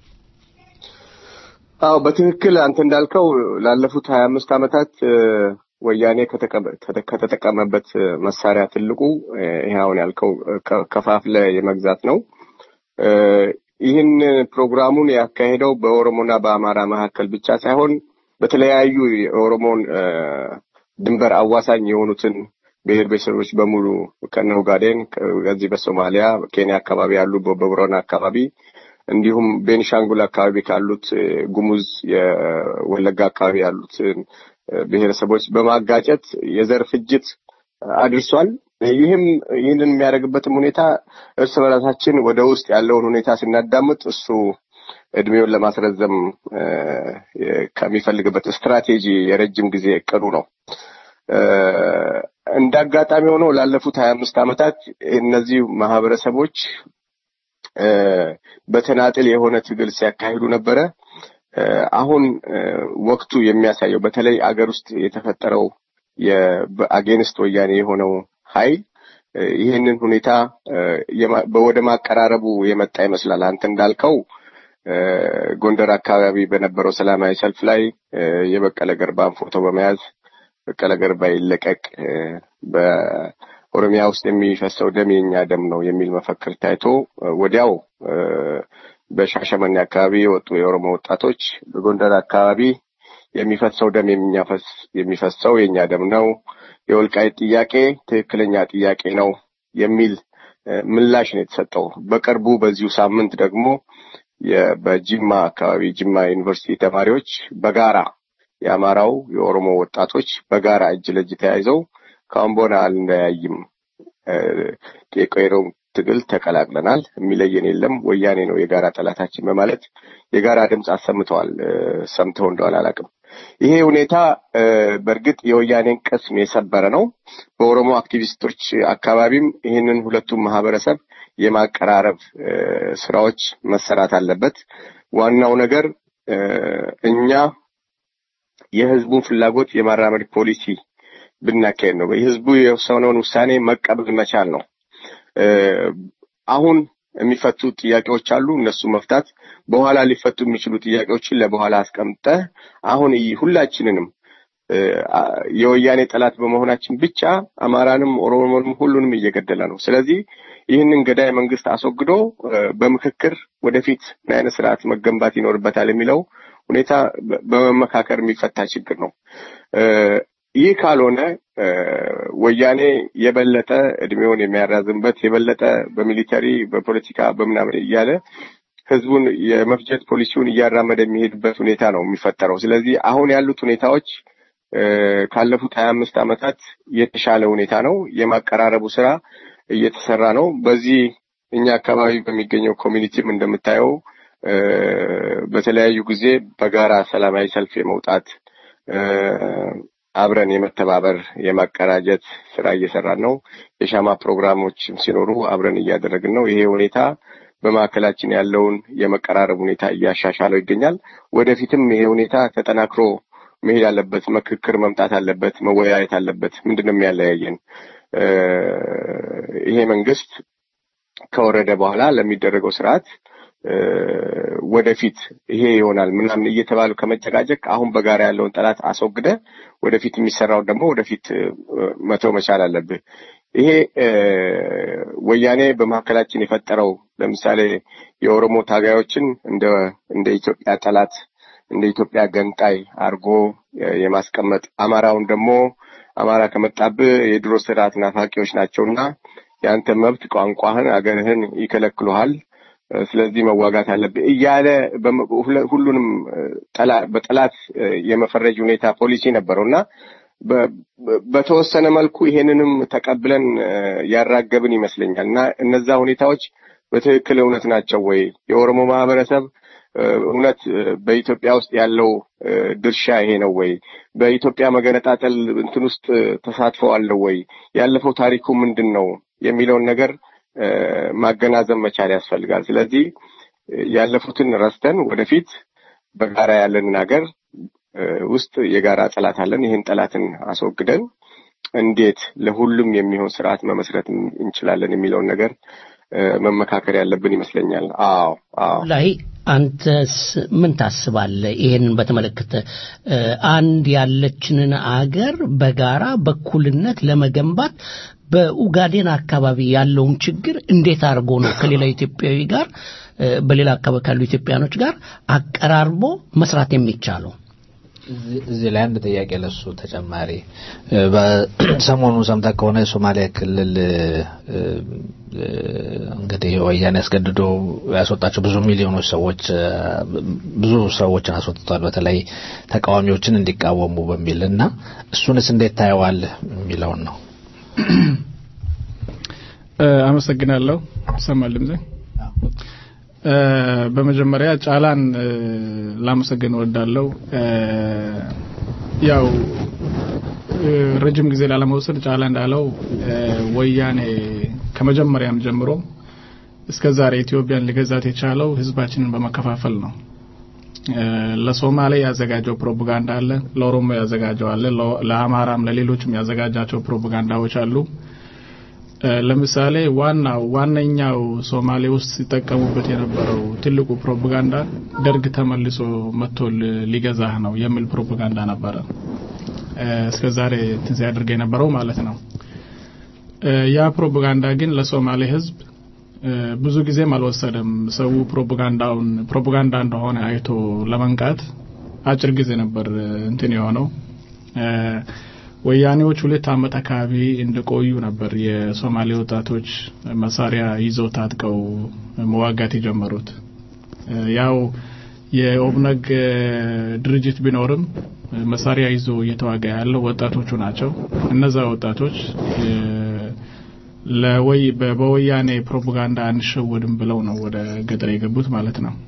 አዎ በትክክል አንተ እንዳልከው ላለፉት ሀያ አምስት ዓመታት ወያኔ ከተጠቀመበት መሳሪያ ትልቁ ይሄ አሁን ያልከው ከፋፍለ የመግዛት ነው። ይህን ፕሮግራሙን ያካሄደው በኦሮሞና በአማራ መካከል ብቻ ሳይሆን በተለያዩ የኦሮሞን ድንበር አዋሳኝ የሆኑትን ብሔር ብሔረሰቦች በሙሉ ከነ ኡጋዴን ከዚህ በሶማሊያ ኬንያ አካባቢ ያሉ በቦረና አካባቢ እንዲሁም ቤኒሻንጉል አካባቢ ካሉት ጉሙዝ የወለጋ አካባቢ ያሉትን ብሔረሰቦች በማጋጨት የዘር ፍጅት አድርሷል። ይህም ይህንን የሚያደርግበትም ሁኔታ እርስ በራሳችን ወደ ውስጥ ያለውን ሁኔታ ስናዳምጥ እሱ እድሜውን ለማስረዘም ከሚፈልግበት ስትራቴጂ የረጅም ጊዜ እቅዱ ነው። እንደ አጋጣሚ ሆኖ ላለፉት ሀያ አምስት ዓመታት እነዚህ ማህበረሰቦች እ፣ በተናጥል የሆነ ትግል ሲያካሂዱ ነበረ። እ፣ አሁን እ፣ ወቅቱ የሚያሳየው በተለይ አገር ውስጥ የተፈጠረው የአጌንስት ወያኔ የሆነው ኃይል እ፣ ይህንን ሁኔታ እ፣ የማ- ወደ ማቀራረቡ የመጣ ይመስላል። አንተ እንዳልከው እ፣ ጎንደር አካባቢ በነበረው ሰላማዊ ሰልፍ ላይ እ፣ የበቀለ ገርባን ፎቶ በመያዝ በቀለ ገርባ ይለቀቅ፣ እ፣ በኦሮሚያ ውስጥ የሚፈሰው ደም የኛ ደም ነው የሚል መፈክር ታይቶ እ፣ ወዲያው እ፣ በሻሸመኔ አካባቢ የወጡ የኦሮሞ ወጣቶች በጎንደር አካባቢ የሚፈሰው ደም የሚያፈስ የሚፈሰው የኛ ደም ነው፣ የወልቃይት ጥያቄ ትክክለኛ ጥያቄ ነው የሚል እ፣ ምላሽ ነው የተሰጠው። በቅርቡ በዚሁ ሳምንት ደግሞ የ- በጅማ አካባቢ ጅማ ዩኒቨርሲቲ ተማሪዎች በጋራ የአማራው የኦሮሞ ወጣቶች በጋራ እጅ ለእጅ ተያይዘው ከአሁን በኋላ አልለያይም እ፣ የቆየረውን ትግል ተቀላቅለናል፣ የሚለየን የለም፣ ወያኔ ነው የጋራ ጠላታችን በማለት የጋራ ድምፅ አሰምተዋል። እ፣ ሰምተው እንደሆነ አላውቅም። ይሄ ሁኔታ እ፣ በእርግጥ የወያኔን ቅስም የሰበረ ነው። በኦሮሞ አክቲቪስቶች አካባቢም ይህንን ሁለቱም ማህበረሰብ የማቀራረብ እ፣ ስራዎች መሰራት አለበት። ዋናው ነገር እ፣ እኛ የህዝቡን ፍላጎት የማራመድ ፖሊሲ ብናካሄድ ነው። የህዝቡ የወሰነውን ውሳኔ መቀበል መቻል ነው። እ፣ አሁን የሚፈቱ ጥያቄዎች አሉ፣ እነሱ መፍታት። በኋላ ሊፈቱ የሚችሉ ጥያቄዎችን ለበኋላ አስቀምጠህ አሁን ይ- ሁላችንንም እ፣ አ- የወያኔ ጠላት በመሆናችን ብቻ አማራንም ኦሮሞንም ሁሉንም እየገደለ ነው። ስለዚህ ይህንን ገዳይ መንግስት አስወግዶ እ፣ በምክክር ወደፊት ምን አይነት ስርዓት መገንባት ይኖርበታል የሚለው ሁኔታ በ- በመመካከር የሚፈታ ችግር ነው። እ፣ ይህ ካልሆነ እ፣ ወያኔ የበለጠ እድሜውን የሚያራዝምበት የበለጠ በሚሊተሪ በፖለቲካ በምናምን እያለ ህዝቡን የመፍጀት ፖሊሲውን እያራመደ የሚሄድበት ሁኔታ ነው የሚፈጠረው። ስለዚህ አሁን ያሉት ሁኔታዎች እ፣ ካለፉት ሀያ አምስት ዓመታት የተሻለ ሁኔታ ነው። የማቀራረቡ ስራ እየተሰራ ነው። በዚህ እኛ አካባቢ በሚገኘው ኮሚኒቲም እንደምታየው እ፣ በተለያዩ ጊዜ በጋራ ሰላማዊ ሰልፍ የመውጣት እ፣ አብረን የመተባበር የማቀራጀት ስራ እየሰራን ነው። የሻማ ፕሮግራሞችም ሲኖሩ አብረን እያደረግን ነው። ይሄ ሁኔታ በማዕከላችን ያለውን የመቀራረብ ሁኔታ እያሻሻለው ይገኛል። ወደፊትም ይሄ ሁኔታ ተጠናክሮ መሄድ አለበት። ምክክር መምጣት አለበት። መወያየት አለበት። ምንድን ነው የሚያለያየን? እ፣ ይሄ መንግስት ከወረደ በኋላ ለሚደረገው ስርዓት እ፣ ወደፊት ይሄ ይሆናል ምናምን እየተባሉ ከመጨቃጨቅ አሁን በጋራ ያለውን ጠላት አስወግደ ወደፊት የሚሰራውን ደግሞ ወደፊት እ፣ መተው መቻል አለብህ። ይሄ እ፣ ወያኔ በመካከላችን የፈጠረው ለምሳሌ የኦሮሞ ታጋዮችን እንደ እንደ ኢትዮጵያ ጠላት እንደ ኢትዮጵያ ገንጣይ አድርጎ እ፣ የማስቀመጥ አማራውን ደግሞ አማራ ከመጣብህ የድሮ ስርዓት ናፋቂዎች ናቸውና የአንተ መብት ቋንቋህን፣ አገርህን ይከለክሉሃል እ፣ ስለዚህ መዋጋት አለብህ እያለ በመ- ሁለ- ሁሉንም እ፣ ጠላ- በጠላት እ፣ የመፈረጅ ሁኔታ ፖሊሲ ነበረው እና በ- በ- በተወሰነ መልኩ ይሄንንም ተቀብለን እ፣ ያራገብን ይመስለኛል እና እነዛ ሁኔታዎች በትክክል እውነት ናቸው ወይ? የኦሮሞ ማህበረሰብ እ፣ እውነት እ፣ በኢትዮጵያ ውስጥ ያለው እ፣ ድርሻ ይሄ ነው ወይ? በኢትዮጵያ መገነጣጠል እንትን ውስጥ እ፣ ተሳትፎ አለው ወይ? ያለፈው ታሪኩ ምንድን ነው የሚለውን ነገር እ፣ ማገናዘብ መቻል ያስፈልጋል። ስለዚህ እ፣ ያለፉትን ረስተን ወደፊት በጋራ ያለንን ሀገር እ፣ ውስጥ የጋራ ጠላት አለን። ይህን ጠላትን አስወግደን እንዴት ለሁሉም የሚሆን ስርዓት መመስረት እንችላለን የሚለውን ነገር እ፣ መመካከር ያለብን ይመስለኛል። አዎ አዎ ላይ አንተስ ምን ታስባለህ? ይሄንን በተመለከተ እ፣ አንድ ያለችንን አገር በጋራ በኩልነት ለመገንባት በኡጋዴን አካባቢ ያለውን ችግር እንዴት አድርጎ ነው ከሌላ ኢትዮጵያዊ ጋር እ፣ በሌላ አካባቢ ካሉ ኢትዮጵያኖች ጋር አቀራርቦ መስራት የሚቻለው? እዚህ- እዚህ ላይ አንድ ጥያቄ ለሱ ተጨማሪ እ፣ በሰሞኑ ሰምተህ ከሆነ የሶማሊያ ክልል እ፣ እ፣ እንግዲህ ወያኔ ያስገድዶ ያስወጣቸው ብዙ ሚሊዮኖች ሰዎች እ፣ ብዙ ሰዎችን አስወጥቷል። በተለይ ተቃዋሚዎችን እንዲቃወሙ በሚል እና እሱንስ እንዴት ታየዋለህ የሚለውን ነው። እ፣ አመሰግናለሁ። ይሰማል ድምጼ? እ፣ በመጀመሪያ ጫላን እ፣ ላመሰግን እወዳለሁ። እ፣ ያው ረጅም ጊዜ ላለመውሰድ ጫላ እንዳለው ወያኔ ከመጀመሪያም ጀምሮ እስከ ዛሬ ኢትዮጵያን ሊገዛት የቻለው ህዝባችንን በመከፋፈል ነው። ለሶማሌ ያዘጋጀው ፕሮፓጋንዳ አለ፣ ለኦሮሞ ያዘጋጀው አለ፣ ለአማራም ለሌሎችም ያዘጋጃቸው ፕሮፓጋንዳዎች አሉ። ለምሳሌ ዋናው ዋነኛው ሶማሌ ውስጥ ሲጠቀሙበት የነበረው ትልቁ ፕሮፓጋንዳ ደርግ ተመልሶ መጥቶ ሊገዛህ ነው የሚል ፕሮፓጋንዳ ነበረ። እስከ ዛሬ እንትን ሲያደርግ የነበረው ማለት ነው። ያ ፕሮፓጋንዳ ግን ለሶማሌ ህዝብ ብዙ ጊዜም አልወሰደም። ሰው ፕሮፓጋንዳውን ፕሮፓጋንዳ እንደሆነ አይቶ ለመንቃት አጭር ጊዜ ነበር እንትን የሆነው። ወያኔዎች ሁለት አመት አካባቢ እንደቆዩ ነበር የሶማሌ ወጣቶች መሳሪያ ይዘው ታጥቀው መዋጋት የጀመሩት። ያው የኦብነግ ድርጅት ቢኖርም መሳሪያ ይዞ እየተዋጋ ያለው ወጣቶቹ ናቸው። እነዛ ወጣቶች ለወይ በወያኔ ፕሮፓጋንዳ አንሸወድም ብለው ነው ወደ ገጠር የገቡት ማለት ነው።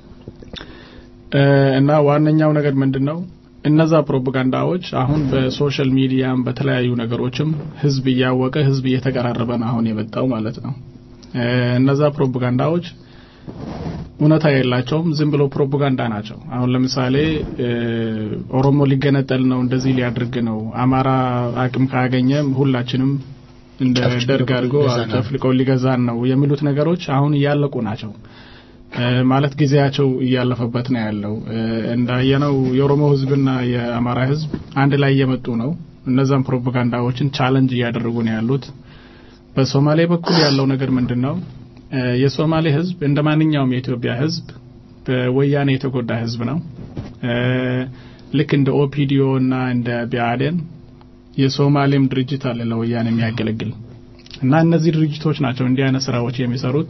እና ዋነኛው ነገር ምንድን ነው? እነዛ ፕሮፓጋንዳዎች አሁን በሶሻል ሚዲያም በተለያዩ ነገሮችም ህዝብ እያወቀ ህዝብ እየተቀራረበ ነው አሁን የመጣው ማለት ነው። እነዛ ፕሮፓጋንዳዎች እውነታ የላቸውም፣ ዝም ብሎ ፕሮፓጋንዳ ናቸው። አሁን ለምሳሌ ኦሮሞ ሊገነጠል ነው፣ እንደዚህ ሊያደርግ ነው፣ አማራ አቅም ካገኘ ሁላችንም እንደ ደርግ አድርጎ ጨፍልቆ ሊገዛን ነው የሚሉት ነገሮች አሁን እያለቁ ናቸው። ማለት ጊዜያቸው እያለፈበት ነው ያለው። እንዳየነው የኦሮሞ ህዝብና የአማራ ህዝብ አንድ ላይ እየመጡ ነው። እነዛም ፕሮፓጋንዳዎችን ቻለንጅ እያደረጉ ነው ያሉት። በሶማሌ በኩል ያለው ነገር ምንድን ነው? የሶማሌ ህዝብ እንደ ማንኛውም የኢትዮጵያ ህዝብ በወያኔ የተጎዳ ህዝብ ነው። ልክ እንደ ኦፒዲዮ እና እንደ ቢአዴን የሶማሌም ድርጅት አለ ለወያኔ የሚያገለግል እና እነዚህ ድርጅቶች ናቸው እንዲህ አይነት ስራዎች የሚሰሩት።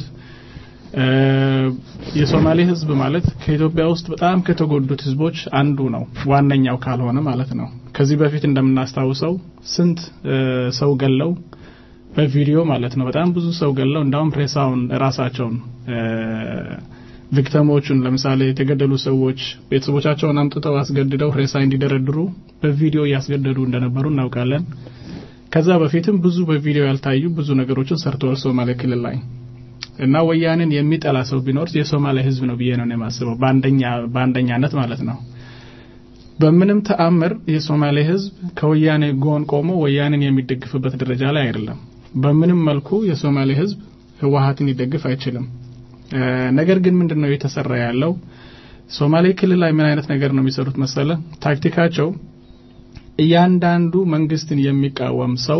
የሶማሌ ህዝብ ማለት ከኢትዮጵያ ውስጥ በጣም ከተጎዱት ህዝቦች አንዱ ነው፣ ዋነኛው ካልሆነ ማለት ነው። ከዚህ በፊት እንደምናስታውሰው ስንት ሰው ገለው በቪዲዮ ማለት ነው። በጣም ብዙ ሰው ገለው እንዳውም ሬሳውን ራሳቸውን ቪክተሞቹን ለምሳሌ የተገደሉ ሰዎች ቤተሰቦቻቸውን አምጥተው አስገድደው ሬሳ እንዲደረድሩ በቪዲዮ እያስገደዱ እንደነበሩ እናውቃለን። ከዛ በፊትም ብዙ በቪዲዮ ያልታዩ ብዙ ነገሮችን ሰርተዋል ሶማሌ ክልል ላይ እና ወያኔን የሚጠላ ሰው ቢኖር የሶማሌ ህዝብ ነው ብዬ ነው የማስበው፣ በአንደኛ በአንደኛነት ማለት ነው። በምንም ተአምር የሶማሌ ህዝብ ከወያኔ ጎን ቆሞ ወያኔን የሚደግፍበት ደረጃ ላይ አይደለም። በምንም መልኩ የሶማሌ ህዝብ ህወሀትን ሊደግፍ አይችልም። ነገር ግን ምንድን ነው የተሰራ ያለው? ሶማሌ ክልል ላይ ምን አይነት ነገር ነው የሚሰሩት መሰለ? ታክቲካቸው እያንዳንዱ መንግስትን የሚቃወም ሰው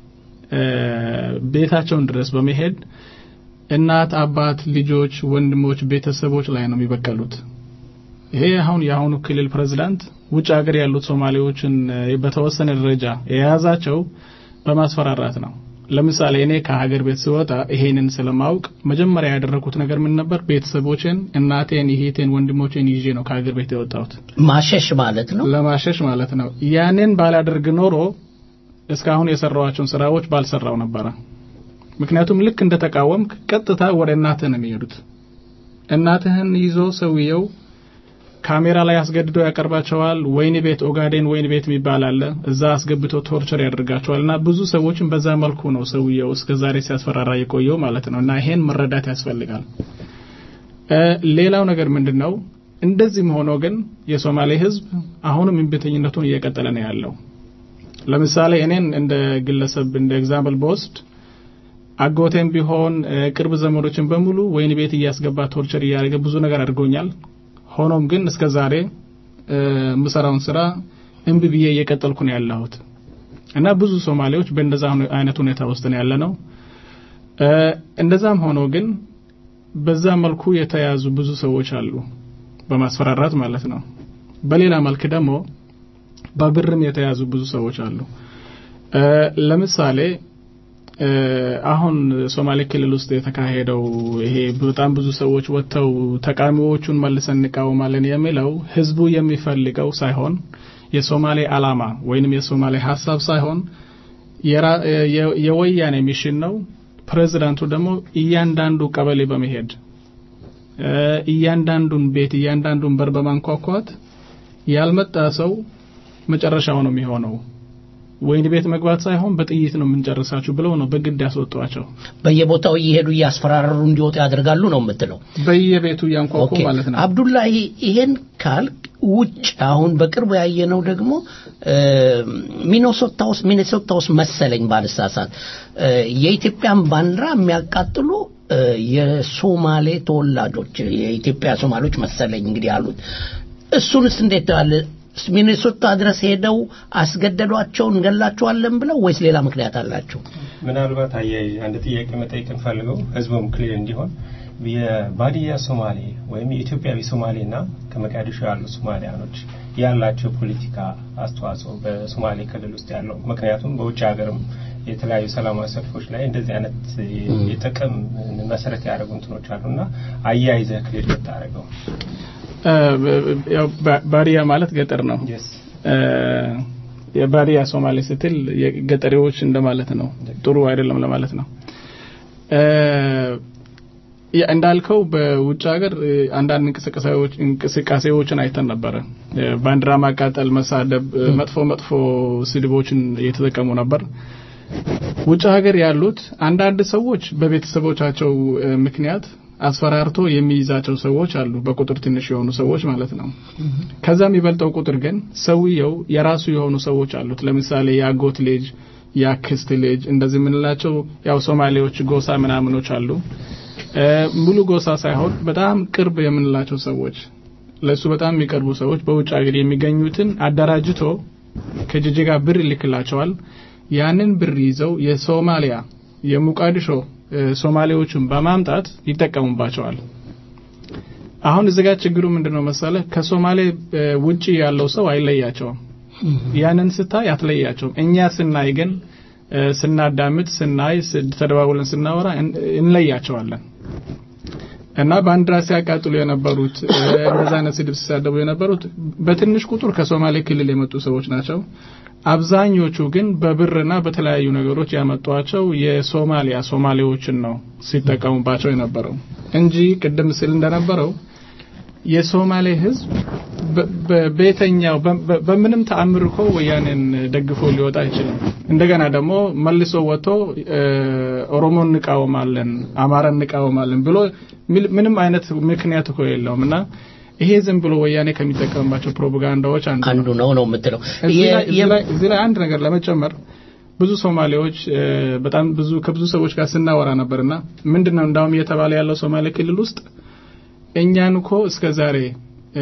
ቤታቸውን ድረስ በመሄድ እናት፣ አባት፣ ልጆች፣ ወንድሞች፣ ቤተሰቦች ላይ ነው የሚበቀሉት። ይሄ አሁን የአሁኑ ክልል ፕሬዝዳንት ውጭ ሀገር ያሉት ሶማሌዎችን በተወሰነ ደረጃ የያዛቸው በማስፈራራት ነው። ለምሳሌ እኔ ከሀገር ቤት ስወጣ ይሄንን ስለማውቅ መጀመሪያ ያደረኩት ነገር ምን ነበር? ቤተሰቦችን፣ እናቴን፣ ይሄቴን፣ ወንድሞቼን ይዤ ነው ከሀገር ቤት የወጣሁት። ማሸሽ ማለት ነው። ለማሸሽ ማለት ነው። ያንን ባላደርግ ኖሮ እስካሁን የሰራዋቸውን ስራዎች ባልሰራው ነበረ። ምክንያቱም ልክ እንደተቃወምክ ቀጥታ ወደ እናትህ ነው የሚሄዱት። እናትህን ይዞ ሰውየው ካሜራ ላይ አስገድዶ ያቀርባቸዋል። ወይን ቤት ኦጋዴን ወይን ቤት የሚባል አለ። እዛ አስገብቶ ቶርቸር ያደርጋቸዋል። እና ብዙ ሰዎችን በዛ መልኩ ነው ሰውየው እስከ ዛሬ ሲያስፈራራ የቆየው ማለት ነው። እና ይሄን መረዳት ያስፈልጋል። ሌላው ነገር ምንድን ነው? እንደዚህም ሆኖ ግን የሶማሌ ህዝብ አሁንም እምቢተኝነቱን እየቀጠለ ነው ያለው። ለምሳሌ እኔን እንደ ግለሰብ እንደ ኤግዛምፕል በወስድ አጎቴም ቢሆን ቅርብ ዘመዶችን በሙሉ ወይን ቤት እያስገባ ቶርቸር እያደረገ ብዙ ነገር አድርጎኛል። ሆኖም ግን እስከ ዛሬ የምሰራውን ስራ እምቢ ብዬ እየቀጠልኩ ነው ያለሁት እና ብዙ ሶማሌዎች በእንደዛ አይነት ሁኔታ ውስጥ ነው ያለ ነው። እንደዛም ሆኖ ግን በዛ መልኩ የተያዙ ብዙ ሰዎች አሉ፣ በማስፈራራት ማለት ነው። በሌላ መልክ ደግሞ በብርም የተያዙ ብዙ ሰዎች አሉ። ለምሳሌ አሁን ሶማሌ ክልል ውስጥ የተካሄደው ይሄ በጣም ብዙ ሰዎች ወጥተው ተቃዋሚዎቹን መልሰን እንቃወማለን የሚለው ህዝቡ የሚፈልገው ሳይሆን የሶማሌ አላማ ወይንም የሶማሌ ሀሳብ ሳይሆን የወያኔ ሚሽን ነው። ፕሬዚዳንቱ ደግሞ እያንዳንዱ ቀበሌ በመሄድ እያንዳንዱን ቤት እያንዳንዱን በር በማንኳኳት ያልመጣ ሰው መጨረሻው ነው የሚሆነው ወይን ቤት መግባት ሳይሆን በጥይት ነው የምንጨርሳችሁ ብለው ነው በግድ ያስወጧቸው። በየቦታው እየሄዱ እያስፈራረሩ እንዲወጡ ያደርጋሉ ነው የምትለው? በየቤቱ እያንኳኩ ኦኬ ማለት ነው። አብዱላሂ ይሄን ካልክ ውጭ አሁን በቅርቡ ያየነው ደግሞ እ፣ ሚኔሶታ ውስጥ ሚኔሶታ ውስጥ መሰለኝ ባልሳሳት እ፣ የኢትዮጵያን ባንዲራ የሚያቃጥሉ እ፣ የሶማሌ ተወላጆች የኢትዮጵያ ሶማሌዎች መሰለኝ እንግዲህ ያሉት እሱንስ እንዴት አለ ሚኔሶታ ድረስ ሄደው አስገደዷቸው እንገላቸዋለን ብለው ወይስ ሌላ ምክንያት አላቸው? ምናልባት አያይዤ አንድ ጥያቄ መጠየቅ እንፈልገው ህዝቡም ክሊር እንዲሆን የባዲያ ሶማሌ ወይም የኢትዮጵያዊ ሶማሌና ከመቃዲሾ ያሉ ሶማሊያኖች ያላቸው ፖለቲካ አስተዋጽኦ በሶማሌ ክልል ውስጥ ያለው ምክንያቱም በውጭ ሀገርም የተለያዩ ሰላማዊ ሰልፎች ላይ እንደዚህ አይነት የጥቅም መሰረት ያደረጉ እንትኖች አሉና አያይዘህ ክሊር ብታደርገው እ፣ ያው ባ- ባዲያ ማለት ገጠር ነው። Yes. እ፣ የባዲያ ሶማሌ ስትል የገጠሬዎች እንደማለት ነው። ጥሩ አይደለም ለማለት ነው። እ፣ ያ- እንዳልከው በውጭ ሀገር እ፣ አንዳንድ እንቅስቃሴዎች እንቅስቃሴዎችን አይተን ነበረ። እ፣ ባንዲራ ማቃጠል፣ መሳደብ፣ እ፣ መጥፎ መጥፎ ስድቦችን እየተጠቀሙ ነበር። ውጭ ሀገር ያሉት አንዳንድ ሰዎች በቤተሰቦቻቸው እ፣ ምክንያት አስፈራርቶ የሚይዛቸው ሰዎች አሉ። በቁጥር ትንሽ የሆኑ ሰዎች ማለት ነው። ከዛ የሚበልጠው ቁጥር ግን ሰውየው የራሱ የሆኑ ሰዎች አሉት። ለምሳሌ የአጎት ልጅ፣ የአክስት ልጅ እንደዚህ የምንላቸው ያው ሶማሌዎች ጎሳ ምናምኖች አሉ። እ፣ ሙሉ ጎሳ ሳይሆን በጣም ቅርብ የምንላቸው ሰዎች ለሱ በጣም የሚቀርቡ ሰዎች በውጭ ሀገር የሚገኙትን አደራጅቶ ከጅጅጋ ብር ይልክላቸዋል። ያንን ብር ይዘው የሶማሊያ የሙቃዲሾ እ፣ ሶማሌዎችን በማምጣት ይጠቀሙባቸዋል። አሁን እዚህ ጋር ችግሩ ምንድነው መሰለ ከሶማሌ እ፣ ውጪ ያለው ሰው አይለያቸውም። ያንን ስታይ አትለያቸውም። እኛ ስናይ ግን እ፣ ስናዳምጥ፣ ስናይ፣ ስ- ተደዋውለን ስናወራ እን- እንለያቸዋለን። እና ባንዲራ ሲያቃጥሉ የነበሩት እ፣ እንደዛ አይነት ስድብ ሲሳደቡ የነበሩት በትንሽ ቁጥር ከሶማሌ ክልል የመጡ ሰዎች ናቸው። አብዛኞቹ ግን በብርና በተለያዩ ነገሮች ያመጧቸው የሶማሊያ ሶማሌዎችን ነው ሲጠቀሙባቸው የነበረው እንጂ ቅድም ስል እንደነበረው የሶማሌ ሕዝብ በ- በ- በየትኛው በ- በ- በምንም ተአምር እኮ ወያኔን ደግፎ ሊወጣ አይችልም። እንደገና ደግሞ መልሶ ወጥቶ እ፣ ኦሮሞን እንቃወማለን፣ አማራን እንቃወማለን ብሎ ሚል- ምንም አይነት ምክንያት እኮ የለውም እና ይሄ ዝም ብሎ ወያኔ ከሚጠቀምባቸው ፕሮፓጋንዳዎች አንዱ አንዱ ነው ነው የምትለው እዚህ የ- ላይ- እዚህ የ- ላይ- እዚህ ላይ አንድ ነገር ለመጨመር ብዙ ሶማሌዎች እ፣ በጣም ብዙ ከብዙ ሰዎች ጋር ስናወራ ነበርና ምንድነው እንዳውም እየተባለ ያለው ሶማሌ ክልል ውስጥ እኛን እኮ እስከ ዛሬ እ፣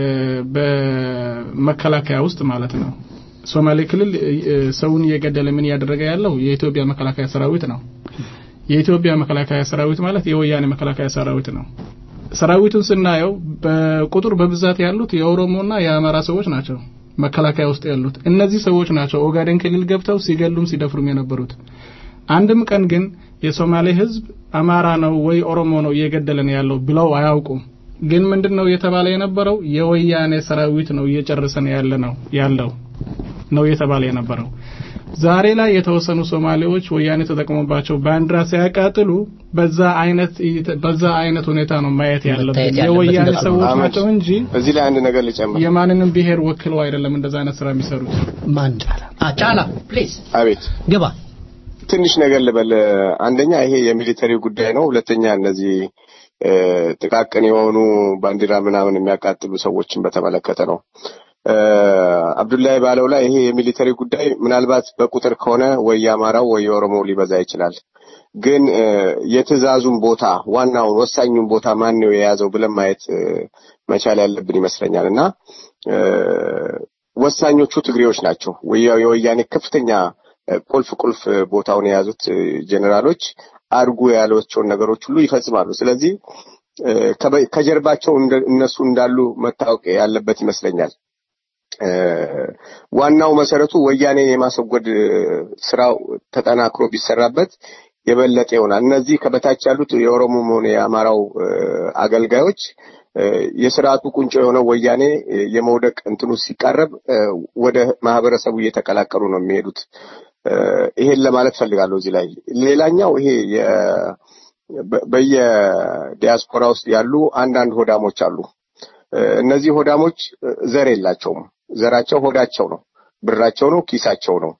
በመከላከያ ውስጥ ማለት ነው ሶማሌ ክልል እ፣ ሰውን እየገደለ ምን እያደረገ ያለው የኢትዮጵያ መከላከያ ሰራዊት ነው። የኢትዮጵያ መከላከያ ሰራዊት ማለት የወያኔ መከላከያ ሰራዊት ነው። ሰራዊቱን ስናየው በቁጥር በብዛት ያሉት የኦሮሞና የአማራ ሰዎች ናቸው። መከላከያ ውስጥ ያሉት እነዚህ ሰዎች ናቸው ኦጋዴን ክልል ገብተው ሲገሉም ሲደፍሩም የነበሩት። አንድም ቀን ግን የሶማሌ ሕዝብ አማራ ነው ወይ ኦሮሞ ነው እየገደለን ያለው ብለው አያውቁም። ግን ምንድነው እየተባለ የነበረው የወያኔ ሰራዊት ነው እየጨረሰን ያለ ነው ያለው ነው እየተባለ የነበረው። ዛሬ ላይ የተወሰኑ ሶማሌዎች ወያኔ ተጠቅሞባቸው ባንዲራ ሲያቃጥሉ በዛ አይነት በዛ አይነት ሁኔታ ነው ማየት ያለብን። መታየት ያለበት የወያኔ እንደዛ ነው። ሰዎች አህመድ፣ ናቸው እንጂ እዚህ ላይ አንድ ነገር ልጨምር። የማንንም ብሔር ወክለው አይደለም እንደዛ አይነት ስራ የሚሰሩት። ማን አ ጫላ ፕሊዝ አቤት ግባ ትንሽ ነገር ልበል። አንደኛ ይሄ የሚሊተሪ ጉዳይ ነው። ሁለተኛ እነዚህ እ፣ ጥቃቅን የሆኑ ባንዲራ ምናምን የሚያቃጥሉ ሰዎችን በተመለከተ ነው። እ፣ አብዱላይ ባለው ላይ ይሄ የሚሊተሪ ጉዳይ ምናልባት በቁጥር ከሆነ ወይ የአማራው ወይ የኦሮሞው ሊበዛ ይችላል። ግን እ፣ የትዕዛዙን ቦታ ዋናውን ወሳኙን ቦታ ማን ነው የያዘው ብለን ማየት እ፣ መቻል ያለብን ይመስለኛል እና እ፣ ወሳኞቹ ትግሬዎች ናቸው። ወያ- የወያኔ ከፍተኛ እ፣ ቁልፍ ቁልፍ ቦታውን የያዙት እ፣ ጄኔራሎች አድርጉ ያሏቸውን ነገሮች ሁሉ ይፈጽማሉ። ስለዚህ እ፣ ከበ- ከጀርባቸው እንደ- እነሱ እንዳሉ መታወቅ ያለበት ይመስለኛል። እ፣ ዋናው መሰረቱ ወያኔን የማስወገድ እ፣ ስራው ተጠናክሮ ቢሰራበት የበለጠ ይሆናል። እነዚህ ከበታች ያሉት የኦሮሞም ሆነ የአማራው እ፣ አገልጋዮች እ፣ የስርዓቱ ቁንጮ የሆነው ወያኔ እ፣ የመውደቅ እንትኑ ሲቃረብ እ፣ ወደ ማህበረሰቡ እየተቀላቀሉ ነው የሚሄዱት። እ፣ ይሄን ለማለት ፈልጋለሁ እዚህ ላይ። ሌላኛው ይሄ የ- በ- በየዲያስፖራ ውስጥ ያሉ አንዳንድ ሆዳሞች አሉ። እ፣ እነዚህ ሆዳሞች እ፣ ዘር የላቸውም። ዘራቸው ሆዳቸው ነው፣ ብራቸው ነው፣ ኪሳቸው ነው።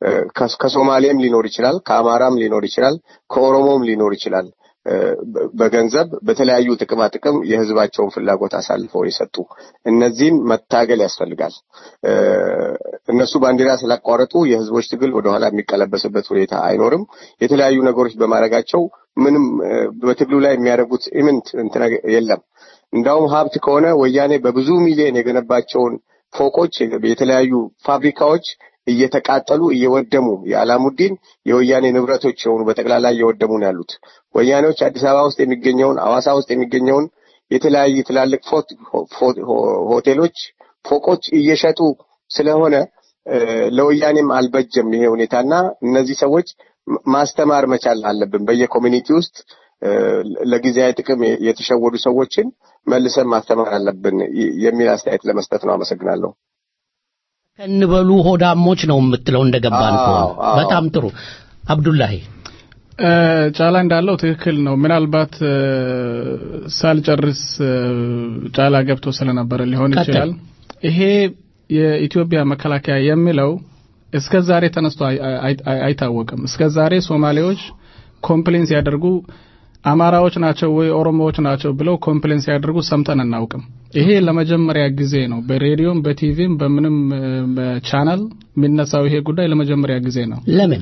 ከሶማሌም ሊኖር ይችላል፣ ከአማራም ሊኖር ይችላል፣ ከኦሮሞም ሊኖር ይችላል። በገንዘብ በተለያዩ ጥቅማ ጥቅም የህዝባቸውን ፍላጎት አሳልፈው የሰጡ እነዚህን መታገል ያስፈልጋል። እነሱ ባንዲራ ስላቋረጡ የህዝቦች ትግል ወደኋላ የሚቀለበስበት ሁኔታ አይኖርም። የተለያዩ ነገሮች በማድረጋቸው ምንም በትግሉ ላይ የሚያደርጉት ኢምንት እንትን የለም። እንዳውም ሀብት ከሆነ ወያኔ በብዙ ሚሊዮን የገነባቸውን ፎቆች፣ የተለያዩ ፋብሪካዎች እየተቃጠሉ እየወደሙ የአላሙዲን የወያኔ ንብረቶች የሆኑ በጠቅላላ እየወደሙ ነው ያሉት። ወያኔዎች አዲስ አበባ ውስጥ የሚገኘውን አዋሳ ውስጥ የሚገኘውን የተለያዩ ትላልቅ ሆቴሎች፣ ፎቆች እየሸጡ ስለሆነ ለወያኔም አልበጀም ይሄ ሁኔታና እነዚህ ሰዎች ማስተማር መቻል አለብን። በየኮሚኒቲ ውስጥ ለጊዜያዊ ጥቅም የተሸወዱ ሰዎችን መልሰን ማስተማር አለብን የሚል አስተያየት ለመስጠት ነው። አመሰግናለሁ። ከንበሉ ሆዳሞች ነው የምትለው እንደገባን ከሆነ በጣም ጥሩ አብዱላሂ ጫላ እንዳለው ትክክል ነው። ምናልባት ሳልጨርስ ጫላ ገብቶ ስለነበረ ሊሆን ይችላል። ይሄ የኢትዮጵያ መከላከያ የሚለው እስከ ዛሬ ተነስቶ አይታወቅም። እስከ ዛሬ ሶማሌዎች ኮምፕሌን ሲያደርጉ አማራዎች ናቸው ወይ ኦሮሞዎች ናቸው ብለው ኮምፕሌን ሲያደርጉ ሰምተን አናውቅም። ይሄ ለመጀመሪያ ጊዜ ነው። በሬዲዮም በቲቪም በምንም ቻናል የሚነሳው ይሄ ጉዳይ ለመጀመሪያ ጊዜ ነው። ለምን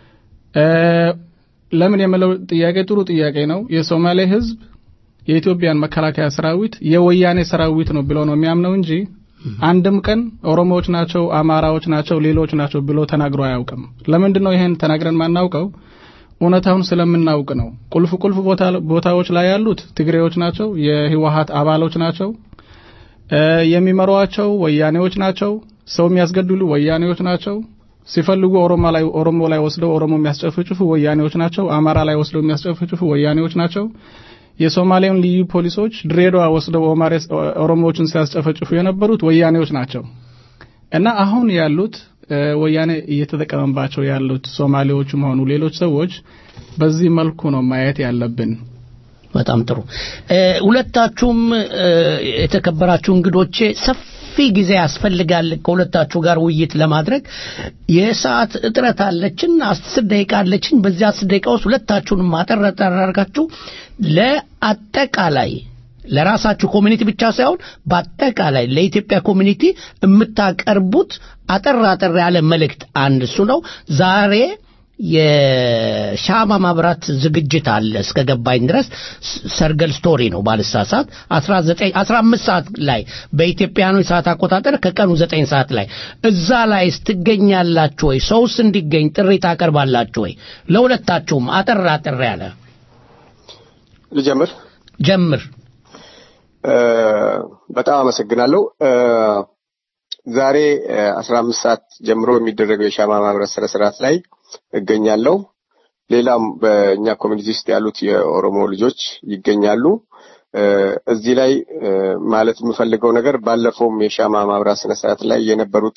ለምን የምለው ጥያቄ ጥሩ ጥያቄ ነው። የሶማሌ ሕዝብ የኢትዮጵያን መከላከያ ሰራዊት የወያኔ ሰራዊት ነው ብሎ ነው የሚያምነው እንጂ አንድም ቀን ኦሮሞዎች ናቸው፣ አማራዎች ናቸው፣ ሌሎች ናቸው ብሎ ተናግሮ አያውቅም። ለምንድን ነው ይሄን ተናግረን ማናውቀው? እውነታውን ስለምናውቅ ነው። ቁልፍ ቁልፍ ቦታዎች ላይ ያሉት ትግሬዎች ናቸው፣ የህወሀት አባሎች ናቸው፣ የሚመሯቸው ወያኔዎች ናቸው፣ ሰው የሚያስገድሉ ወያኔዎች ናቸው። ሲፈልጉ ኦሮሞ ላይ ኦሮሞ ላይ ወስደው ኦሮሞ የሚያስጨፍጭፉ ወያኔዎች ናቸው። አማራ ላይ ወስደው የሚያስጨፍጭፉ ወያኔዎች ናቸው። የሶማሌውን ልዩ ፖሊሶች ድሬዳዋ ወስደው ኦሮሞዎችን ሲያስጨፈጭፉ የነበሩት ወያኔዎች ናቸው እና አሁን ያሉት ወያኔ እየተጠቀመባቸው ያሉት ሶማሌዎችም ሆኑ ሌሎች ሰዎች በዚህ መልኩ ነው ማየት ያለብን። በጣም ጥሩ። ሁለታችሁም የተከበራችሁ እንግዶቼ ሰፊ ጊዜ ያስፈልጋል ከሁለታችሁ ጋር ውይይት ለማድረግ የሰዓት እጥረት አለችን። አስር ደቂቃ አለችን። በዚህ አስር ደቂቃ ውስጥ ሁለታችሁንም አጠር አጠር አድርጋችሁ ለአጠቃላይ ለራሳችሁ ኮሚኒቲ ብቻ ሳይሆን በአጠቃላይ ለኢትዮጵያ ኮሚኒቲ የምታቀርቡት አጠር አጠር ያለ መልእክት አንድ እሱ ነው። ዛሬ የሻማ ማብራት ዝግጅት አለ እስከ ገባኝ ድረስ ሰርገል ስቶሪ ነው ባልሳሳት 19 15 ሰዓት ላይ በኢትዮጵያኖች ሰዓት አቆጣጠር ከቀኑ 9 ሰዓት ላይ እዛ ላይ ስትገኛላችሁ ወይ ሰውስ እንዲገኝ ጥሪ ታቀርባላችሁ ወይ ለሁለታችሁም አጠር አጠር ያለ ልጀምር ጀምር በጣም አመሰግናለሁ ዛሬ 15 ሰዓት ጀምሮ የሚደረገው የሻማ ማብራት ስነ ስርዓት ላይ እገኛለሁ። ሌላም በእኛ ኮሚኒቲ ውስጥ ያሉት የኦሮሞ ልጆች ይገኛሉ። እዚህ ላይ ማለት የምፈልገው ነገር ባለፈውም የሻማ ማብራት ስነ ስርዓት ላይ የነበሩት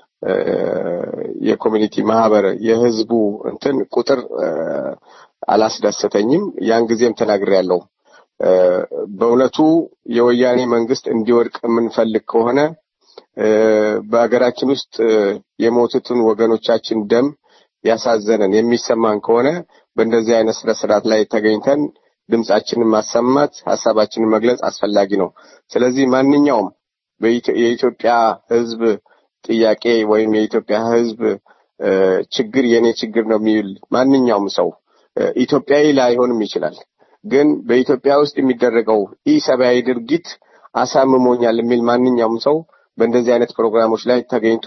የኮሚኒቲ ማህበር የህዝቡ እንትን ቁጥር አላስደሰተኝም። ያን ጊዜም ተናግሬያለሁ። በእውነቱ የወያኔ መንግስት እንዲወድቅ የምንፈልግ ከሆነ በሀገራችን ውስጥ የሞቱትን ወገኖቻችን ደም ያሳዘነን የሚሰማን ከሆነ በእንደዚህ አይነት ስነ ስርዓት ላይ ተገኝተን ድምጻችንን ማሰማት ሀሳባችንን መግለጽ አስፈላጊ ነው። ስለዚህ ማንኛውም የኢትዮጵያ ህዝብ ጥያቄ ወይም የኢትዮጵያ ህዝብ ችግር የኔ ችግር ነው የሚል ማንኛውም ሰው ኢትዮጵያዊ ላይሆንም ይችላል። ግን በኢትዮጵያ ውስጥ የሚደረገው ኢሰብአዊ ድርጊት አሳምሞኛል የሚል ማንኛውም ሰው በእንደዚህ አይነት ፕሮግራሞች ላይ ተገኝቶ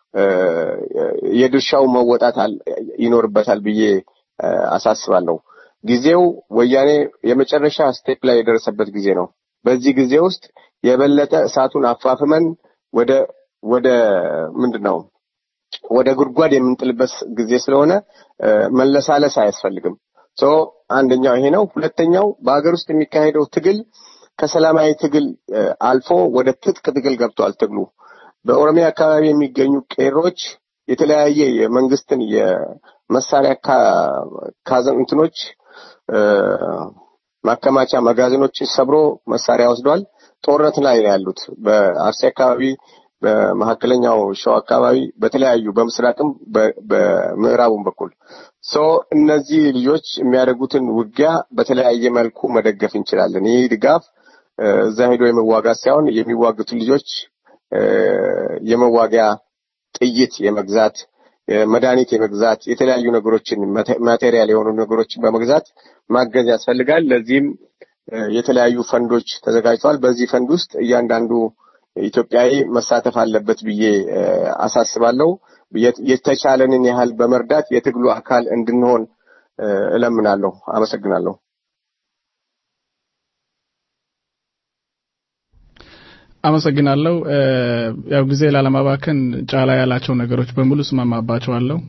የድርሻው መወጣት ይኖርበታል ብዬ አሳስባለሁ። ጊዜው ወያኔ የመጨረሻ ስቴፕ ላይ የደረሰበት ጊዜ ነው። በዚህ ጊዜ ውስጥ የበለጠ እሳቱን አፋፍመን ወደ ወደ ምንድን ነው ወደ ጉድጓድ የምንጥልበት ጊዜ ስለሆነ መለሳለስ አያስፈልግም። ሶ አንደኛው ይሄ ነው። ሁለተኛው በሀገር ውስጥ የሚካሄደው ትግል ከሰላማዊ ትግል አልፎ ወደ ትጥቅ ትግል ገብቷል ትግሉ። በኦሮሚያ አካባቢ የሚገኙ ቄሮች የተለያየ የመንግስትን የመሳሪያ ካዘን እንትኖች ማከማቻ መጋዘኖችን ሰብሮ መሳሪያ ወስዷል። ጦርነት ላይ ነው ያሉት። በአርሲ አካባቢ በመካከለኛው ሸዋ አካባቢ በተለያዩ በምስራቅም በምዕራቡም በኩል ሶ እነዚህ ልጆች የሚያደርጉትን ውጊያ በተለያየ መልኩ መደገፍ እንችላለን። ይህ ድጋፍ እዛ ሄዶ የመዋጋት ሳይሆን የሚዋጉትን ልጆች የመዋጊያ ጥይት የመግዛት መድኃኒት የመግዛት የተለያዩ ነገሮችን ማቴሪያል የሆኑ ነገሮችን በመግዛት ማገዝ ያስፈልጋል። ለዚህም የተለያዩ ፈንዶች ተዘጋጅተዋል። በዚህ ፈንድ ውስጥ እያንዳንዱ ኢትዮጵያዊ መሳተፍ አለበት ብዬ አሳስባለሁ። የተቻለንን ያህል በመርዳት የትግሉ አካል እንድንሆን እለምናለሁ። አመሰግናለሁ። አመሰግናለሁ። ያው ጊዜ ላለማባከን ጫላ ያላቸው ነገሮች በሙሉ እስማማባቸዋለሁ።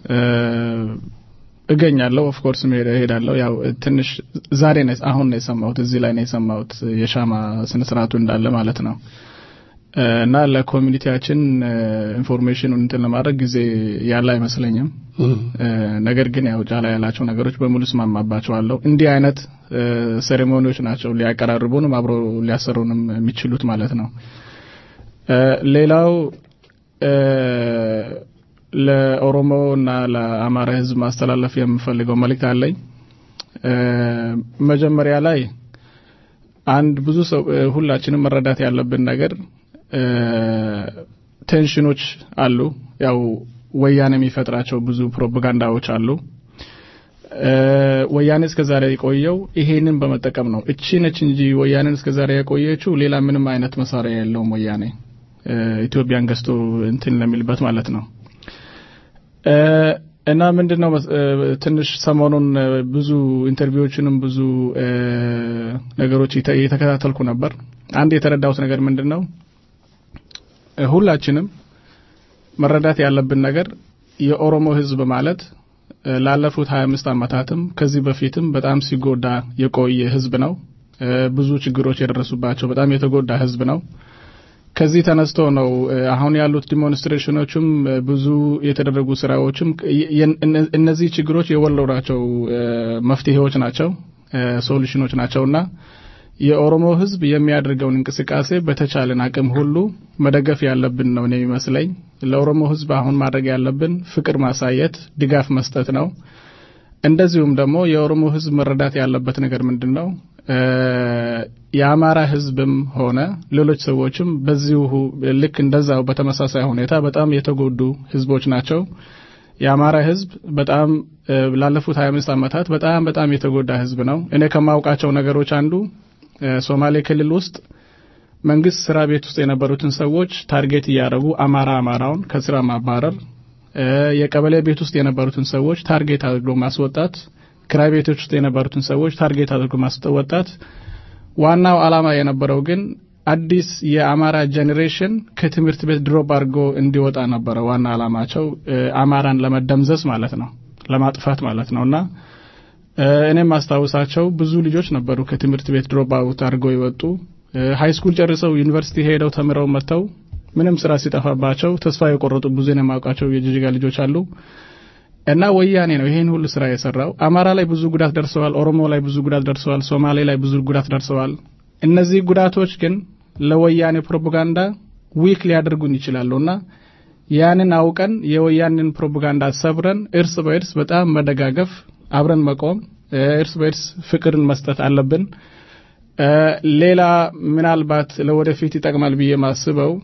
እገኛለሁ ኦፍ ኮርስ እሄዳለሁ። ያው ትንሽ ዛሬ ነው አሁን ነው የሰማሁት እዚህ ላይ ነው የሰማሁት የሻማ ስነ ስርዓቱ እንዳለ ማለት ነው። እና ለኮሚኒቲያችን ኢንፎርሜሽኑን እንትን ለማድረግ ጊዜ ያለ አይመስለኝም። ነገር ግን ያው ጫላ ያላቸው ነገሮች በሙሉ እስማማባቸዋለሁ። እንዲህ አይነት ሴሬሞኒዎች ናቸው ሊያቀራርቡንም አብሮ ሊያሰሩንም የሚችሉት ማለት ነው። ሌላው ለኦሮሞ እና ለአማራ ሕዝብ ማስተላለፍ የምፈልገው መልእክት አለኝ። መጀመሪያ ላይ አንድ ብዙ ሰው ሁላችንም መረዳት ያለብን ነገር ቴንሽኖች አሉ። ያው ወያኔ የሚፈጥራቸው ብዙ ፕሮፓጋንዳዎች አሉ። ወያኔ እስከዛሬ የቆየው ይሄንን በመጠቀም ነው። እቺ ነች እንጂ ወያኔን እስከዛሬ የቆየችው ሌላ ምንም አይነት መሳሪያ የለውም። ወያኔ ኢትዮጵያን ገዝቶ እንትን ለሚልበት ማለት ነው። እና ምንድን ነው ትንሽ ሰሞኑን ብዙ ኢንተርቪዎችንም ብዙ ነገሮች እየተከታተልኩ ነበር። አንድ የተረዳሁት ነገር ምንድን ነው ሁላችንም መረዳት ያለብን ነገር የኦሮሞ ህዝብ ማለት ላለፉት 25 ዓመታትም ከዚህ በፊትም በጣም ሲጎዳ የቆየ ህዝብ ነው። ብዙ ችግሮች የደረሱባቸው በጣም የተጎዳ ህዝብ ነው። ከዚህ ተነስቶ ነው አሁን ያሉት ዲሞንስትሬሽኖችም ብዙ የተደረጉ ስራዎችም እነዚህ ችግሮች የወለዷቸው መፍትሄዎች ናቸው፣ ሶሉሽኖች ናቸውና የኦሮሞ ህዝብ የሚያደርገውን እንቅስቃሴ በተቻለን አቅም ሁሉ መደገፍ ያለብን ነው ነው የሚመስለኝ። ለኦሮሞ ህዝብ አሁን ማድረግ ያለብን ፍቅር ማሳየት፣ ድጋፍ መስጠት ነው። እንደዚሁም ደግሞ የኦሮሞ ህዝብ መረዳት ያለበት ነገር ምንድን ነው? የአማራ ህዝብም ሆነ ሌሎች ሰዎችም በዚሁ ልክ እንደዛው በተመሳሳይ ሁኔታ በጣም የተጎዱ ህዝቦች ናቸው። የአማራ ህዝብ በጣም ላለፉት 25 ዓመታት በጣም በጣም የተጎዳ ህዝብ ነው። እኔ ከማውቃቸው ነገሮች አንዱ ሶማሌ ክልል ውስጥ መንግስት ስራ ቤት ውስጥ የነበሩትን ሰዎች ታርጌት እያደረጉ አማራ አማራውን ከስራ ማባረር፣ የቀበሌ ቤት ውስጥ የነበሩትን ሰዎች ታርጌት አድርጎ ማስወጣት፣ ክራይ ቤቶች ውስጥ የነበሩትን ሰዎች ታርጌት አድርጎ ማስወጣት። ዋናው አላማ የነበረው ግን አዲስ የአማራ ጄኔሬሽን ከትምህርት ቤት ድሮፕ አድርጎ እንዲወጣ ነበረ ዋና አላማቸው፣ አማራን ለመደምዘዝ ማለት ነው፣ ለማጥፋት ማለት ነውና እኔም ማስታውሳቸው ብዙ ልጆች ነበሩ ከትምህርት ቤት ድሮፕ አውት አድርገው የወጡ ሃይ ስኩል ጨርሰው ዩኒቨርሲቲ ሄደው ተምረው መጥተው ምንም ስራ ሲጠፋባቸው ተስፋ የቆረጡ ብዙ የማውቃቸው የጅጅጋ ልጆች አሉ። እና ወያኔ ነው ይሄን ሁሉ ስራ የሰራው። አማራ ላይ ብዙ ጉዳት ደርሰዋል። ኦሮሞ ላይ ብዙ ጉዳት ደርሰዋል። ሶማሌ ላይ ብዙ ጉዳት ደርሰዋል። እነዚህ ጉዳቶች ግን ለወያኔ ፕሮፓጋንዳ ዊክ ሊያደርጉን ይችላሉና ያንን አውቀን የወያኔን ፕሮፓጋንዳ ሰብረን እርስ በእርስ በጣም መደጋገፍ አብረን መቆም እርስ በእርስ ፍቅርን መስጠት አለብን። ሌላ ምናልባት ለወደፊት ይጠቅማል ብዬ ማስበው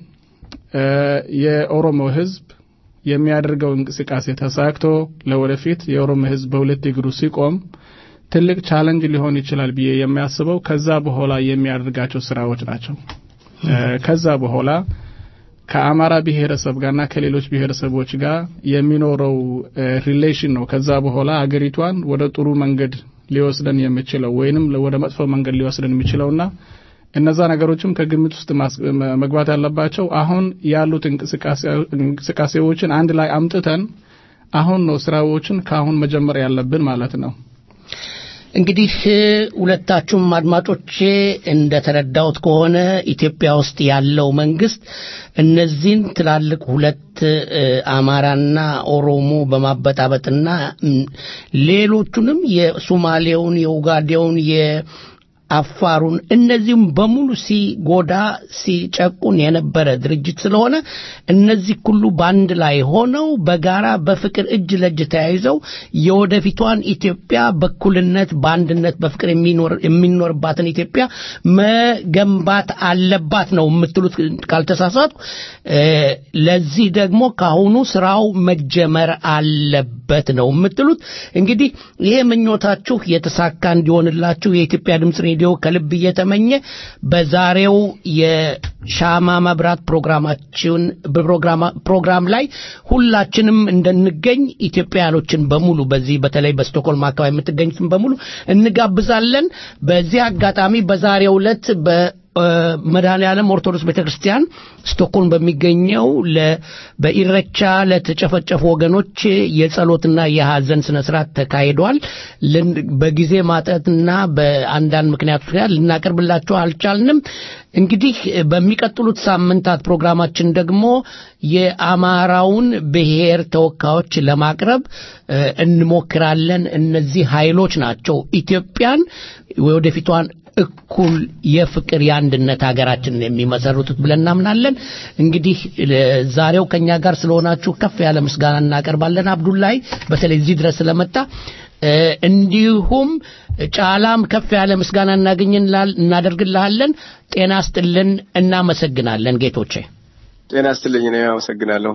የኦሮሞ ህዝብ የሚያደርገው እንቅስቃሴ ተሳክቶ ለወደፊት የኦሮሞ ህዝብ በሁለት እግሩ ሲቆም ትልቅ ቻለንጅ ሊሆን ይችላል ብዬ የሚያስበው ከዛ በኋላ የሚያደርጋቸው ስራዎች ናቸው። ከዛ በኋላ ከአማራ ብሔረሰብ ጋርና ከሌሎች ብሔረሰቦች ጋር የሚኖረው ሪሌሽን ነው። ከዛ በኋላ አገሪቷን ወደ ጥሩ መንገድ ሊወስደን የሚችለው ወይንም ወደ መጥፎ መንገድ ሊወስደን የሚችለውና እነዛ ነገሮችም ከግምት ውስጥ መግባት ያለባቸው አሁን ያሉት እንቅስቃሴዎችን አንድ ላይ አምጥተን አሁን ነው ስራዎችን ከአሁን መጀመር ያለብን ማለት ነው። እንግዲህ ሁለታችሁም አድማጮቼ እንደተረዳሁት ከሆነ ኢትዮጵያ ውስጥ ያለው መንግስት እነዚህን ትላልቅ ሁለት አማራና ኦሮሞ በማበጣበጥና ሌሎቹንም የሶማሌውን፣ የኡጋዴውን፣ አፋሩን እነዚህም በሙሉ ሲጎዳ ሲጨቁን የነበረ ድርጅት ስለሆነ እነዚህ ሁሉ በአንድ ላይ ሆነው በጋራ በፍቅር እጅ ለእጅ ተያይዘው የወደፊቷን ኢትዮጵያ በኩልነት በአንድነት በፍቅር የሚኖርባትን ኢትዮጵያ መገንባት አለባት ነው የምትሉት ካልተሳሳቱ ለዚህ ደግሞ ካሁኑ ስራው መጀመር አለበት ነው የምትሉት እንግዲህ ይሄ ምኞታችሁ የተሳካ እንዲሆንላችሁ የኢትዮጵያ ድምፅ ሬዲዮ ከልብ እየተመኘ በዛሬው የሻማ መብራት ፕሮግራማችን ፕሮግራም ላይ ሁላችንም እንደንገኝ ኢትዮጵያኖችን በሙሉ በዚህ በተለይ በስቶኮልም አካባቢ የምትገኙትን በሙሉ እንጋብዛለን በዚህ አጋጣሚ በዛሬው ዕለት መድኃኔ ዓለም ኦርቶዶክስ ቤተክርስቲያን ስቶክሆልም በሚገኘው በኢረቻ ለተጨፈጨፉ ወገኖች የጸሎትና የሐዘን ስነ ስርዓት ተካሂዷል። በጊዜ ማጠትና በአንዳንድ ምክንያቶች ምክንያት ልናቀርብላችሁ አልቻልንም። እንግዲህ በሚቀጥሉት ሳምንታት ፕሮግራማችን ደግሞ የአማራውን ብሔር ተወካዮች ለማቅረብ እንሞክራለን። እነዚህ ኃይሎች ናቸው ኢትዮጵያን ወደፊቷን እኩል የፍቅር የአንድነት ሀገራችንን የሚመሰርቱት ብለን እናምናለን። እንግዲህ ዛሬው ከኛ ጋር ስለሆናችሁ ከፍ ያለ ምስጋና እናቀርባለን። አብዱላይ በተለይ እዚህ ድረስ ስለመጣ እንዲሁም ጫላም ከፍ ያለ ምስጋና እናደርግልሃለን። ጤና ስጥልን። እናመሰግናለን ጌቶቼ። ጤና ስጥልኝ። እኔ አመሰግናለሁ።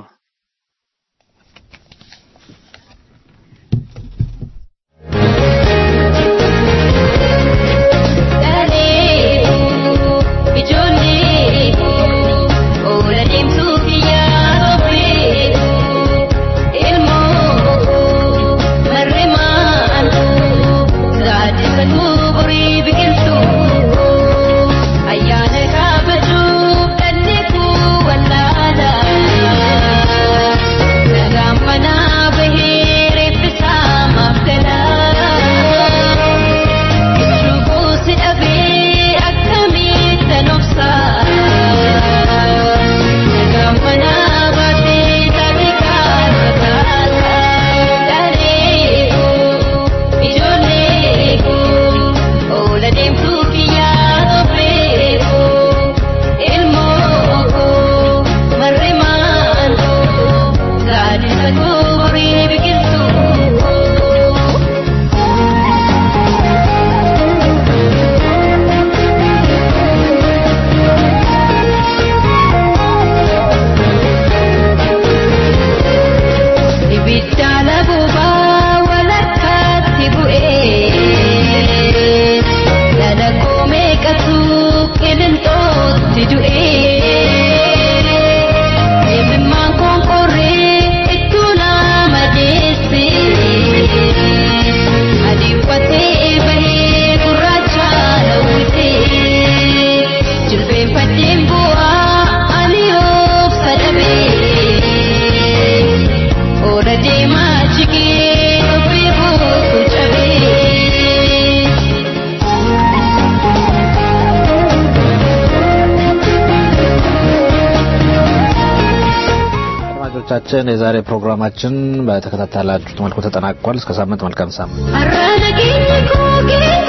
አድማጮቻችን የዛሬ ፕሮግራማችን በተከታተላችሁት መልኩ ተጠናቋል። እስከ ሳምንት መልካም ሳምንት። Arrada keenye koo